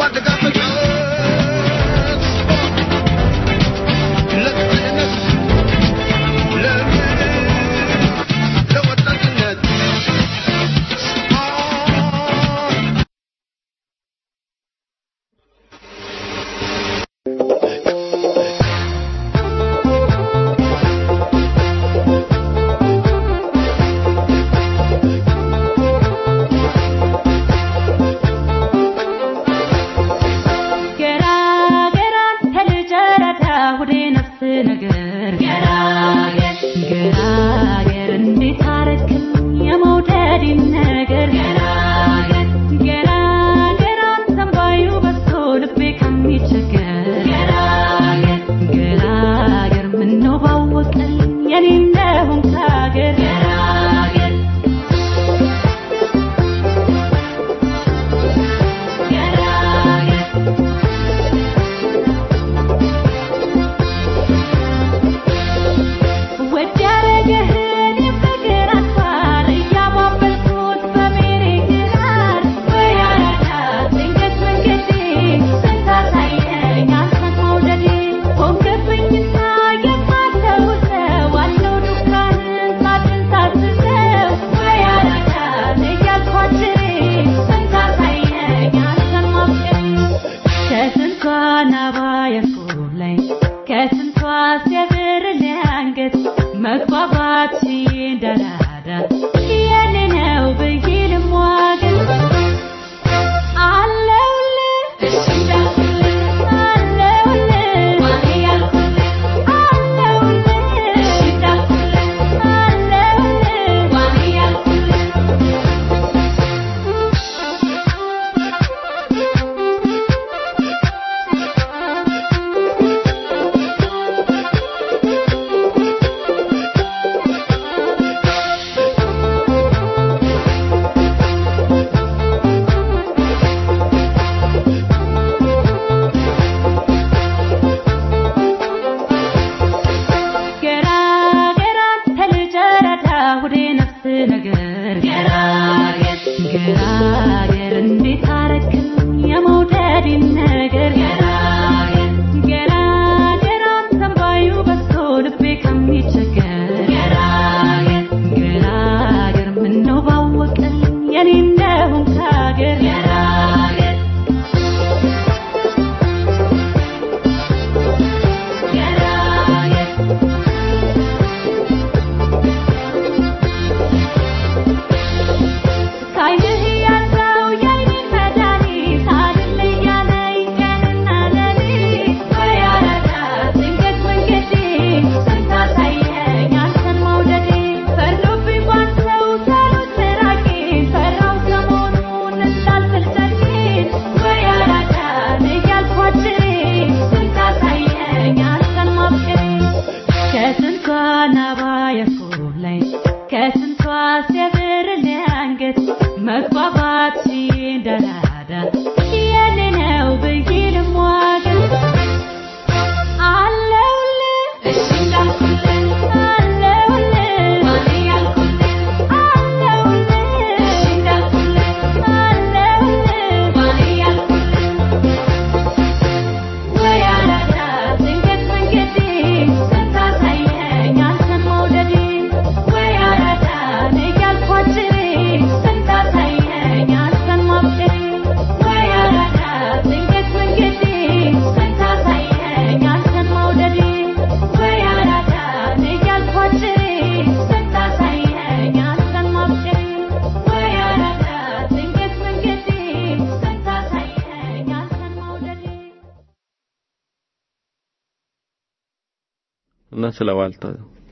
Speaker 2: እና ስለ ዋልታ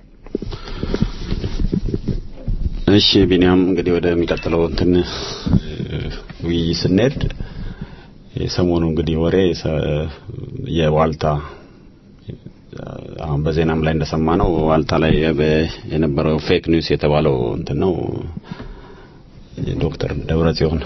Speaker 3: እሺ ቢኒያም እንግዲህ ወደሚቀጥለው እንትን ውይይት ስንሄድ የሰሞኑ እንግዲህ ወሬ የዋልታ አሁን በዜናም ላይ እንደሰማ ነው ዋልታ ላይ የነበረው ፌክ ኒውስ የተባለው እንትን ነው ዶክተር ደብረጽዮን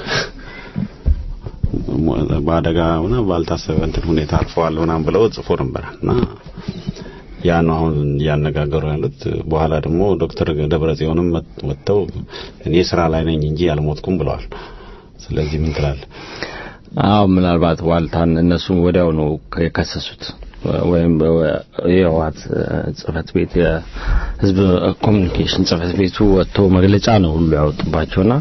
Speaker 3: በአደጋ ሆነ ባልታሰበ እንትን ሁኔታ አርፈዋል ምናምን ብለው ጽፎ ነበር እና ያ ነው አሁን እያነጋገሩ ያሉት። በኋላ ደግሞ ዶክተር ደብረጽዮንም ወጥተው እኔ ስራ ላይ ነኝ እንጂ አልሞትኩም ብለዋል። ስለዚህ ምን ትላለህ?
Speaker 2: አዎ ምናልባት ዋልታን እነሱ ወዲያው ነው የከሰሱት ወይም የህወሓት ጽህፈት ቤት የህዝብ ኮሚኒኬሽን ጽህፈት ቤቱ ወጥቶ መግለጫ ነው ሁሉ ያወጡባቸውና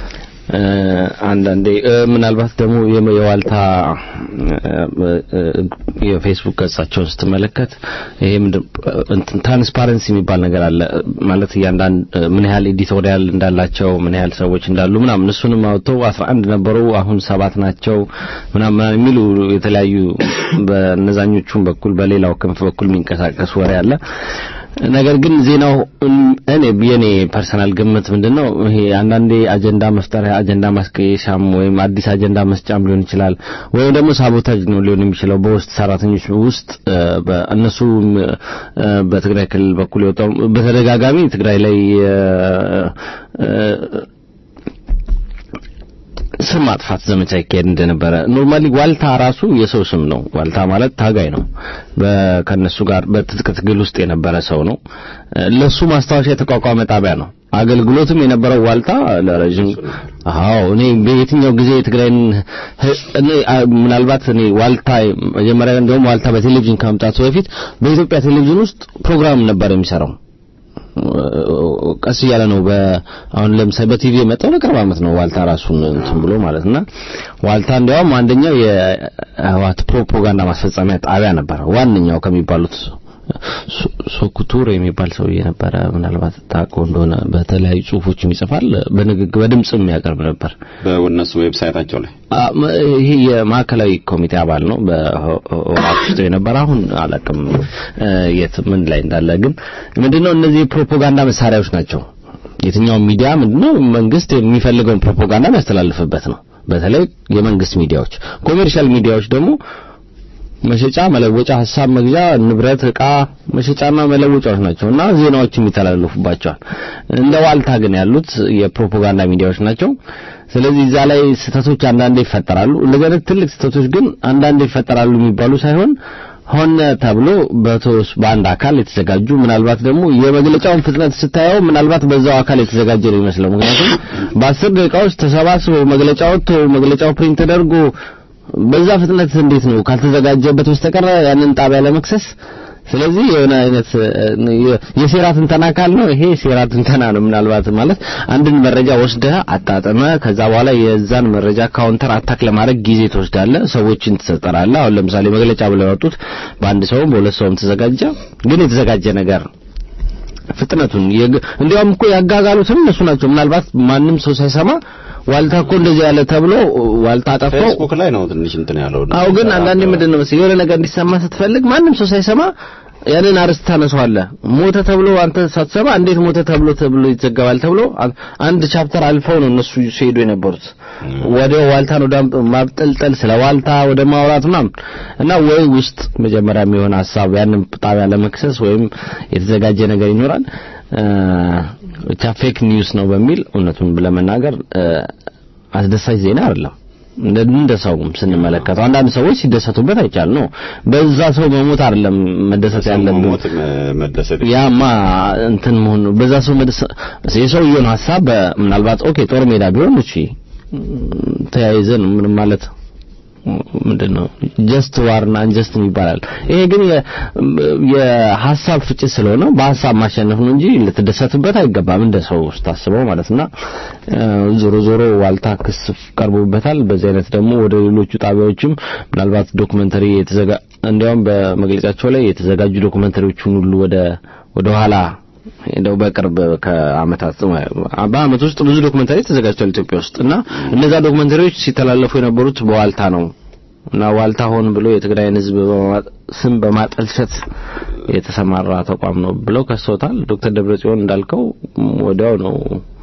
Speaker 2: አንዳንዴ ምናልባት ደግሞ የዋልታ የፌስቡክ ገጻቸውን ስትመለከት ይሄ ትራንስፓረንሲ የሚባል ነገር አለ ማለት እያንዳንድ ምን ያህል ኤዲቶሪያል እንዳላቸው ምን ያህል ሰዎች እንዳሉ ምናምን እሱንም አውጥተው 11 ነበሩ አሁን ሰባት ናቸው ምናምን የሚሉ የተለያዩ በነዛኞቹም በኩል በሌላው ክንፍ በኩል የሚንቀሳቀስ ወሬ አለ ነገር ግን ዜናው እኔ የኔ ፐርሰናል ግምት ምንድነው ይሄ አንዳንዴ አጀንዳ መፍጠሪያ አጀንዳ ማስቀየሻም ወይም አዲስ አጀንዳ መስጫም ሊሆን ይችላል ወይም ደግሞ ሳቦታጅ ነው ሊሆን የሚችለው በውስጥ ሰራተኞች ውስጥ እነሱ በትግራይ ክልል በኩል የወጣው በተደጋጋሚ ትግራይ ላይ ስም ማጥፋት ዘመቻ ይካሄድ እንደነበረ ኖርማሊ ዋልታ ራሱ የሰው ስም ነው ዋልታ ማለት ታጋይ ነው ከነሱ ጋር በትጥቅ ትግል ውስጥ የነበረ ሰው ነው ለሱ ማስታወሻ የተቋቋመ ጣቢያ ነው አገልግሎትም የነበረው ዋልታ ለረጅም አዎ እኔ በየትኛው ጊዜ የትግራይን እኔ ምናልባት እኔ ዋልታ መጀመሪያ እንደውም ዋልታ በቴሌቪዥን ከመምጣቱ በፊት በኢትዮጵያ ቴሌቪዥን ውስጥ ፕሮግራም ነበር የሚሰራው ቀስ እያለ ነው አሁን ለምሳሌ በቲቪ የመጣው ለቅርብ ዓመት ነው ዋልታ ራሱን እንትን ብሎ ማለትና ዋልታ እንዲያውም አንደኛው የህወሓት ፕሮፓጋንዳ ማስፈጸሚያ ጣቢያ ነበር ዋነኛው ከሚባሉት ሶኩቱር የሚባል ሰውዬ ነበረ ምናልባት ታውቀው እንደሆነ በተለያዩ ጽሁፎችም ይጽፋል በንግግር በድምጽ የሚያቀርብ ነበር
Speaker 3: በእነሱ ዌብሳይታቸው ላይ
Speaker 2: ይሄ የማዕከላዊ ኮሚቴ አባል ነው በህወሓት ውስጥ የነበረ አሁን አላውቅም የት ምን ላይ እንዳለ ግን ምንድነው እነዚህ የፕሮፓጋንዳ መሳሪያዎች ናቸው የትኛው ሚዲያ ምንድነው መንግስት የሚፈልገውን ፕሮፓጋንዳ የሚያስተላልፍበት ነው በተለይ የመንግስት ሚዲያዎች ኮሜርሻል ሚዲያዎች ደግሞ መሸጫ መለወጫ ሀሳብ መግዣ ንብረት እቃ መሸጫና መለወጫዎች ናቸው እና ዜናዎች የሚተላለፉባቸዋል እንደ ዋልታ ግን ያሉት የፕሮፓጋንዳ ሚዲያዎች ናቸው ስለዚህ እዛ ላይ ስህተቶች አንዳንዴ ይፈጠራሉ እንደዚህ አይነት ትልቅ ስህተቶች ግን አንዳንዴ ይፈጠራሉ የሚባሉ ሳይሆን ሆነ ተብሎ በተወስ በአንድ አካል የተዘጋጁ ምናልባት ደግሞ የመግለጫውን ፍጥነት ስታየው ምናልባት በዛው አካል የተዘጋጀ ነው ይመስለው ምክንያቱም በአስር ደቂቃዎች ተሰባስበው መግለጫ ወጥቶ መግለጫው ፕሪንት ተደርጎ በዛ ፍጥነት እንዴት ነው ካልተዘጋጀበት በስተቀር ያንን ጣቢያ ለመክሰስ ስለዚህ የሆነ አይነት የሴራ ትንተና አካል ነው ይሄ ሴራ ትንተና ነው ምናልባት ማለት አንድን መረጃ ወስደህ አጣጥመ ከዛ በኋላ የዛን መረጃ ካውንተር አታክ ለማድረግ ጊዜ ትወስዳለህ ሰዎችን ትሰጠራለህ አሁን ለምሳሌ መግለጫ ብለው ያወጡት በአንድ ሰውም በሁለት ሰውም ተዘጋጀ ግን የተዘጋጀ ነገር ፍጥነቱን እንዲያውም እኮ ያጋጋሉትም እነሱ ናቸው ምናልባት ማንም ሰው ሳይሰማ ዋልታ እኮ እንደዚህ ያለ ተብሎ ዋልታ አጠፋው
Speaker 3: ፌስቡክ ላይ ነው ትንሽ እንትን ያለው
Speaker 2: አው ግን አንዳንዴ ምንድነው መሰለኝ የሆነ ነገር እንዲሰማ ስትፈልግ ማንም ሰው ሳይሰማ ያንን አርስት ታነሳዋለህ ሞተ ተብሎ አንተ ሳትሰማ እንዴት ሞተ ተብሎ ተብሎ ይዘገባል ተብሎ አንድ ቻፕተር አልፈው ነው እነሱ ሲሄዱ የነበሩት ወደ ዋልታን ወደ ማብጠልጠል ስለ ዋልታ ወደ ማውራት ምናምን እና ወይ ውስጥ መጀመሪያ የሚሆን ሀሳብ ያንን ጣቢያ ለመክሰስ ወይም የተዘጋጀ ነገር ይኖራል ብቻ ፌክ ኒውስ ነው በሚል እውነቱን ለመናገር አስደሳች ዜና አይደለም እንደ ሰውም ስንመለከተው አንዳንድ ሰዎች ሲደሰቱበት አይቻል ነው በዛ ሰው መሞት አይደለም መደሰት ያለብን
Speaker 3: መደሰት
Speaker 2: ያማ እንትን መሆን በዛ ሰው መደሰት የሰውየውን ሀሳብ ምናልባት ኦኬ ጦር ሜዳ ቢሆን እሺ ተያይዘን ምንም ማለት ምንድነው ጀስት ዋርና አንጀስት ይባላል ይሄ ግን የሀሳብ ፍጭት ስለሆነ በሀሳብ ማሸነፍ ነው እንጂ ልትደሰትበት አይገባም እንደ ሰው ስታስበው ማለትና ዞሮ ዞሮ ዋልታ ክስ ቀርቦበታል በዚህ አይነት ደግሞ ወደ ሌሎቹ ጣቢያዎችም ምናልባት ዶክመንተሪ የተዘጋ እንዲያውም በመግለጫቸው ላይ የተዘጋጁ ዶክመንተሪዎችን ሁሉ ወደ ወደ ኋላ እንደው በቅርብ ከአመታት በአመት ውስጥ ብዙ ዶክመንታሪ ተዘጋጅቷል ኢትዮጵያ ውስጥ እና እነዛ ዶክመንታሪዎች ሲተላለፉ የነበሩት በዋልታ ነው እና ዋልታ ሆን ብሎ የትግራይን ህዝብ ስም በማጠልሸት የተሰማራ ተቋም ነው ብለው ከሰውታል ዶክተር ደብረጽዮን እንዳልከው ወዲያው ነው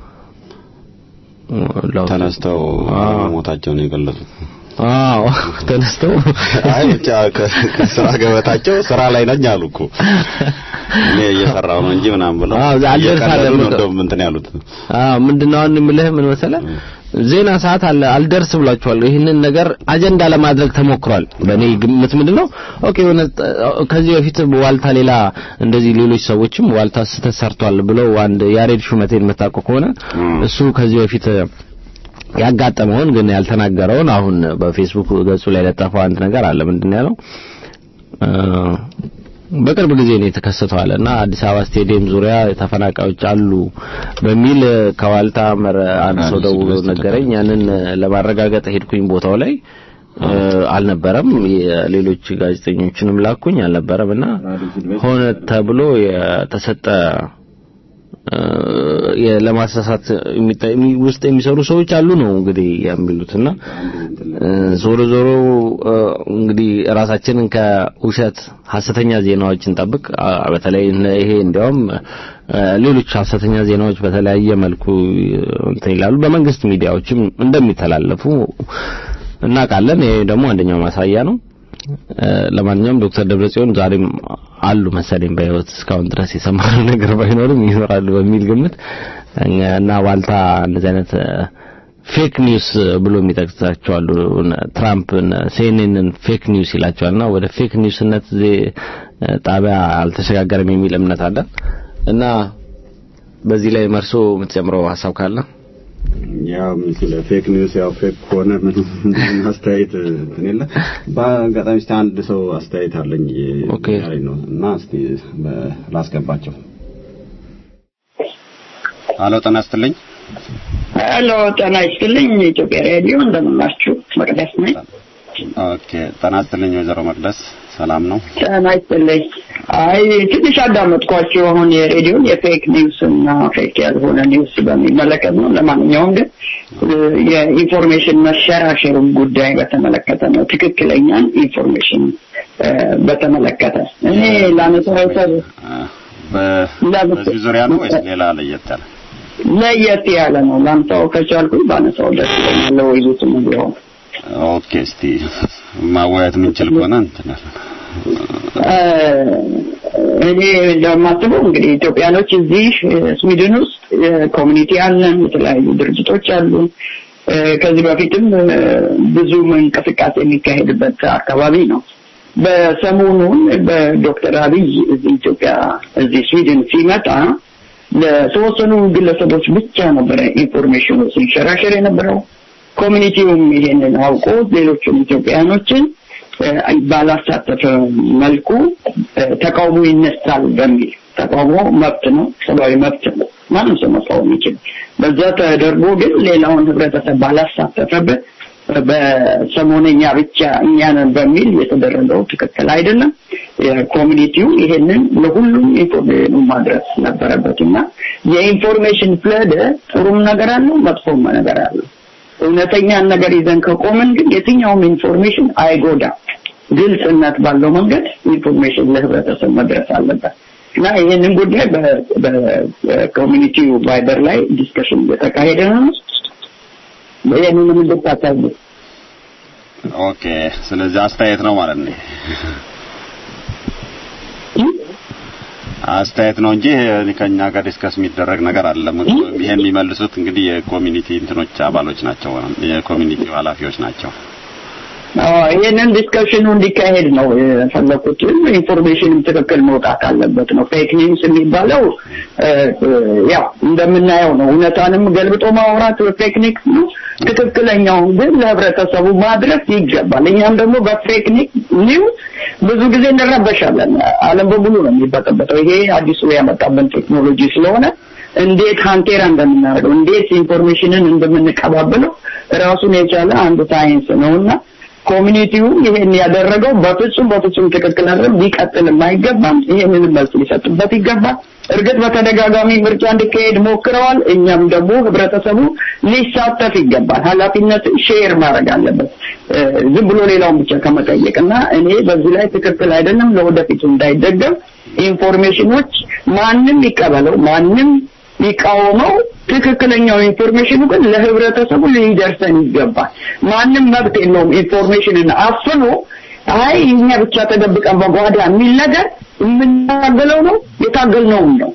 Speaker 3: ተነስተው ሞታቸውን የገለጹት
Speaker 2: አዎ ተነስተው
Speaker 3: አይ ብቻ ከስራ ገበታቸው ስራ ላይ ነኝ አሉ እኮ እኔ እየሰራው ነው እንጂ ምናምን ብለው
Speaker 2: አዎ አልደርሳለም
Speaker 3: እንደውም እንትን ያሉት
Speaker 2: አዎ ምንድነው አሁን የምልህ ምን መሰለህ ዜና ሰዓት አለ አልደርስ ብሏቸዋል ይህንን ነገር አጀንዳ ለማድረግ ተሞክሯል በእኔ ግምት ምንድነው ኦኬ የሆነ ከዚህ በፊት ዋልታ ሌላ እንደዚህ ሌሎች ሰዎችም ዋልታ ስህተት ሰርቷል ብለው አንድ ያሬድ ሹመቴን የምታውቀው ከሆነ እሱ ከዚህ በፊት ያጋጠመውን ግን ያልተናገረውን አሁን በፌስቡክ ገጹ ላይ ለጠፈው አንድ ነገር አለ። ምንድን ነው ያለው? እ፣ በቅርብ ጊዜ ነው የተከሰተው አለ እና አዲስ አበባ ስቴዲየም ዙሪያ ተፈናቃዮች አሉ በሚል እ፣ ከዋልታ መረ አንድ ሰው ደውሎ ነገረኝ። ያንን እ፣ ለማረጋገጥ ሄድኩኝ ቦታው ላይ እ፣ አልነበረም። የሌሎች ጋዜጠኞችንም ላኩኝ አልነበረም እና ሆነ ተብሎ የተሰጠ እ፣ የ- ለማሳሳት የሚጠ- የሚ- ውስጥ የሚሰሩ ሰዎች አሉ ነው እንግዲህ የሚሉትና እ፣ ዞሮ ዞሮ እ፣ እንግዲህ ራሳችንን ከውሸት ሐሰተኛ ዜናዎችን ጠብቅ። አ፣ በተለይ እነ- ይሄ እንዲያውም እ፣ ሌሎች ሐሰተኛ ዜናዎች በተለያየ መልኩ እ፣ እንትን ይላሉ። በመንግስት ሚዲያዎችም እንደሚተላለፉ እናውቃለን። ይሄ ደግሞ አንደኛው ማሳያ ነው። እ፣ ለማንኛውም ዶክተር ደብረጽዮን ዛሬም አሉ መሰለኝ በህይወት እስካሁን ድረስ የሰማነው ነገር ባይኖርም ይኖራሉ በሚል ግምት እኛ- እና ዋልታ እንደዚህ አይነት እ፣ ፌክ ኒውስ ብሎ የሚጠቅሳቸው አሉ። እነ ትራምፕ ሲኤንኤንን ፌክ ኒውስ ይላቸዋልና ወደ ፌክ ኒውስነት ዜ- ጣቢያ አልተሸጋገረም የሚል እምነት አለ እና በዚህ ላይ መርሶ የምትጨምረው ሀሳብ ካለ
Speaker 3: ያው ስለ ፌክ ኒውስ ያው ፌክ ከሆነ ምንም ምንም አስተያየት እንትን የለ። በአጋጣሚ እስቲ አንድ ሰው አስተያየት አለኝ
Speaker 2: ኦኬ።
Speaker 3: ያለኝ ነው እና እስቲ በ- ላስገባቸው። አሎ ጤና ይስጥልኝ።
Speaker 8: ሄሎ ጤና ይስጥልኝ። ኢትዮጵያ ሬዲዮ እንደምናችሁ መቅደስ ነኝ።
Speaker 3: ኦኬ ጤና ይስጥልኝ ወይዘሮ መቅደስ ሰላም ነው?
Speaker 8: ጤና ይስጥልኝ። አይ ትንሽ አዳመጥኳችሁ አሁን የሬዲዮን የፌክ ኒውስ እና ፌክ ያልሆነ ኒውስ በሚመለከት ነው። ለማንኛውም ግን እ፣ የኢንፎርሜሽን መሸራሸሩን ጉዳይ በተመለከተ ነው። ትክክለኛን ኢንፎርሜሽን እ፣ በተመለከተ እኔ ላነሳው ሰብ
Speaker 3: አ፣ በ- በዚህ ዙሪያ ነው ወይስ ሌላ ለየት ያለ?
Speaker 8: ለየት ያለ ነው። ላንሳው ከቻልኩኝ ባነሳው ደስ ይለኛል። ለወይዙትም ቢሆን
Speaker 3: ኦኬ እስቲ ማወያየት የምንችል ከሆነ እንትን
Speaker 8: እ፣ እኔ እንደማስበው እንግዲህ ኢትዮጵያኖች እዚህ እ፣ ስዊድን ውስጥ እ፣ ኮሚኒቲ አለን፣ የተለያዩ ድርጅቶች አሉ። እ፣ ከዚህ በፊትም እ፣ ብዙ እንቅስቃሴ የሚካሄድበት አካባቢ ነው። በሰሞኑን በዶክተር አብይ እዚህ ኢትዮጵያ እዚህ ስዊድን ሲመጣ ለተወሰኑ ግለሰቦች ብቻ ነበረ ኢንፎርሜሽኑ ሲንሸራሸር የነበረው። ኮሚኒቲውም ይሄንን አውቆ ሌሎቹን ኢትዮጵያኖችን እ፣ ባላሳተፈ መልኩ እ፣ ተቃውሞ ይነሳል በሚል ተቃውሞ መብት ነው፣ ሰብአዊ መብት ነው። ማንም ሰው መቃወም ይችላል። በዛ ተደርጎ ግን ሌላውን ህብረተሰብ ባላሳተፈበት እ፣ በሰሞነኛ ብቻ እኛንን በሚል የተደረገው ትክክል አይደለም። የኮሚኒቲው ይሄንን ለሁሉም ኢንፎርሜሽኑ ማድረስ ነበረበት እና የኢንፎርሜሽን ፍለድ ጥሩም ነገር አለው፣ መጥፎም ነገር አለው። እውነተኛን ነገር ይዘን ከቆምን ግን የትኛውም ኢንፎርሜሽን አይጎዳም። ግልጽነት ባለው መንገድ ኢንፎርሜሽን ለህብረተሰብ መድረስ አለበት እና ይህንን ጉዳይ በ- በኮሚኒቲው ቫይበር ላይ ዲስከሽን እየተካሄደ ነው። ይህንንም እንድታሳዩ
Speaker 3: ኦኬ ስለዚህ አስተያየት ነው ማለት ነው። አስተያየት ነው እንጂ ይሄ ከኛ ጋር ዲስከስ የሚደረግ ነገር አይደለም። ይሄን የሚመልሱት እንግዲህ የኮሚኒቲ እንትኖች አባሎች ናቸው፣ የኮሚኒቲው ኃላፊዎች ናቸው።
Speaker 8: አዎ፣ ይህንን ዲስከሽኑ እንዲካሄድ ነው የፈለኩት። ኢንፎርሜሽንም ትክክል መውጣት አለበት ነው። ፌክ ኒውስ የሚባለው እ፣ እ፣ ያው እንደምናየው ነው። እውነታንም ገልብጦ ማውራት ፌክ ኒውስ ነው። ትክክለኛውን ግን ለህብረተሰቡ ማድረስ ይገባል። እኛም ደግሞ በፌክ ኒውስ ብዙ ጊዜ እንረበሻለን። ዓለም በሙሉ ነው የሚበጠበጠው። ይሄ አዲሱ ያመጣብን ቴክኖሎጂ ስለሆነ እንዴት ሀንቴራ እንደምናደርገው እንዴት ኢንፎርሜሽንን እንደምንቀባበለው ራሱን የቻለ አንድ ሳይንስ ነውና ኮሚኒቲው ይሄን ያደረገው በፍጹም በፍጹም ትክክል አይደለም፣ ሊቀጥልም አይገባም። ይሄንን መልስ ሊሰጥበት ይገባል። እርግጥ በተደጋጋሚ ምርጫ እንዲካሄድ ሞክረዋል። እኛም ደግሞ ህብረተሰቡ ሊሳተፍ ይገባል። ኃላፊነትን ሼር ማድረግ አለበት እ፣ ዝም ብሎ ሌላውን ብቻ ከመጠየቅ እና እኔ በዚህ ላይ ትክክል አይደለም፣ ለወደፊቱ እንዳይደገም ኢንፎርሜሽኖች ማንም ይቀበለው ማንም ሊቃወመው ትክክለኛው ኢንፎርሜሽኑ ግን ለህብረተሰቡ ሊደርሰን ይገባል። ማንም መብት የለውም ኢንፎርሜሽንን አፍኖ አይ እኛ ብቻ ተደብቀን በጓዳ የሚል ነገር የምናገለው ነው የታገልነውም ነው።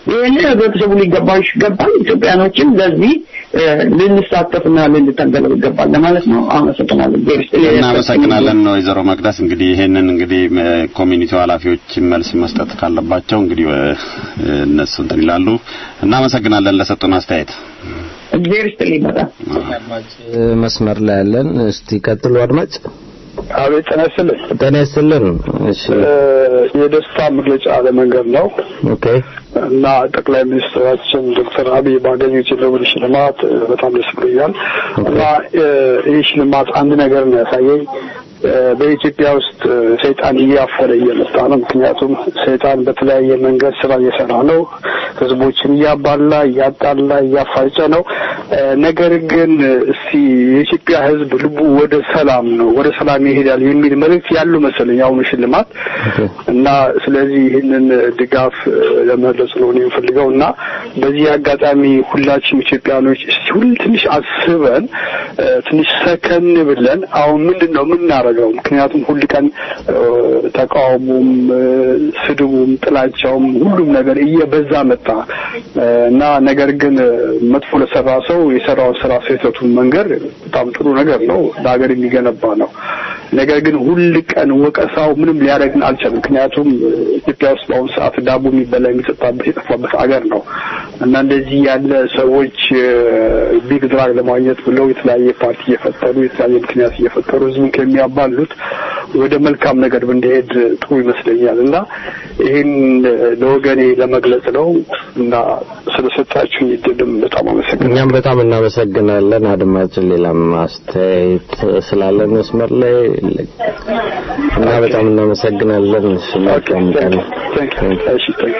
Speaker 8: ይህን ህብረተሰቡ ሊገባው ይገባል። ኢትዮጵያኖችም ለዚህ እ፣ ልንሳተፍና ልንታገለው ይገባል ለማለት ነው። አመሰግናለሁ። እግዚአብሔር ይስጥልኝ።
Speaker 3: እናመሰግናለን ወይዘሮ መቅደስ እንግዲህ ይሄንን እንግዲህ እ፣ ኮሚኒቲው ኃላፊዎች መልስ መስጠት ካለባቸው እንግዲህ እ፣ እነሱ እንትን ይላሉ። እናመሰግናለን ለሰጡን አስተያየት።
Speaker 8: እግዚአብሔር ይስጥልኝ በጣም
Speaker 2: መስመር ላይ ያለን እስቲ ቀጥሉ አድማጭ
Speaker 9: አቤት ጤና ይስጥልኝ።
Speaker 2: ጤና ይስጥልን እሺ
Speaker 9: እ፣ የደስታ መግለጫ ለመንገድ ነው
Speaker 2: ኦኬ
Speaker 9: እና ጠቅላይ ሚኒስትራችን ዶክተር አብይ ባገኙት የኖቤል ሽልማት እ፣ በጣም ደስ ብሎኛል እና እ፣ ይህ ሽልማት አንድ ነገር ነው ያሳየኝ እ፣ በኢትዮጵያ ውስጥ እ፣ ሰይጣን እያፈረ እየመጣ ነው። ምክንያቱም ሰይጣን በተለያየ መንገድ ስራ እየሰራ ነው። ህዝቦችን እያባላ፣ እያጣላ፣ እያፋጨ ነው። እ፣ ነገር ግን እ፣ እስቲ የኢትዮጵያ ህዝብ ልቡ ወደ ሰላም ነው፣ ወደ ሰላም ይሄዳል የሚል መልእክት ያለው መሰለኝ አሁኑ ሽልማት እና ስለዚህ ይህንን ድጋፍ እ፣ ለመግለጽ ነው እኔ የምፈልገው እና በዚህ አጋጣሚ ሁላችንም ኢትዮጵያኖች እስቲ ሁል ትንሽ አስበን እ፣ ትንሽ ሰከን ብለን አሁን ምንድን ነው የምናደርገው? ምክንያቱም ሁል ቀን እ፣ ተቃውሞም እ፣ ስድቡም ጥላቻውም ሁሉም ነገር እየበዛ መጣ እ፣ እና ነገር ግን እ፣ መጥፎ ለሰራ ሰው የሰራውን ስራ ስህተቱን መንገር በጣም ጥሩ ነገር ነው፣ ለሀገር የሚገነባ ነው። ነገር ግን ሁል ቀን ወቀሳው ምንም ሊያደርግን አልቻለም። ምክንያቱም እ፣ ኢትዮጵያ ውስጥ በአሁኑ ሰዓት ዳቦ የሚበላ የሚጠጣበት የጠፋበት አገር ነው እና እንደዚህ ያለ ሰዎች ቢግ ድራግ ለማግኘት ብለው የተለያየ ፓርቲ እየፈጠሩ የተለያየ ምክንያት እየፈጠሩ ህዝቡን ከሚያባሉት ወደ መልካም ነገር ብንሄድ ጥሩ ይመስለኛል እና ይህን ለወገኔ ለመግለጽ ነው እና ስለሰጣችሁኝ እድልም በጣም አመሰግናለሁ።
Speaker 2: እኛም በጣም እናመሰግናለን። አድማጭ ሌላም አስተያየት ስላለን መስመር ላይ እና በጣም እናመሰግናለን። እሺ መልካም ቀን።
Speaker 9: እሺ ታንክ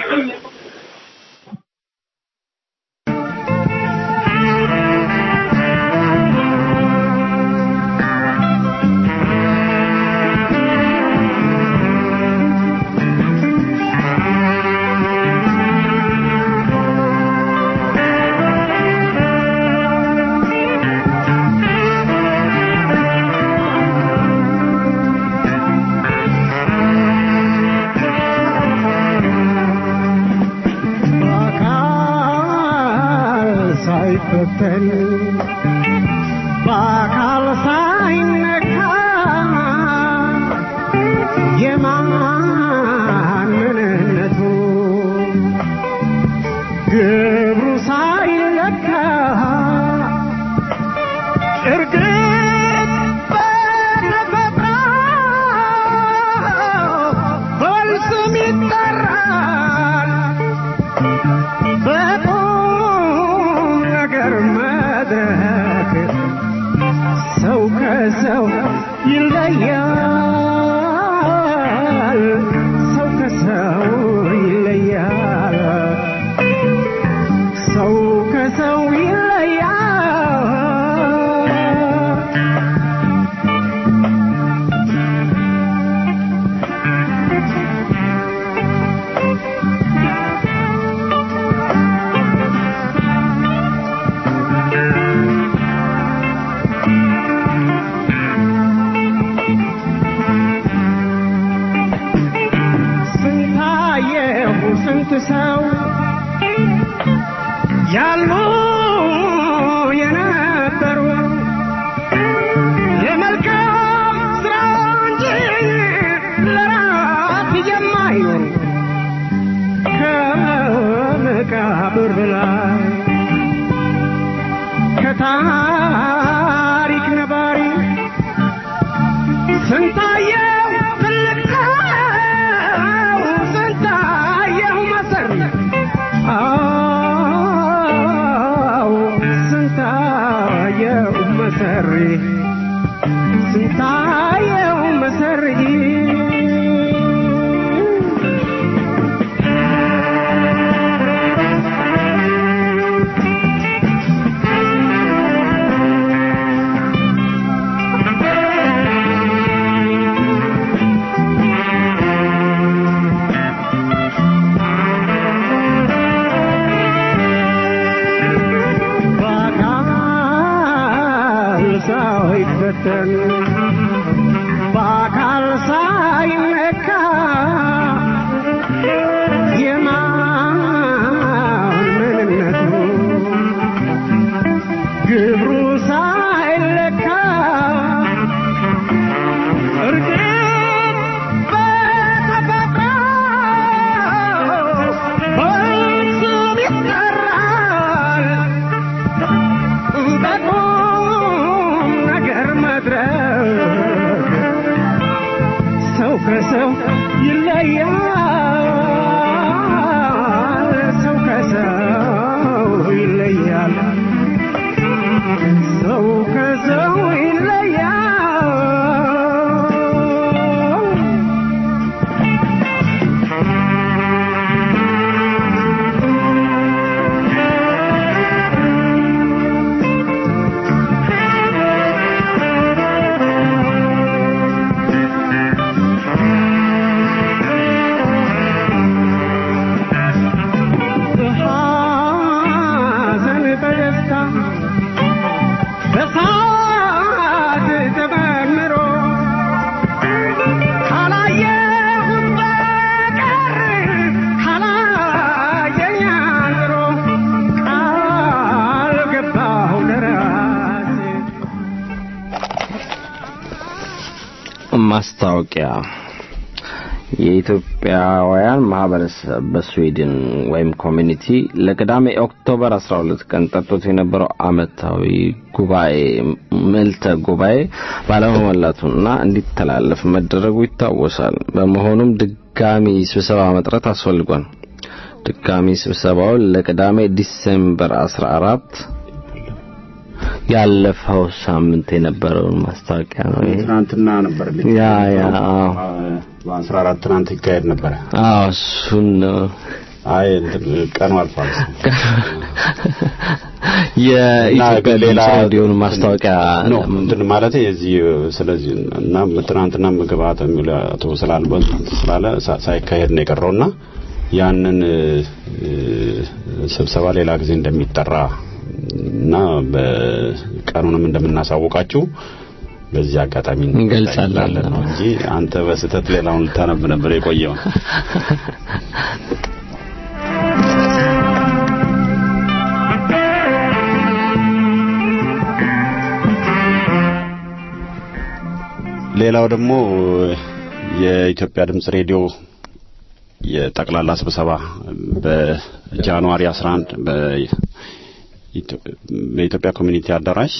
Speaker 7: በአካል ሳይፈተን በአካል ሳይነካ የማን ምንነቱ ግብሩ ሳይለካ እርግጥ በተፈጥሮ በስም ይጠራል በቁም ነገር መድረክ ሰው ከሰው ይለያል። ሰው ከሰው ይለያል። ሰው ከሰው ይለያል። ስንታየሁ ስንት ሰው ያሉ የነበሩ ለመልካም ስራ እንጂ ለራት የማይኖሩ ከመቃብር በላይ ከታሪክ ነባሪ ስንታየው ትልቅ ሰው ስንታየው መሰሪ አዎ ስንታየው መሰሪ ስንታየው መሰሪ ከሰው ይለያል ሰው ከሰው ይለያል ሰው ከሰው ይለያል በሐዘን በደስታ በሳቅ ተመርምሮ ካላየሁት በቀር ካላየኝ አድሮ ቃል ገባሁ ለራሴ
Speaker 2: ማስታወቂያ የኢትዮጵያውያን ማህበረሰብ በስዊድን ወይም ኮሚኒቲ ለቅዳሜ ኦክቶበር 12 ቀን ጠርቶት የነበረው አመታዊ ጉባኤ ምልተ ጉባኤ ባለመሞላቱና እንዲተላለፍ መደረጉ ይታወሳል። በመሆኑም ድጋሚ ስብሰባ መጥራት አስፈልጓል። ድጋሚ ስብሰባውን ለቅዳሜ ዲሴምበር 14 ያለፈው ሳምንት የነበረውን ማስታወቂያ ነው ይሄ።
Speaker 3: ትናንትና ነበር ልክ
Speaker 2: ያ ያ አዎ
Speaker 3: በአስራ አራት ትናንት ይካሄድ ነበረ።
Speaker 2: አዎ እሱን ነው
Speaker 3: አይ እንትን ቀኑ አልፏል።
Speaker 2: የኢትዮጵያ ድምፅ ሬዲዮን ማስታወቂያ
Speaker 3: ነው እንትን ማለት የዚህ ስለዚህ እና ትናንትና ምግባት የሚል አቶ ስላልበት ስላለ ሳ- ሳይካሄድ ነው የቀረውና ያንን እ፣ ስብሰባ ሌላ ጊዜ እንደሚጠራ እና በቀኑንም እንደምናሳውቃችሁ በዚህ አጋጣሚ
Speaker 2: እንገልጻለን።
Speaker 3: ነው እንጂ አንተ በስህተት ሌላውን ልታነብ ነበር የቆየው። ሌላው ደግሞ የኢትዮጵያ ድምጽ ሬዲዮ የጠቅላላ ስብሰባ በጃንዋሪ 11 በኢትዮ- በኢትዮጵያ ኮሚኒቲ አዳራሽ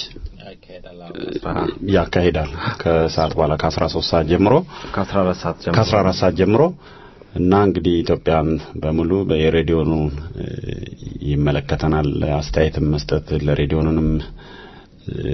Speaker 3: ያካሂዳል ከሰዓት በኋላ ከ13 ሰዓት ጀምሮ
Speaker 2: ከ14 ሰዓት ጀምሮ
Speaker 3: ከ14 ሰዓት ጀምሮ እና እንግዲህ ኢትዮጵያን በሙሉ በሬዲዮኑ ይመለከተናል። አስተያየትም መስጠት ለሬዲዮኑንም እ፣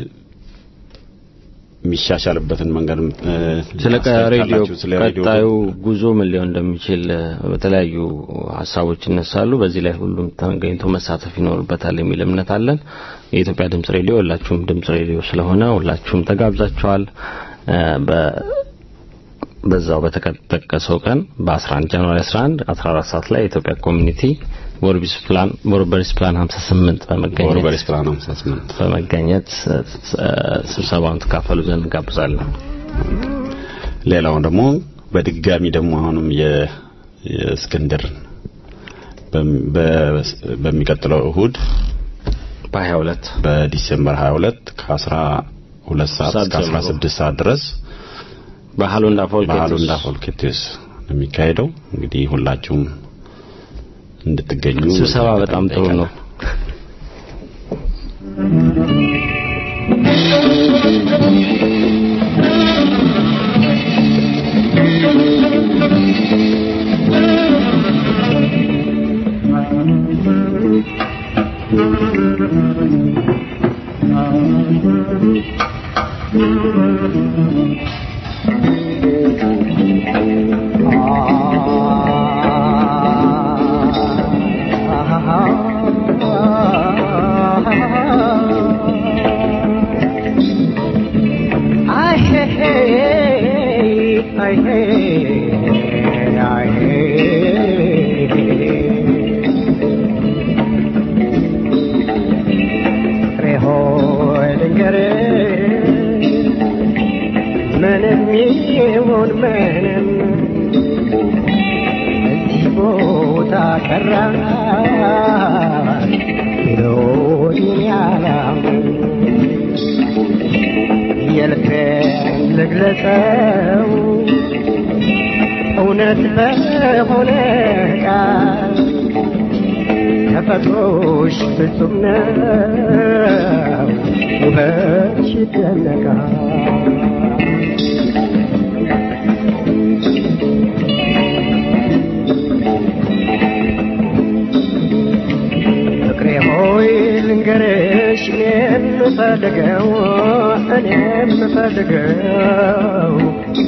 Speaker 3: የሚሻሻልበትን መንገድ እ፣
Speaker 2: ስለ
Speaker 3: አስተያየት
Speaker 2: ሬዲዮ
Speaker 3: ካላችሁ ስለ ሬዲዮ
Speaker 2: ቀጣዩ ጉዞ ምን ሊሆን እንደሚችል እ፣ በተለያዩ ሀሳቦች ይነሳሉ። በዚህ ላይ ሁሉም ተገኝቶ መሳተፍ ይኖርበታል የሚል እምነት አለን። የኢትዮጵያ ድምጽ ሬዲዮ ሁላችሁም ድምጽ ሬዲዮ ስለሆነ ሁላችሁም ተጋብዛችኋል። እ፣ በ በዛው በተጠቀሰው ቀን በ11 ጃንዋሪ 11 14 ሰዓት ላይ የኢትዮጵያ ኮሚኒቲ ቦርቢስ ፕላን ቦርበሪስ ፕላን 58 በመገኘት
Speaker 3: ቦርበሪስ ፕላን 58
Speaker 2: በመገኘት እ፣ እ፣ ስብሰባውን ተካፈሉ ዘንድ እንጋብዛለን።
Speaker 3: ሌላው ደግሞ በድጋሚ ደግሞ አሁንም የ- የእስክንድር በም- በ- በሚቀጥለው እሁድ
Speaker 2: በ22
Speaker 3: በዲሴምበር 22 ከ12 ሰዓት
Speaker 2: ሰዓት
Speaker 3: እስከ
Speaker 2: ጀምሮ
Speaker 3: 16 ሰዓት ድረስ
Speaker 2: በሃሎንዳ ፎልኬትስ
Speaker 3: በሃሎንዳ ፎልኬትስ ነው የሚካሄደው። እንግዲህ ሁላችሁም እንድትገኙ
Speaker 2: ስብሰባ በጣም ጥሩ ነው።
Speaker 7: I hey, I hey, I hey. ሆይ ልንገርህ ምንም ይሁን ምንም እዚህ ቦታ ቀራ ሎዲን ያላምን የልቤን ልግለጸው እውነት በሆነ ቃል ተፈጥሮሽ ፍጹም ነው ውበትሽ ይደነቃል የምፈልገው እኔ የምፈልገው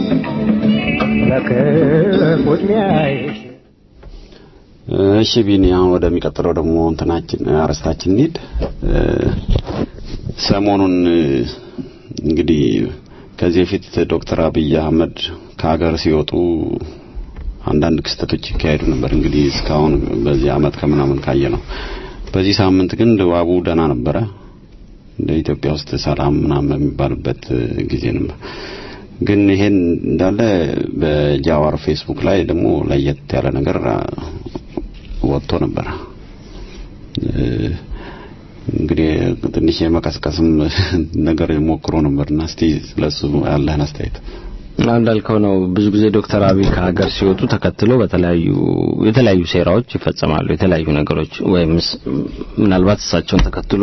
Speaker 7: ለክፉ ዕድሜሽ
Speaker 3: እሺ ቢኒ አሁን ወደሚቀጥለው ደግሞ እንትናችን አርስታችን እንሂድ እ፣ ሰሞኑን እ፣ እንግዲህ ከዚህ በፊት ዶክተር አብይ አህመድ ከሀገር ሲወጡ አንዳንድ ክስተቶች ይካሄዱ ነበር እንግዲህ እስካሁን በዚህ አመት ከምናምን ካየ ነው በዚህ ሳምንት ግን ድባቡ ደህና ነበረ እንደ ኢትዮጵያ ውስጥ ሰላም ምናምን የሚባልበት እ፣ ጊዜ ነበር ግን ይሄን እንዳለ በጃዋር ፌስቡክ ላይ ደግሞ ለየት ያለ ነገር አ፣ ወጥቶ ነበር እ፣ እንግዲህ ትንሽ የመቀስቀስም ነገር ሞክሮ ነበርና እስቲ ስለሱ ያለህን አስተያየት
Speaker 2: እንዳልከው ነው። ብዙ ጊዜ ዶክተር አብይ ከሀገር ሲወጡ ተከትሎ በተለያዩ የተለያዩ ሴራዎች ይፈጸማሉ። የተለያዩ ነገሮች ወይም ስ- ምናልባት እሳቸውን ተከትሎ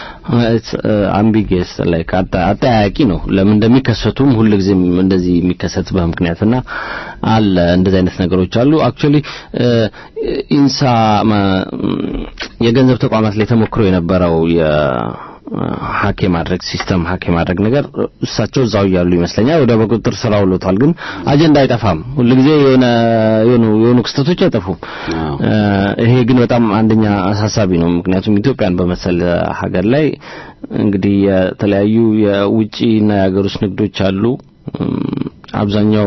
Speaker 2: አምቢጌስ ላይ አጠያያቂ ነው። ለምን እንደሚከሰቱም ሁልጊዜም እንደዚህ የሚከሰትበት ምክንያትና አለ እንደዚህ አይነት ነገሮች አሉ። አክቹሊ ኢንሳ ማ- የገንዘብ ተቋማት ላይ ተሞክሮ የነበረው የ ሀክ የማድረግ ሲስተም ሀክ የማድረግ ነገር እሳቸው እዛው እያሉ ይመስለኛል ወደ በቁጥጥር ስር አውሎታል። ግን አጀንዳ አይጠፋም። ሁልጊዜ የሆነ የሆኑ የሆኑ ክስተቶች አይጠፉም።
Speaker 3: አዎ።
Speaker 2: እ፣ ይሄ ግን በጣም አንደኛ አሳሳቢ ነው። ምክንያቱም ኢትዮጵያን በመሰለ ሀገር ላይ እንግዲህ የተለያዩ የውጭና የሀገር ውስጥ ንግዶች አሉ። እም፣ አብዛኛው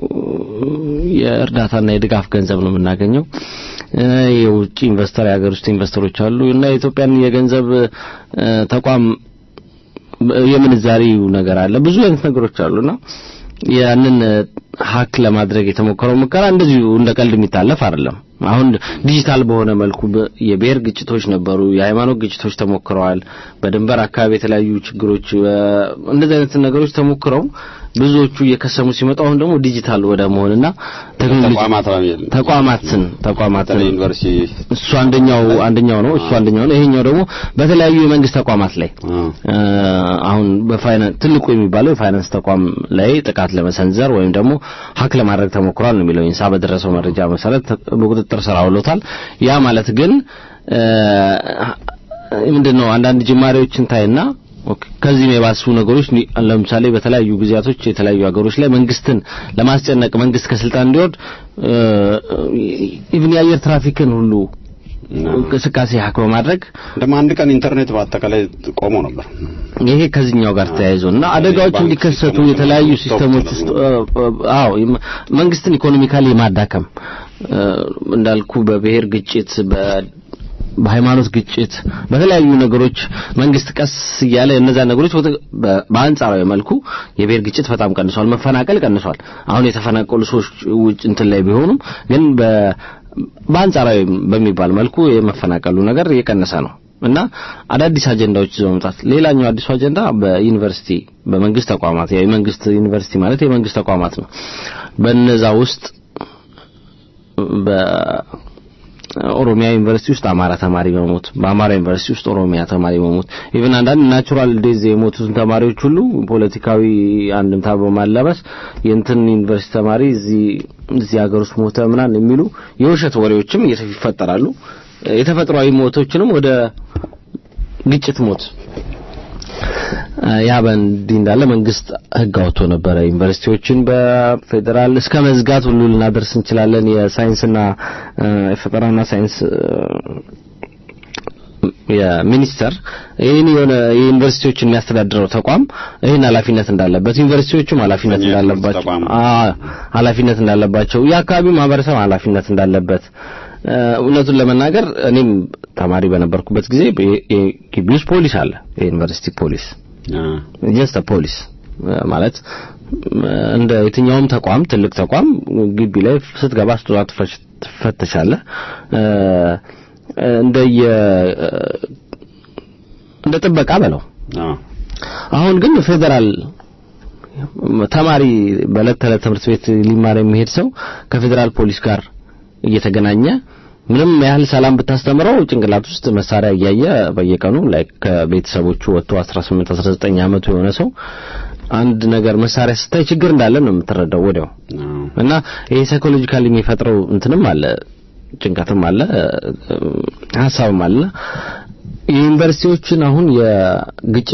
Speaker 2: የእርዳታና የድጋፍ ገንዘብ ነው የምናገኘው። እ፣ የውጭ ኢንቨስተር የሀገር ውስጥ ኢንቨስተሮች አሉ እና የኢትዮጵያን የገንዘብ እ፣ ተቋም የምንዛሪው ነገር አለ። ብዙ አይነት ነገሮች አሉና ያንን ሀክ ለማድረግ የተሞከረው ሙከራ እንደዚሁ እንደ ቀልድ የሚታለፍ አይደለም። አሁን ዲጂታል በሆነ መልኩ በ- የብሔር ግጭቶች ነበሩ፣ የሃይማኖት ግጭቶች ተሞክረዋል። በድንበር አካባቢ የተለያዩ ችግሮች እ፣ እንደዚህ አይነት ነገሮች ተሞክረው ብዙዎቹ እየከሰሙ ሲመጡ አሁን ደግሞ ዲጂታል ወደ መሆንና ቴክኖሎጂ
Speaker 3: ተቋማት
Speaker 2: ተቋማትን ተቋማትን
Speaker 3: በተለይ ዩኒቨርሲቲ
Speaker 2: እሱ አንደኛው አንደኛው ነው። እሱ አንደኛው ነው። ይሄኛው ደግሞ በተለያዩ የመንግስት ተቋማት ላይ
Speaker 3: አ፣
Speaker 2: እ፣ አሁን በፋይናንስ ትልቁ የሚባለው የፋይናንስ ተቋም ላይ ጥቃት ለመሰንዘር ወይም ደግሞ ሀክ ለማድረግ ተሞክሯል ነው የሚለው ኢንሳ በደረሰው መረጃ መሰረት በቁጥጥር ስር አውሎታል። ያ ማለት ግን እ፣ ምንድነው አንዳንድ ጅማሬዎችን ታይና ኦኬ፣ ከዚህም የባሱ ነገሮች ኒ- ለምሳሌ በተለያዩ ጊዜያቶች የተለያዩ ሀገሮች ላይ መንግስትን ለማስጨነቅ መንግስት ከስልጣን እንዲወርድ ኢቭን የአየር ትራፊክን ሁሉ እንቅስቃሴ ሀክ በማድረግ
Speaker 3: ደግሞ አንድ ቀን ኢንተርኔት በአጠቃላይ ቆሞ ነበር።
Speaker 2: ይሄ ከዚህኛው ጋር ተያይዞ እና አደጋዎች
Speaker 3: ባንክ
Speaker 2: እንዲከሰቱ
Speaker 3: ሲስተሙ
Speaker 2: የተለያዩ
Speaker 3: ደግሞ
Speaker 2: ሲስተሞች ውስጥ እ፣ እ፣ አዎ የመ- መንግስትን ኢኮኖሚካሊ የማዳከም እ፣ እንዳልኩ በብሔር ግጭት በ በሃይማኖት ግጭት በተለያዩ ነገሮች መንግስት ቀስ እያለ እነዛ ነገሮች ወደ- በ- በአንጻራዊ መልኩ የብሔር ግጭት በጣም ቀንሷል፣ መፈናቀል ቀንሷል። አሁን የተፈናቀሉ ሰዎች ውጭ እንትን ላይ ቢሆኑም ግን በ- በአንጻራዊ በሚባል መልኩ የመፈናቀሉ ነገር እየቀነሰ ነው እና አዳዲስ አጀንዳዎች ይዘው መምጣት። ሌላኛው አዲሱ አጀንዳ በዩኒቨርሲቲ በመንግስት ተቋማት ያው የመንግስት ዩኒቨርሲቲ ማለት የመንግስት ተቋማት ነው። በነዛ ውስጥ በኦሮሚያ ዩኒቨርሲቲ ውስጥ አማራ ተማሪ መሞት፣ በአማራ ዩኒቨርሲቲ ውስጥ ኦሮሚያ ተማሪ መሞት፣ ኢቭን አንዳንድ ናቹራል ዴዝ የሞቱትን ተማሪዎች ሁሉ ፖለቲካዊ አንድምታ በማላበስ የእንትን ዩኒቨርሲቲ ተማሪ እዚህ እዚህ ሀገር ውስጥ ሞተ ምናምን የሚሉ የውሸት ወሬዎችም ይፈጠራሉ። የተፈጥሯዊ ሞቶችንም ወደ ግጭት ሞት ያ በእንዲህ እንዳለ መንግስት ህግ አውጥቶ ነበረ። ዩኒቨርሲቲዎችን በፌዴራል እስከ መዝጋት ሁሉ ልናደርስ እንችላለን። የሳይንስና እ፣ የፈጠራና ሳይንስ እ፣ የሚኒስተር ይህን የሆነ የዩኒቨርሲቲዎችን የሚያስተዳድረው ተቋም ይህን ኃላፊነት እንዳለበት ዩኒቨርሲቲዎቹም ኃላፊነት
Speaker 3: የትምህርት
Speaker 2: እንዳለባቸው
Speaker 3: ተቋም።
Speaker 2: አ- ኃላፊነት እንዳለባቸው የአካባቢው ማህበረሰብ ኃላፊነት እንዳለበት እ፣ እውነቱን ለመናገር እኔም ተማሪ በነበርኩበት ጊዜ በ- የ- ግቢ ውስጥ ፖሊስ አለ የዩኒቨርሲቲ ፖሊስ
Speaker 3: አ፣
Speaker 2: ጀስት ፖሊስ ማለት እ፣ እንደ የትኛውም ተቋም ትልቅ ተቋም ግቢ ላይ ስትገባ ስትወጣ ትፈሽ- ትፈተሻለህ እ፣ እንደ የ እንደ ጥበቃ በለው
Speaker 3: አ፣
Speaker 2: አሁን ግን ፌዴራል ተማሪ በዕለት ተዕለት ትምህርት ቤት ሊማር የሚሄድ ሰው ከፌዴራል ፖሊስ ጋር እየተገናኘ ምንም ያህል ሰላም ብታስተምረው ጭንቅላት ውስጥ መሳሪያ እያየ በየቀኑ ላይ ከቤተሰቦቹ ወጥቶ 18 19 ዓመቱ የሆነ ሰው አንድ ነገር መሳሪያ ስታይ ችግር እንዳለ ነው የምትረዳው ወዲያው
Speaker 3: አ፣
Speaker 2: እና ይሄ ሳይኮሎጂካሊ የሚፈጥረው እንትንም አለ ጭንቀትም አለ እ፣ ሀሳብም አለ የዩኒቨርሲቲዎችን አሁን የግጭት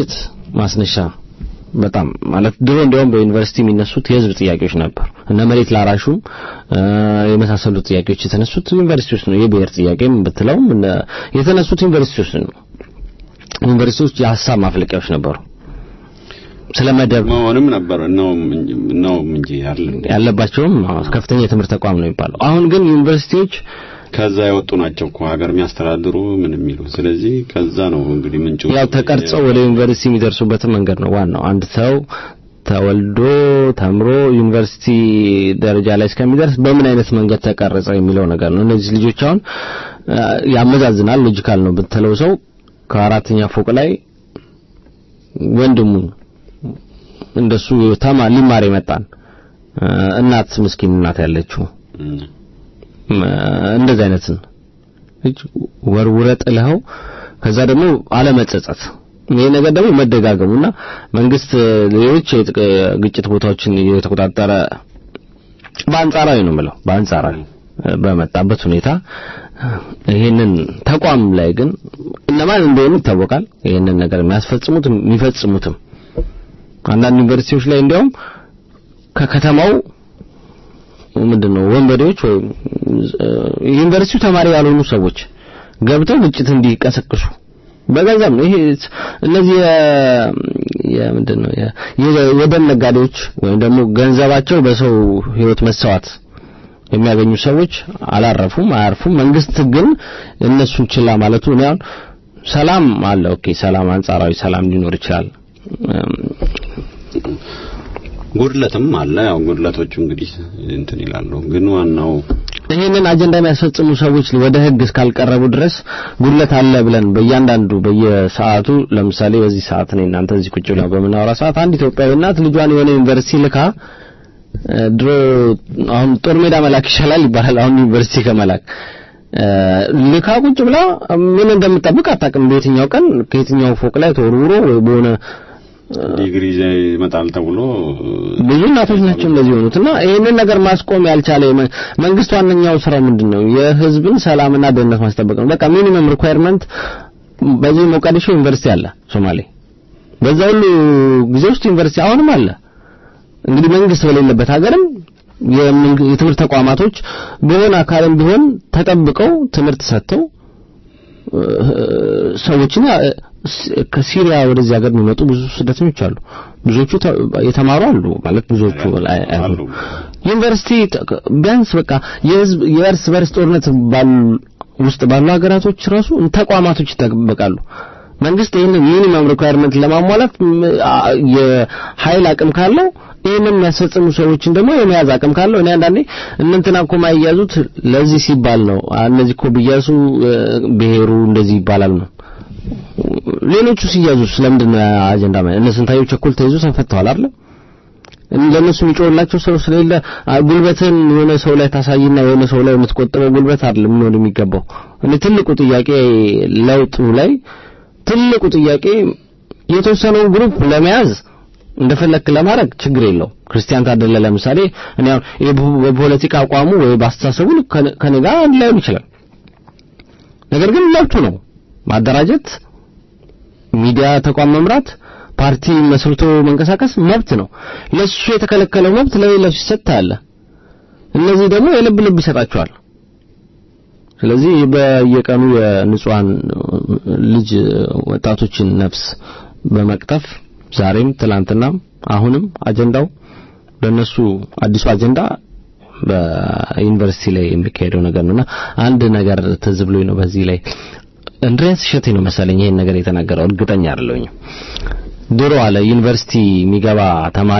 Speaker 2: ማስነሻ በጣም ማለት ድሮ እንዲያውም በዩኒቨርሲቲ የሚነሱት የህዝብ ጥያቄዎች ነበር እነ መሬት ላራሹም እ፣ የመሳሰሉት ጥያቄዎች የተነሱት ዩኒቨርሲቲ ውስጥ ነው የብሔር ጥያቄም ብትለውም እነ- የተነሱት ዩኒቨርሲቲ ውስጥ ነው ዩኒቨርሲቲዎች የሀሳብ ማፍለቂያዎች ነበሩ ስለ መደብ
Speaker 3: መሆንም ነበር ነው ነው እንጂ አይደል
Speaker 2: ያለባቸውም አዎ፣ ከፍተኛ የትምህርት ተቋም ነው የሚባለው አሁን ግን ዩኒቨርሲቲዎች
Speaker 3: ከዛ የወጡ ናቸው እኮ ሀገር የሚያስተዳድሩ ምን የሚሉ ስለዚህ ከዛ ነው እንግዲህ ምንጩ
Speaker 2: ያው ተቀርጸው ወደ ዩኒቨርሲቲ የሚደርሱበትን መንገድ ነው ዋናው አንድ ሰው ተወልዶ ተምሮ ዩኒቨርሲቲ ደረጃ ላይ እስከሚደርስ በምን አይነት መንገድ ተቀረጸ የሚለው ነገር ነው እነዚህ ልጆች አሁን አ፣ ያመዛዝናል ሎጂካል ነው ብትለው ሰው ከአራተኛ ፎቅ ላይ ወንድሙ እንደሱ ተማ ሊማር የመጣን አ፣ እናት ምስኪን እናት ያለችው
Speaker 3: እም፣
Speaker 2: ም፣ እንደዚህ አይነትን እጅ ወርውረ ጥለኸው ከዛ ደግሞ አለመጸጸት ይሄ ነገር ደግሞ መደጋገሙና መንግስት ሌሎች የጥቅ- ግጭት ቦታዎችን የተቆጣጠረ በአንጻራዊ ነው የምለው በአንጻራዊ በመጣበት ሁኔታ ይሄንን ተቋም ላይ ግን እነማን እንደሆኑ ይታወቃል ይሄንን ነገር የሚያስፈጽሙትም የሚፈጽሙትም አንዳንድ ዩኒቨርሲቲዎች ላይ እንዲያውም ከከተማው ምንድነው ወንበዴዎች ወይም እ፣ ዩኒቨርሲቲው ተማሪ ያልሆኑ ሰዎች ገብተው ግጭት እንዲቀሰቅሱ በገንዘብ ነው ይሄ እነዚህ የ- የምንድነው የ- የ- የደም ነጋዴዎች ወይም ደግሞ ገንዘባቸው በሰው ህይወት መሰዋት የሚያገኙ ሰዎች አላረፉም አያርፉም መንግስት ግን እነሱን ችላ ማለቱ እኔ አሁን ሰላም አለ ኦኬ ሰላም አንጻራዊ ሰላም ሊኖር ይችላል እም፣
Speaker 3: ጉድለትም አለ ያው ጉድለቶቹ እንግዲህ እንትን ይላሉ ግን ዋናው
Speaker 2: ይህንን አጀንዳ የሚያስፈጽሙ ሰዎች ወደ ህግ እስካልቀረቡ ድረስ ጉድለት አለ ብለን በእያንዳንዱ በየሰዓቱ ለምሳሌ በዚህ ሰዓት እኔ እናንተ እዚህ ቁጭ ብለን በምናወራ ሰዓት አንድ ኢትዮጵያዊ እናት ልጇን የሆነ ዩኒቨርሲቲ ልካ እ፣ ድሮ አሁን ጦር ሜዳ መላክ ይሻላል ይባላል አሁን ዩኒቨርሲቲ ከመላክ እ፣ ልካ ቁጭ ብላ ምን እንደምጠብቅ አታውቅም በየትኛው ቀን ከየትኛው ፎቅ ላይ ተወርውሮ ወይ በሆነ
Speaker 3: ዲግሪ ይዘህ ይመጣል ተብሎ
Speaker 2: ብዙ እናቶች ናቸው እንደዚህ የሆኑት እና ይህንን ነገር ማስቆም ያልቻለ የመ- መንግስት ዋነኛው ስራው ምንድን ነው? የህዝብን ሰላምና ደህንነት ማስጠበቅ ነው። በቃ ሚኒመም ሪኳየርመንት በዚህ ሞቃዲሾ ዩኒቨርሲቲ አለ ሶማሌ። በዛ ሁሉ ጊዜ ውስጥ ዩኒቨርሲቲ አሁንም አለ። እንግዲህ መንግስት በሌለበት ሀገርም የመንግ- የትምህርት ተቋማቶች በሆነ አካልም ቢሆን ተጠብቀው ትምህርት ሰጥተው እ፣ ሰዎችን ያ- ስ- ከሲሪያ ወደዚህ ሀገር የሚመጡ ብዙ ስደተኞች አሉ። ብዙዎቹ ተ- የተማሩ አሉ ማለት ብዙዎቹ አይ- አይሆኑም። ዩኒቨርሲቲ ተ- ቢያንስ በቃ የህዝብ የእርስ በርስ ጦርነት ባሉ ውስጥ ባሉ ሀገራቶች ራሱ ተቋማቶች ይጠበቃሉ። መንግስት ይህንን ሚኒመም ሪኳየርመንት ለማሟላት ም- አ- የኃይል አቅም ካለው ይህንን የሚያስፈጽሙ ሰዎችን ደግሞ የመያዝ አቅም ካለው እኔ አንዳንዴ እነንትና እኮ ማያዙት ለዚህ ሲባል ነው። አ- እነዚህ እኮ ቢያዙ እ፣ ብሔሩ እንደዚህ ይባላል ነው። ሌሎቹ ሲያዙ ስለምንድን ነው ያ አጀንዳ ማለት እነ ስንታየው ቸኮል ተይዞ ተፈተዋል አይደል? ለነሱ የሚጮህላቸው ሰው ስለሌለ አ፣ ጉልበትን የሆነ ሰው ላይ ታሳይና የሆነ ሰው ላይ የምትቆጥበው ጉልበት አይደለም ምን የሚገባው። እኔ ትልቁ ጥያቄ ለውጡ ላይ ትልቁ ጥያቄ የተወሰነውን ግሩፕ ለመያዝ እንደፈለክ ለማድረግ ችግር የለው። ክርስቲያን ታደለ ለምሳሌ እኔ አሁን ይሄ በ- በፖለቲካ አቋሙ ወይ በአስተሳሰቡ ልክ ከነ- ከኔ ጋር አንድ ላይሆን ይችላል። ነገር ግን መብቱ ነው ማደራጀት፣ ሚዲያ ተቋም መምራት፣ ፓርቲ መስርቶ መንቀሳቀስ መብት ነው። ለሱ የተከለከለው መብት ለሌላው ሲሰጥ አለ። እነዚህ ደግሞ የልብ ልብ ይሰጣቸዋል። ስለዚህ በየቀኑ የንጹሃን ልጅ ወጣቶችን ነፍስ በመቅጠፍ ዛሬም ትላንትናም አሁንም አጀንዳው ለነሱ አዲሱ አጀንዳ በዩኒቨርሲቲ ላይ የሚካሄደው ነገር ነውና አንድ ነገር ትዝ ብሎኝ ነው በዚህ ላይ እንድሪያስ እሸቴ ነው መሰለኝ ይሄን ነገር የተናገረው እርግጠኛ አይደለሁኝ ድሮ አለ ዩኒቨርሲቲ የሚገባ ተማሪ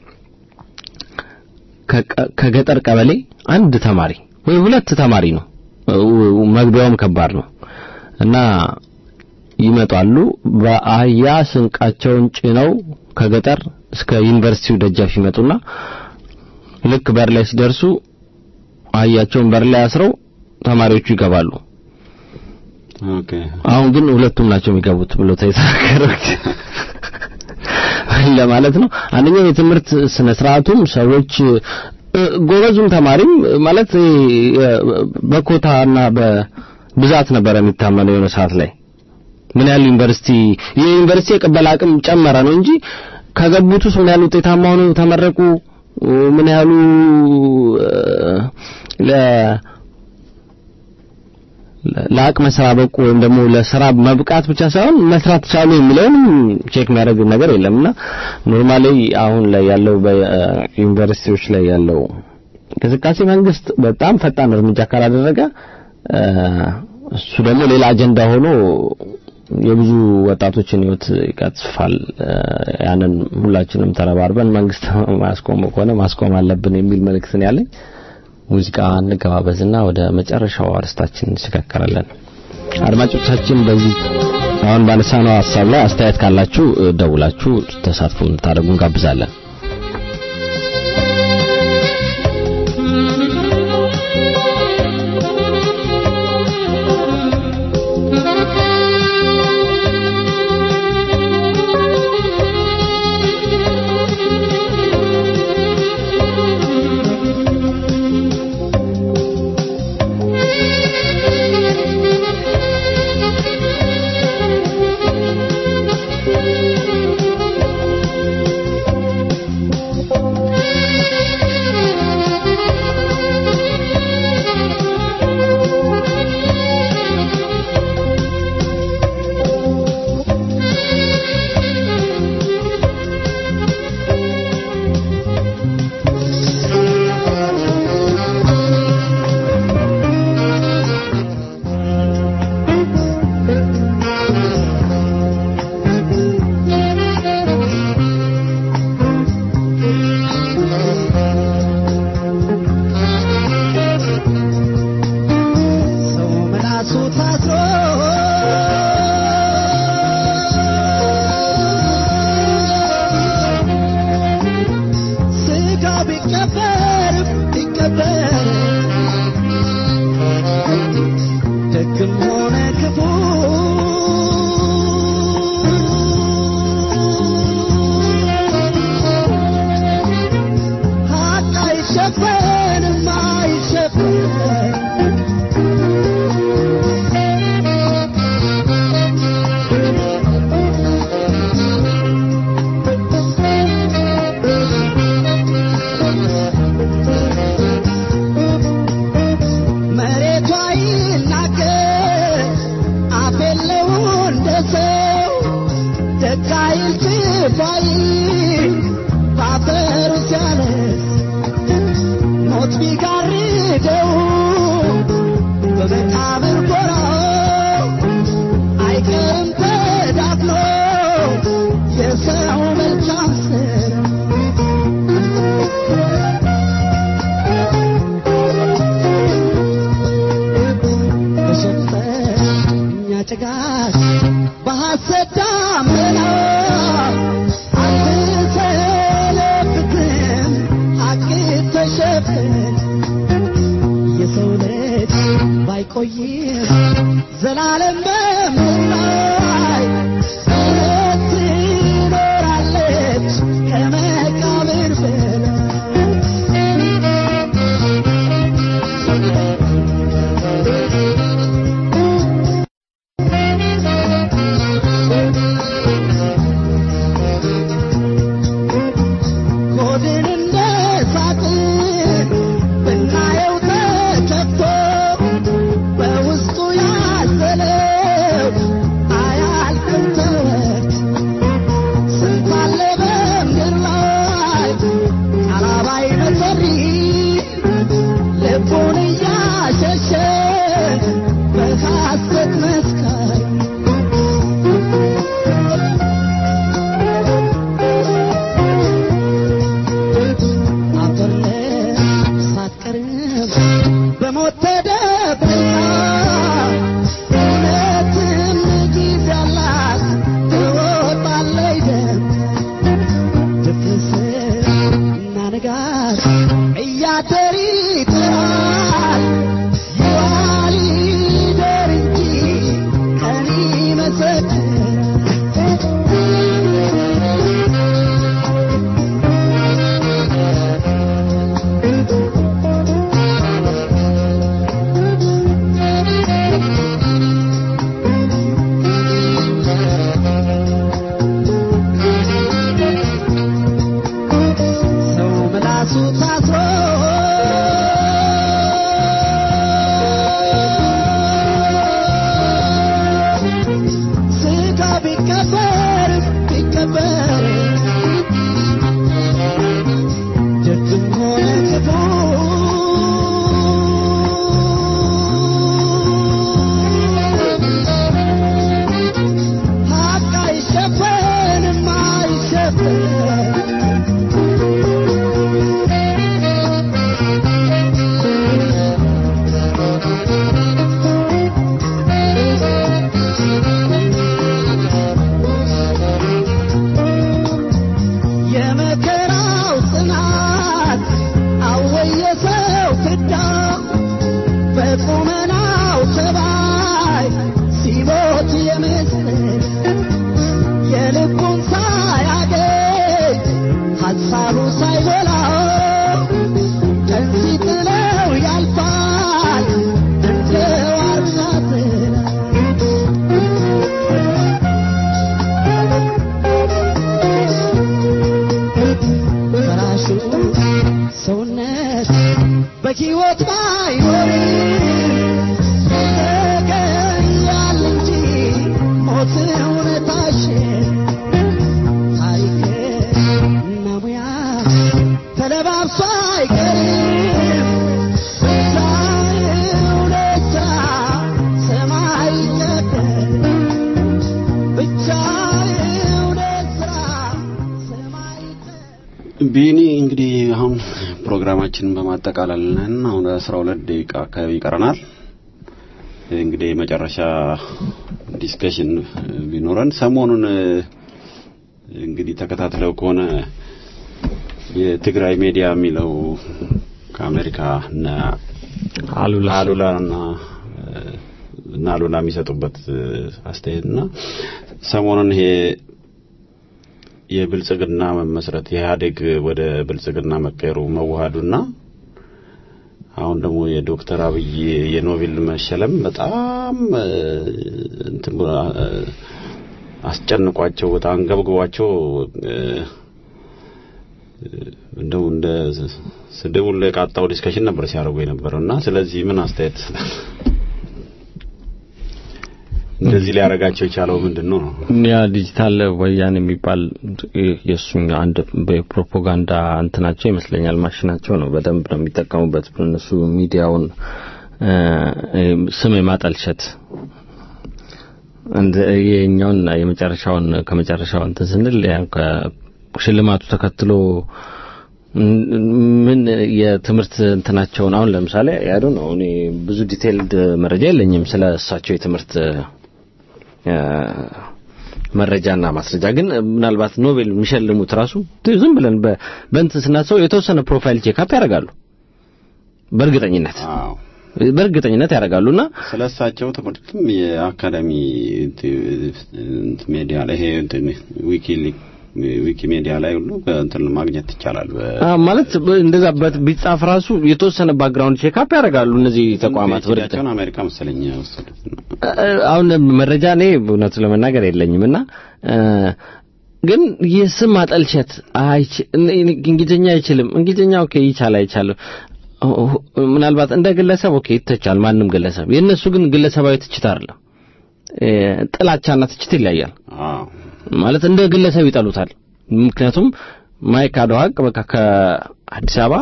Speaker 2: ከቀ- ከገጠር ቀበሌ አንድ ተማሪ ወይ ሁለት ተማሪ ነው ው- መግቢያውም ከባድ ነው እና ይመጣሉ በአህያ ስንቃቸውን ጭነው ከገጠር እስከ ዩኒቨርሲቲው ደጃፍ ይመጡና ልክ በር ላይ ሲደርሱ አህያቸውን በር ላይ አስረው ተማሪዎቹ ይገባሉ።
Speaker 3: ኦኬ
Speaker 2: አሁን ግን ሁለቱም ናቸው የሚገቡት ብሎ ተይተናገረው ለማለት ነው። አንደኛው የትምህርት ስነ ስርዓቱም ሰዎች እ፣ ጎበዙም ተማሪም ማለት እ፣ በኮታና በብዛት ነበር የሚታመነው የሆነ ሰዓት ላይ ምን ያህል ዩኒቨርሲቲ የዩኒቨርሲቲ የቅበላ አቅም ጨመረ ነው እንጂ ከገቡት ውስጥ ምን ያህል ውጤታማ ሆነው ተመረቁ፣ ምን ያህሉ ለ ለአቅመ ስራ በቁ ወይም ደግሞ ለስራ መብቃት ብቻ ሳይሆን መስራት ቻሉ የሚለውን ቼክ የሚያደርግ ነገር የለምና ኖርማሊ አሁን ላይ ያለው በዩኒቨርሲቲዎች ላይ ያለው እንቅስቃሴ መንግስት በጣም ፈጣን እርምጃ ካላደረገ እሱ ደግሞ ሌላ አጀንዳ ሆኖ የብዙ ወጣቶችን ህይወት ይቀጥፋል። ያንን ሁላችንም ተረባርበን መንግስት ማስቆም ከሆነ ማስቆም አለብን የሚል መልእክት ነው ያለኝ። ሙዚቃ እንገባበዝና ወደ መጨረሻው አርስታችን እንሸጋገራለን። አድማጮቻችን በዚህ አሁን ባነሳነው ሀሳብ ላይ አስተያየት ካላችሁ ደውላችሁ ተሳትፎ እንድታደርጉ እንጋብዛለን።
Speaker 10: በሕይወት ባይኖር ተገኛል እንጂ ሞት እውነታሽን ታሪክና ሙያ ተለባብሶ አይቀርም እውነታ ሰማይ ቀደም ብቻ እውነት ስራ ሰማይ
Speaker 3: ቢኒ እንግዲህ አሁን ፕሮግራማችንን በማጠቃለል ነን። አሁን አስራ ሁለት ደቂቃ አካባቢ ይቀረናል። እንግዲህ የመጨረሻ ዲስከሽን ቢኖረን ሰሞኑን እንግዲህ ተከታትለው ከሆነ የትግራይ ሚዲያ የሚለው ከአሜሪካ እና
Speaker 2: አሉላ
Speaker 3: አሉላና እና አሉላ የሚሰጡበት አስተያየት እና ሰሞኑን ይሄ የብልጽግና መመስረት የኢህአዴግ ወደ ብልጽግና መቀየሩ መዋሃዱና አሁን ደግሞ የዶክተር አብይ የኖቤል መሸለም በጣም እ፣ እንትን ብሎ፣ እ፣ አስጨንቋቸው በጣም አንገብግቧቸው እ፣ እንደው እንደ ስድቡን ለቃጣው ዲስከሽን ነበር ሲያደርጉ የነበረው እና ስለዚህ ምን አስተያየት ትሰጣለህ? እንደዚህ ሊያደርጋቸው የቻለው ምንድን ነው ነው?
Speaker 2: ያ ዲጂታል ወያኔ የሚባል የእሱኛ አንድ በፕሮፓጋንዳ እንትናቸው ይመስለኛል ማሽናቸው ነው። በደንብ ነው የሚጠቀሙበት እነሱ ሚዲያውን እ፣ ስም የማጠልሸት እንደ የኛውን የመጨረሻውን ከመጨረሻው እንትን ስንል ያው ከሽልማቱ ተከትሎ ምን የትምህርት እንትናቸውን አሁን ለምሳሌ ያዱ ነው እኔ ብዙ ዲቴይልድ መረጃ የለኝም ስለ እሳቸው የትምህርት እ፣ መረጃና ማስረጃ ግን ምናልባት ኖቤል የሚሸልሙት ራሱ ዝም ብለን በ- በእንትን ስናስበው የተወሰነ ፕሮፋይል ቼክአፕ ያደርጋሉ በእርግጠኝነት
Speaker 3: አዎ
Speaker 2: በእርግጠኝነት ያደርጋሉና
Speaker 3: ስለ እሳቸው ትምህርትም የአካዳሚ እንትን ሜዲያ ላይ ይሄ እንትን ዊኪ ዊኪ ሜዲያ ላይ ሁሉ እንትን ማግኘት ይቻላል። በ-
Speaker 2: አ ማለት በ- እንደዛ በት- ቢጻፍ ራሱ የተወሰነ ባክግራውንድ ቼክአፕ ያደርጋሉ እነዚህ ተቋማት በእርግጥ
Speaker 3: ፒኤችዲያቸውን አሜሪካ መሰለኝ የወሰዱት ነው።
Speaker 2: አሁን መረጃ እኔ እውነቱ ለመናገር የለኝም እና እ፣ ግን የስም ማጠልሸት አይች እኔ- እኔ እንግሊዝኛ አይችልም እንግሊዝኛ ኦኬ ይቻል አይቻልም ሁ- ምናልባት እንደ ግለሰብ ኦኬ ይተቻል ማንም ግለሰብ የእነሱ ግን ግለሰባዊ ትችት አይደለም እ፣ ጥላቻና ትችት ይለያል
Speaker 3: አዎ
Speaker 2: ማለት እንደ ግለሰብ ይጠሉታል ምክንያቱም ማይክ አድዋ ሀቅ በቃ ከአዲስ አበባ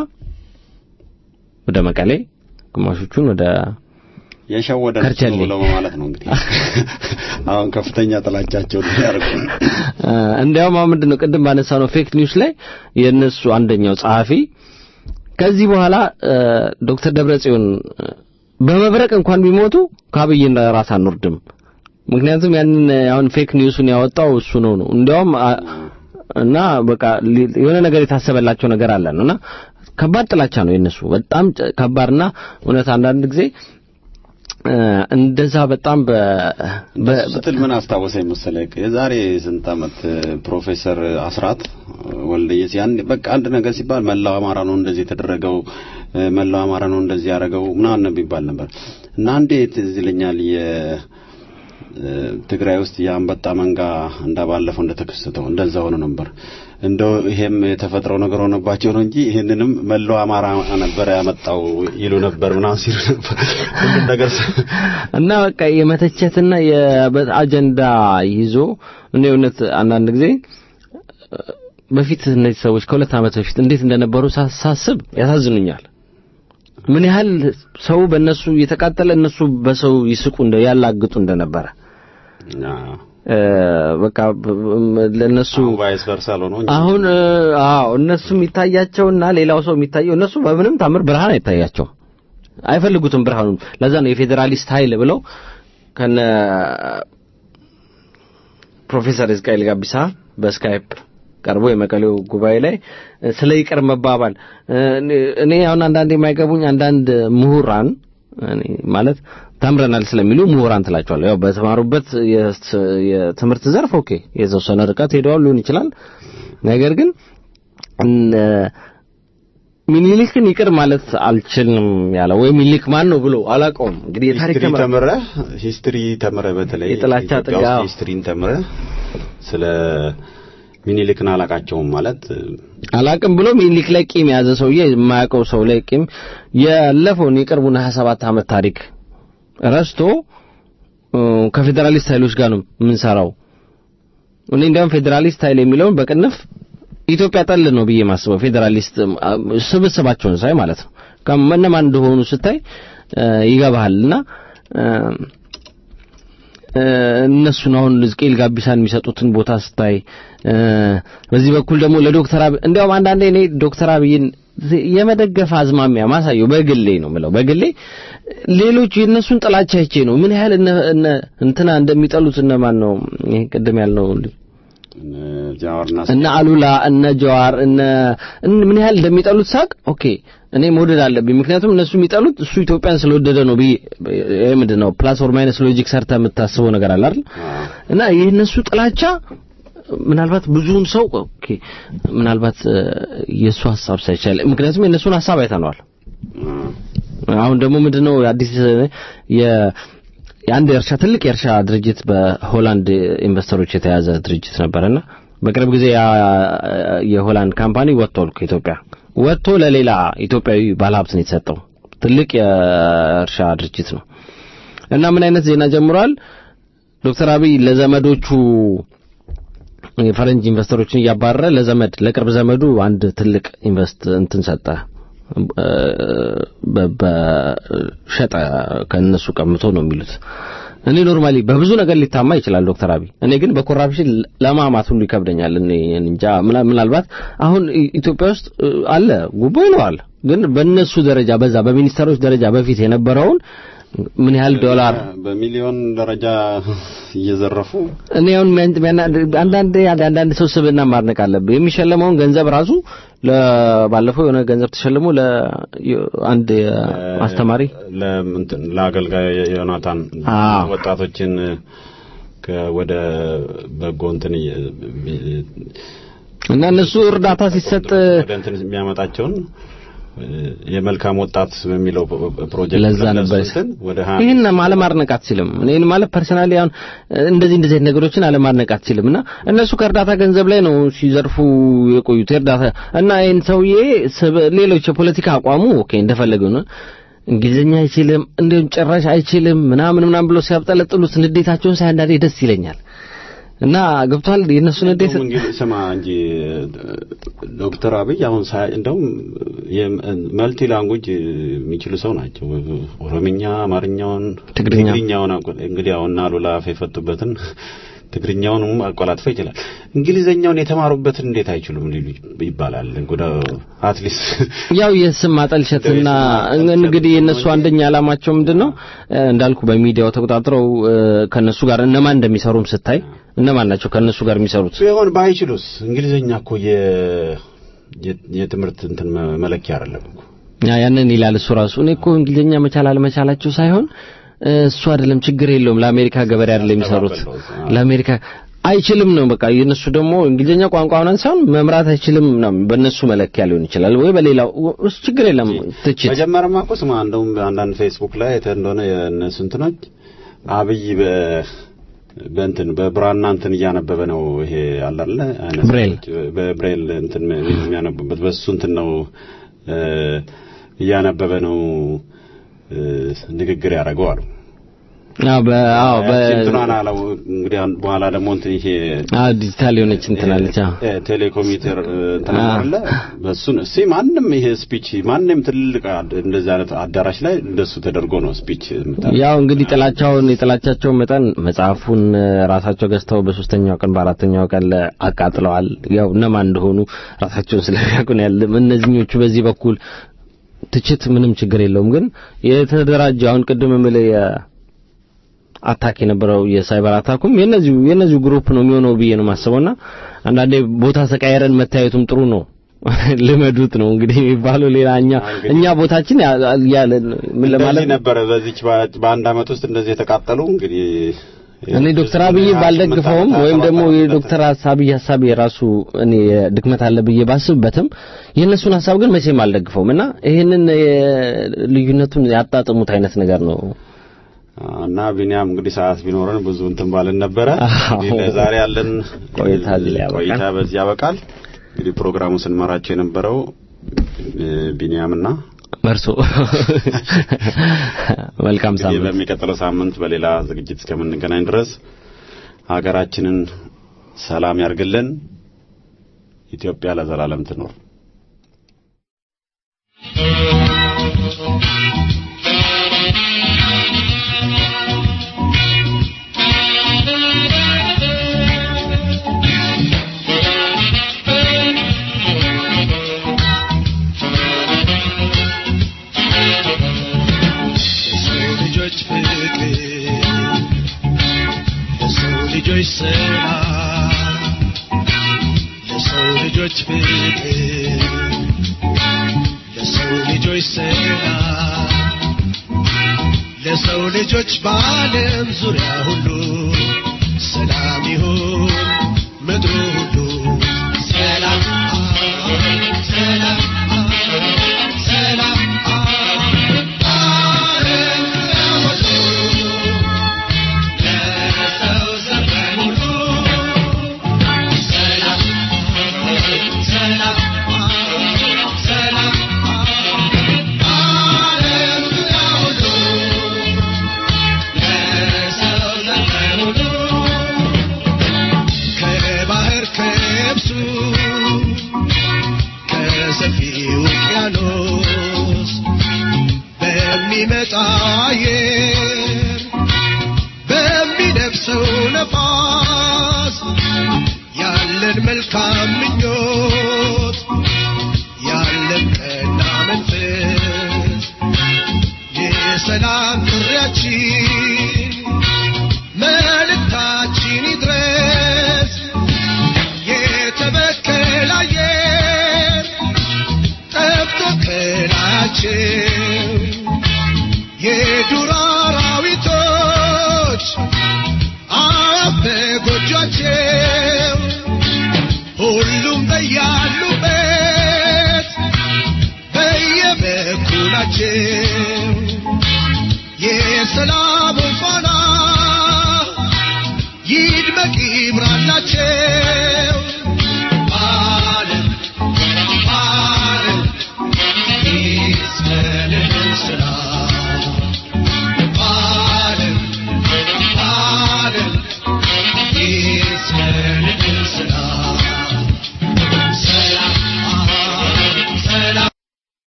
Speaker 2: ወደ መቀሌ ግማሾቹን ወደ
Speaker 3: የሸወደ
Speaker 2: ከርቸሌ።
Speaker 3: ብለው ማለት ነው እንግዲህ አሁን ከፍተኛ ጥላቻቸውን ያደርጉ
Speaker 2: እ፣ እንዲያውም አሁን ምንድነው ቅድም ባነሳው ነው ፌክ ኒውስ ላይ የእነሱ አንደኛው ጸሐፊ ከዚህ በኋላ እ፣ ዶክተር ደብረጽዮን እ፣ በመብረቅ እንኳን ቢሞቱ ከአብይን ራስ አንወርድም ምክንያቱም ያንን አሁን ፌክ ኒውሱን ያወጣው እሱ ነው ነው እንዲያውም አ- እና በቃ ሊ- የሆነ ነገር የታሰበላቸው ነገር አለ ነው እና ከባድ ጥላቻ ነው የነሱ በጣም ጨ- ከባድና እውነት አንዳንድ ጊዜ እ፣ እንደዛ በጣም በ በ-
Speaker 3: ስትል ምን አስታወሰኝ መሰለህ? የዛሬ ስንት ዓመት ፕሮፌሰር አስራት ወልደየስ ያን በቃ አንድ ነገር ሲባል መላው አማራ ነው እንደዚህ የተደረገው እ፣ መላው አማራ ነው እንደዚህ ያደረገው ምናምን ነው የሚባል ነበር እና አንዴ ትዝ ይለኛል የ እ፣ ትግራይ ውስጥ የአንበጣ መንጋ እንዳባለፈው እንደተከሰተው እንደዛ ሆኖ ነበር። እንደው ይሄም የተፈጥሮ ነገር ሆነባቸው ነው እንጂ ይሄንንም መላው አማራ ነበር ያመጣው ይሉ ነበር ምናምን ሲሉ ነበር ሁሉም ነገር
Speaker 2: እና በቃ የመተቸትና የአጀንዳ ይዞ እኔ እውነት አንዳንድ ጊዜ እ፣ በፊት እነዚህ ሰዎች ከሁለት ዓመት በፊት እንዴት እንደነበሩ ሳ- ሳስብ ያሳዝኑኛል። ምን ያህል ሰው በእነሱ እየተቃጠለ እነሱ በሰው ይስቁ እንደ ያላግጡ እንደነበረ
Speaker 3: አዎ።
Speaker 2: እ፣ በቃ ብ- ብ- ለእነሱ
Speaker 3: አሁን ቫይስ ቨርሳ ሆኖ እንጂ
Speaker 2: አሁን እ፣ አዎ እነሱ የሚታያቸውና ሌላው ሰው የሚታየው እነሱ በምንም ታምር ብርሃን አይታያቸውም፣ አይፈልጉትም ብርሃኑን። ለዛ ነው የፌዴራሊስት ኃይል ብለው ከነ ፕሮፌሰር እስቃኤል ጋቢሳ በስካይፕ ቀርቦ የመቀሌው ጉባኤ ላይ እ፣ ስለ ይቅር መባባል እ፣ እኔ አሁን አንዳንድ የማይገቡኝ አንዳንድ ምሁራን እኔ ማለት ተምረናል ስለሚሉ ምሁራን ትላቸዋለህ። ያው በተማሩበት የስ- የትምህርት ዘርፍ ኦኬ የተወሰነ ርቀት ሄደዋል ሊሆን ይችላል። ነገር ግን እነ ሚኒሊክን ይቅር ማለት አልችልም ያለው ወይ ሚኒሊክ ማን ነው ብሎ አላውቀውም። እንግዲህ የታሪክ
Speaker 3: ሂስትሪ
Speaker 2: ተመራ
Speaker 3: ተምረህ ሂስትሪ ተምረህ በተለይ
Speaker 2: የጥላቻ
Speaker 3: ኢትዮጵያ
Speaker 2: ጥጋ-
Speaker 3: ውስጥ ሂስትሪን ተምረህ ስለ ሚኒሊክን አላቃቸውም ማለት
Speaker 2: አላቅም ብሎ ሚኒሊክ ላይ ቂም የያዘ ሰውዬ የማያውቀው ሰው ላይ ቂም ያለፈውን የቅርቡን 27 ዓመት ታሪክ ረስቶ እ፣ ከፌዴራሊስት ኃይሎች ጋር ነው የምንሰራው። እኔ እንዲያውም ፌዴራሊስት ኃይል የሚለውን በቅንፍ ኢትዮጵያ ጠል ነው ብዬ ማስበው ፌዴራሊስት አ፣ ስብስባቸውን ሳይ ማለት ነው ከእነማን እንደሆኑ ስታይ እ፣ ይገባሃልና እ፣ እ፣ እነሱን አሁን ሕዝቅኤል ጋቢሳን የሚሰጡትን ቦታ ስታይ እ፣ በዚህ በኩል ደግሞ ለዶክተር አብይ እንዲያውም አንዳንዴ እኔ ዶክተር አብይን የመደገፍ አዝማሚያ ማሳየው በግሌ ነው ምለው በግሌ ሌሎች የእነሱን ጥላቻ አይቼ ነው ምን ያህል እነ እነ እንትና እንደሚጠሉት እነማን ነው ይሄ ቅድም ያልነው
Speaker 3: ጃዋርና
Speaker 2: እነ አሉላ እነ ጀዋር እነ እን- ምን ያህል እንደሚጠሉት ሳቅ ኦኬ እኔ መውደድ አለብኝ ምክንያቱም እነሱ የሚጠሉት እሱ ኢትዮጵያን ስለወደደ ነው ብዬ ይሄ ምንድን ነው ፕላስ ኦር ማይነስ ሎጂክ ሰርተ የምታስበው ነገር አለ አይደል እና የእነሱ ጥላቻ ምናልባት ብዙውን ሰው ኦኬ ምናልባት እ፣ የእሱ ሀሳብ ሳይቻል ምክንያቱም የእነሱን ሀሳብ አይተነዋል አሁን ደግሞ ምንድነው አዲስ የ የአንድ የእርሻ ትልቅ የእርሻ ድርጅት በሆላንድ ኢንቨስተሮች የተያዘ ድርጅት ነበርና በቅርብ ጊዜ ያ የሆላንድ ካምፓኒ ወጥቷል ከኢትዮጵያ ወጥቶ ለሌላ ኢትዮጵያዊ ባለሀብት ነው የተሰጠው ትልቅ የእርሻ ድርጅት ነው እና ምን አይነት ዜና ጀምሯል ዶክተር አብይ ለዘመዶቹ የፈረንጅ ኢንቨስተሮችን እያባረረ ለዘመድ ለቅርብ ዘመዱ አንድ ትልቅ ኢንቨስት እንትን ሰጠ እ፣ በ- በሸጠ ከነሱ ቀምቶ ነው የሚሉት እኔ ኖርማሊ በብዙ ነገር ሊታማ ይችላል ዶክተር አብይ እኔ ግን በኮራፕሽን ለማማት ሁሉ ይከብደኛል እኔ እንጃ ምና- ምናልባት አሁን ኢ- ኢትዮጵያ ውስጥ እ፣ አለ ጉቦ ይኖራል ግን በእነሱ ደረጃ በዛ በሚኒስተሮች ደረጃ በፊት የነበረውን ምን ያህል ዶላር
Speaker 3: በሚሊዮን ደረጃ እየዘረፉ
Speaker 2: እኔ አሁን ሚያን- ሚያና- አንዳንድ አንዳንድ ሰው ስብዕና ማድነቅ አለብህ። የሚሸለመውን ገንዘብ ራሱ ለባለፈው የሆነ ገንዘብ ተሸልሞ ለአንድ አስተማሪ
Speaker 3: ለምንትን ለአገልጋይ ዮናታን
Speaker 2: አዎ።
Speaker 3: ወጣቶችን ከ- ወደ በጎ እንትን እየ-
Speaker 2: እና እነሱ እርዳታ ሲሰጥ
Speaker 3: ወደ እንትን የሚያመጣቸውን እ፣ የመልካም ወጣት በሚለው ፕሮጀክት
Speaker 2: ለዛ ነበር
Speaker 3: እንትን ወደ ሀያ
Speaker 2: ይህን አለማድነቅ አትችልም። እኔን ማለት ፐርሰናሊ አሁን እንደዚህ እንደዚህ አይነት ነገሮችን አለማድነቅ አትችልም። እና እነሱ ከእርዳታ ገንዘብ ላይ ነው ሲዘርፉ የቆዩት የእርዳታ እና ይህን ሰውዬ ስብ- ሌሎች የፖለቲካ አቋሙ ኦኬ እንደፈለገው ነው። እንግሊዝኛ አይችልም እንዲሁም ጭራሽ አይችልም ምናምን ምናምን ብሎ ሲያብጠለጥሉት ንዴታቸውን ሳይ አንዳንዴ ደስ ይለኛል። እና ገብቷል የእነሱ ንዴት
Speaker 3: እንደውም እንግዲህ ስማ እንጂ ዶክተር አብይ አሁን ሳ እንደውም መልቲ ላንጉጅ የሚችሉ ሰው ናቸው። ኦሮምኛ፣ አማርኛውን፣
Speaker 2: ትግርኛ።
Speaker 3: ትግርኛውን አቆ- እንግዲህ አሁን አሉላ አፍ የፈቱበትን ትግርኛውንም አቆላጥፎ ይችላል። እንግሊዘኛውን የተማሩበትን እንዴት አይችሉም ሊሉ ይባላል። እንግዲህ አትሊስት
Speaker 2: ያው የስም ማጠልሸትና እንግዲህ የነሱ አንደኛ ዓላማቸው ምንድነው እንዳልኩ በሚዲያው ተቆጣጥረው እ፣ ከነሱ ጋር እነማን እንደሚሰሩም ስታይ እነማን ናቸው ከነሱ ጋር የሚሰሩት
Speaker 3: ቢሆን ባይችሉስ እንግሊዘኛ እኮ የ የ- የትምህርት እንትን መ- መለኪያ አይደለም እኮ
Speaker 2: ያ ያንን ይላል እሱ ራሱ እኔ እኮ እንግሊዝኛ መቻል አለመቻላቸው ሳይሆን እ፣ እሱ አይደለም ችግር የለውም ለአሜሪካ ገበሬ አይደለም የሚሰሩት ለአሜሪካ አይችልም ነው በቃ የነሱ ደግሞ እንግሊዝኛ ቋንቋ ምናምን ሳይሆን መምራት አይችልም ነው በእነሱ መለኪያ ሊሆን ይችላል ወይ በሌላው እሱ ችግር የለም ትችት
Speaker 3: መጀመሪያማ እኮ ስማ እንደውም አንዳንድ ፌስቡክ ላይ አይተህ እንደሆነ የእነሱ እንትኖች አብይ በ በእንትን በብራና እንትን እያነበበ ነው ይሄ አለ አይደለ አይነት
Speaker 2: ብሬል።
Speaker 3: ሰዎች በብሬል እንትን የሚያነቡበት በሱ እንትን ነው እ፣ እያነበበ ነው እ፣ ንግግር ያደረገው አሉ
Speaker 2: አዎ በ አዎ በ
Speaker 3: ያቺ እንትኗን አለው እንግዲህ አሁን በኋላ ደግሞ እንትን ይሄ
Speaker 2: አዎ ዲጂታል የሆነች እንትን አለች አዎ
Speaker 3: እ፣ ቴሌኮሚተር እ፣ እንትን
Speaker 2: አ።
Speaker 3: አለ በሱን እስቲ ማንም ይሄ ስፒች ማንም ትልቅ አድ- እንደዚህ አይነት አዳራሽ ላይ እንደሱ ተደርጎ ነው ስፒች የምታደርገው።
Speaker 2: ያው እንግዲህ ጥላቻውን የጥላቻቸውን መጠን መጽሐፉን እ፣ ራሳቸው ገዝተው በሶስተኛው ቀን በአራተኛው ቀን ለ- አቃጥለዋል። ያው እነማን እንደሆኑ ራሳቸውን ስለሚያውቁ ነው ያለ። እነዚህኞቹ በዚህ በኩል ትችት ምንም ችግር የለውም። ግን የተደራጀ አሁን ቅድም የምልህ አታክ የነበረው የሳይበር አታኩም የነዚሁ የነዚሁ ግሩፕ ነው የሚሆነው ብዬ ነው የማስበውና አንዳንዴ ቦታ ተቀያየረን መታየቱም ጥሩ ነው። ልመዱት ነው እንግዲህ የሚባለው ሌላ እኛ እኛ ቦታችን ያ- ያለ ምን
Speaker 3: እንደዚህ
Speaker 2: ለማለት
Speaker 3: ነበረ በዚች በ- በአንድ አመት ውስጥ እንደዚህ የተቃጠሉ እንግዲህ
Speaker 2: እኔ ዶክተር አብይ ባልደግፈውም ወይም ደግሞ የዶክተር አብይ ሀሳብ የራሱ እኔ ድክመት አለ ብዬ ባስብበትም የእነሱን ሀሳብ ግን መቼም አልደግፈውም እና ይህንን የ- ልዩነቱን ያጣጥሙት አይነት ነገር ነው
Speaker 3: እና ቢኒያም እንግዲህ ሰዓት ቢኖረን ብዙ እንትን ባልን ነበረ። እንግዲህ ለዛሬ ያለን
Speaker 2: ቆይታ እዚህ ላይ ያበቃል።
Speaker 3: ቆይታ በዚህ ያበቃል። እንግዲህ ፕሮግራሙን ስንመራቸው የነበረው እ፣ ቢኒያምና
Speaker 2: መርሶ መልካም
Speaker 3: እንግዲህ
Speaker 2: ሳምንት
Speaker 3: በሚቀጥለው ሳምንት በሌላ ዝግጅት እስከምንገናኝ ድረስ ሀገራችንን ሰላም ያርግልን። ኢትዮጵያ ለዘላለም ትኖር።
Speaker 11: ለሰው ልጆች ፍቅር ለሰው ልጆች ሰላም ለሰው ልጆች ፍቅር ለሰው ልጆች ሰላም ለሰው ልጆች በዓለም ዙሪያ ሁሉ ሰላም ይሁን ምድሩ ሁሉ ሰላም ሰላም ሰላም ዓለም ሁሉ ለሰው ዘመን ሁሉ ሰላም ሰላም ሰላም ዓለም ሁሉ ለሰው ዘመን ሁሉ ከባህር ከብሱ ከሰፊው ውቅያኖስ በሚመጣ አየር በሚነፍሰው ነፋስ ያለን መልካም ምኞት ያለን ቀና መንፈስ የሰላም ጥሪያችን መልእክታችን ይድረስ የተበከለ አየር ጠብቶ ከላያቸው የዱር አራዊቶች አፍ በጎጇቸው ሁሉም በያሉበት በየበኩላቸው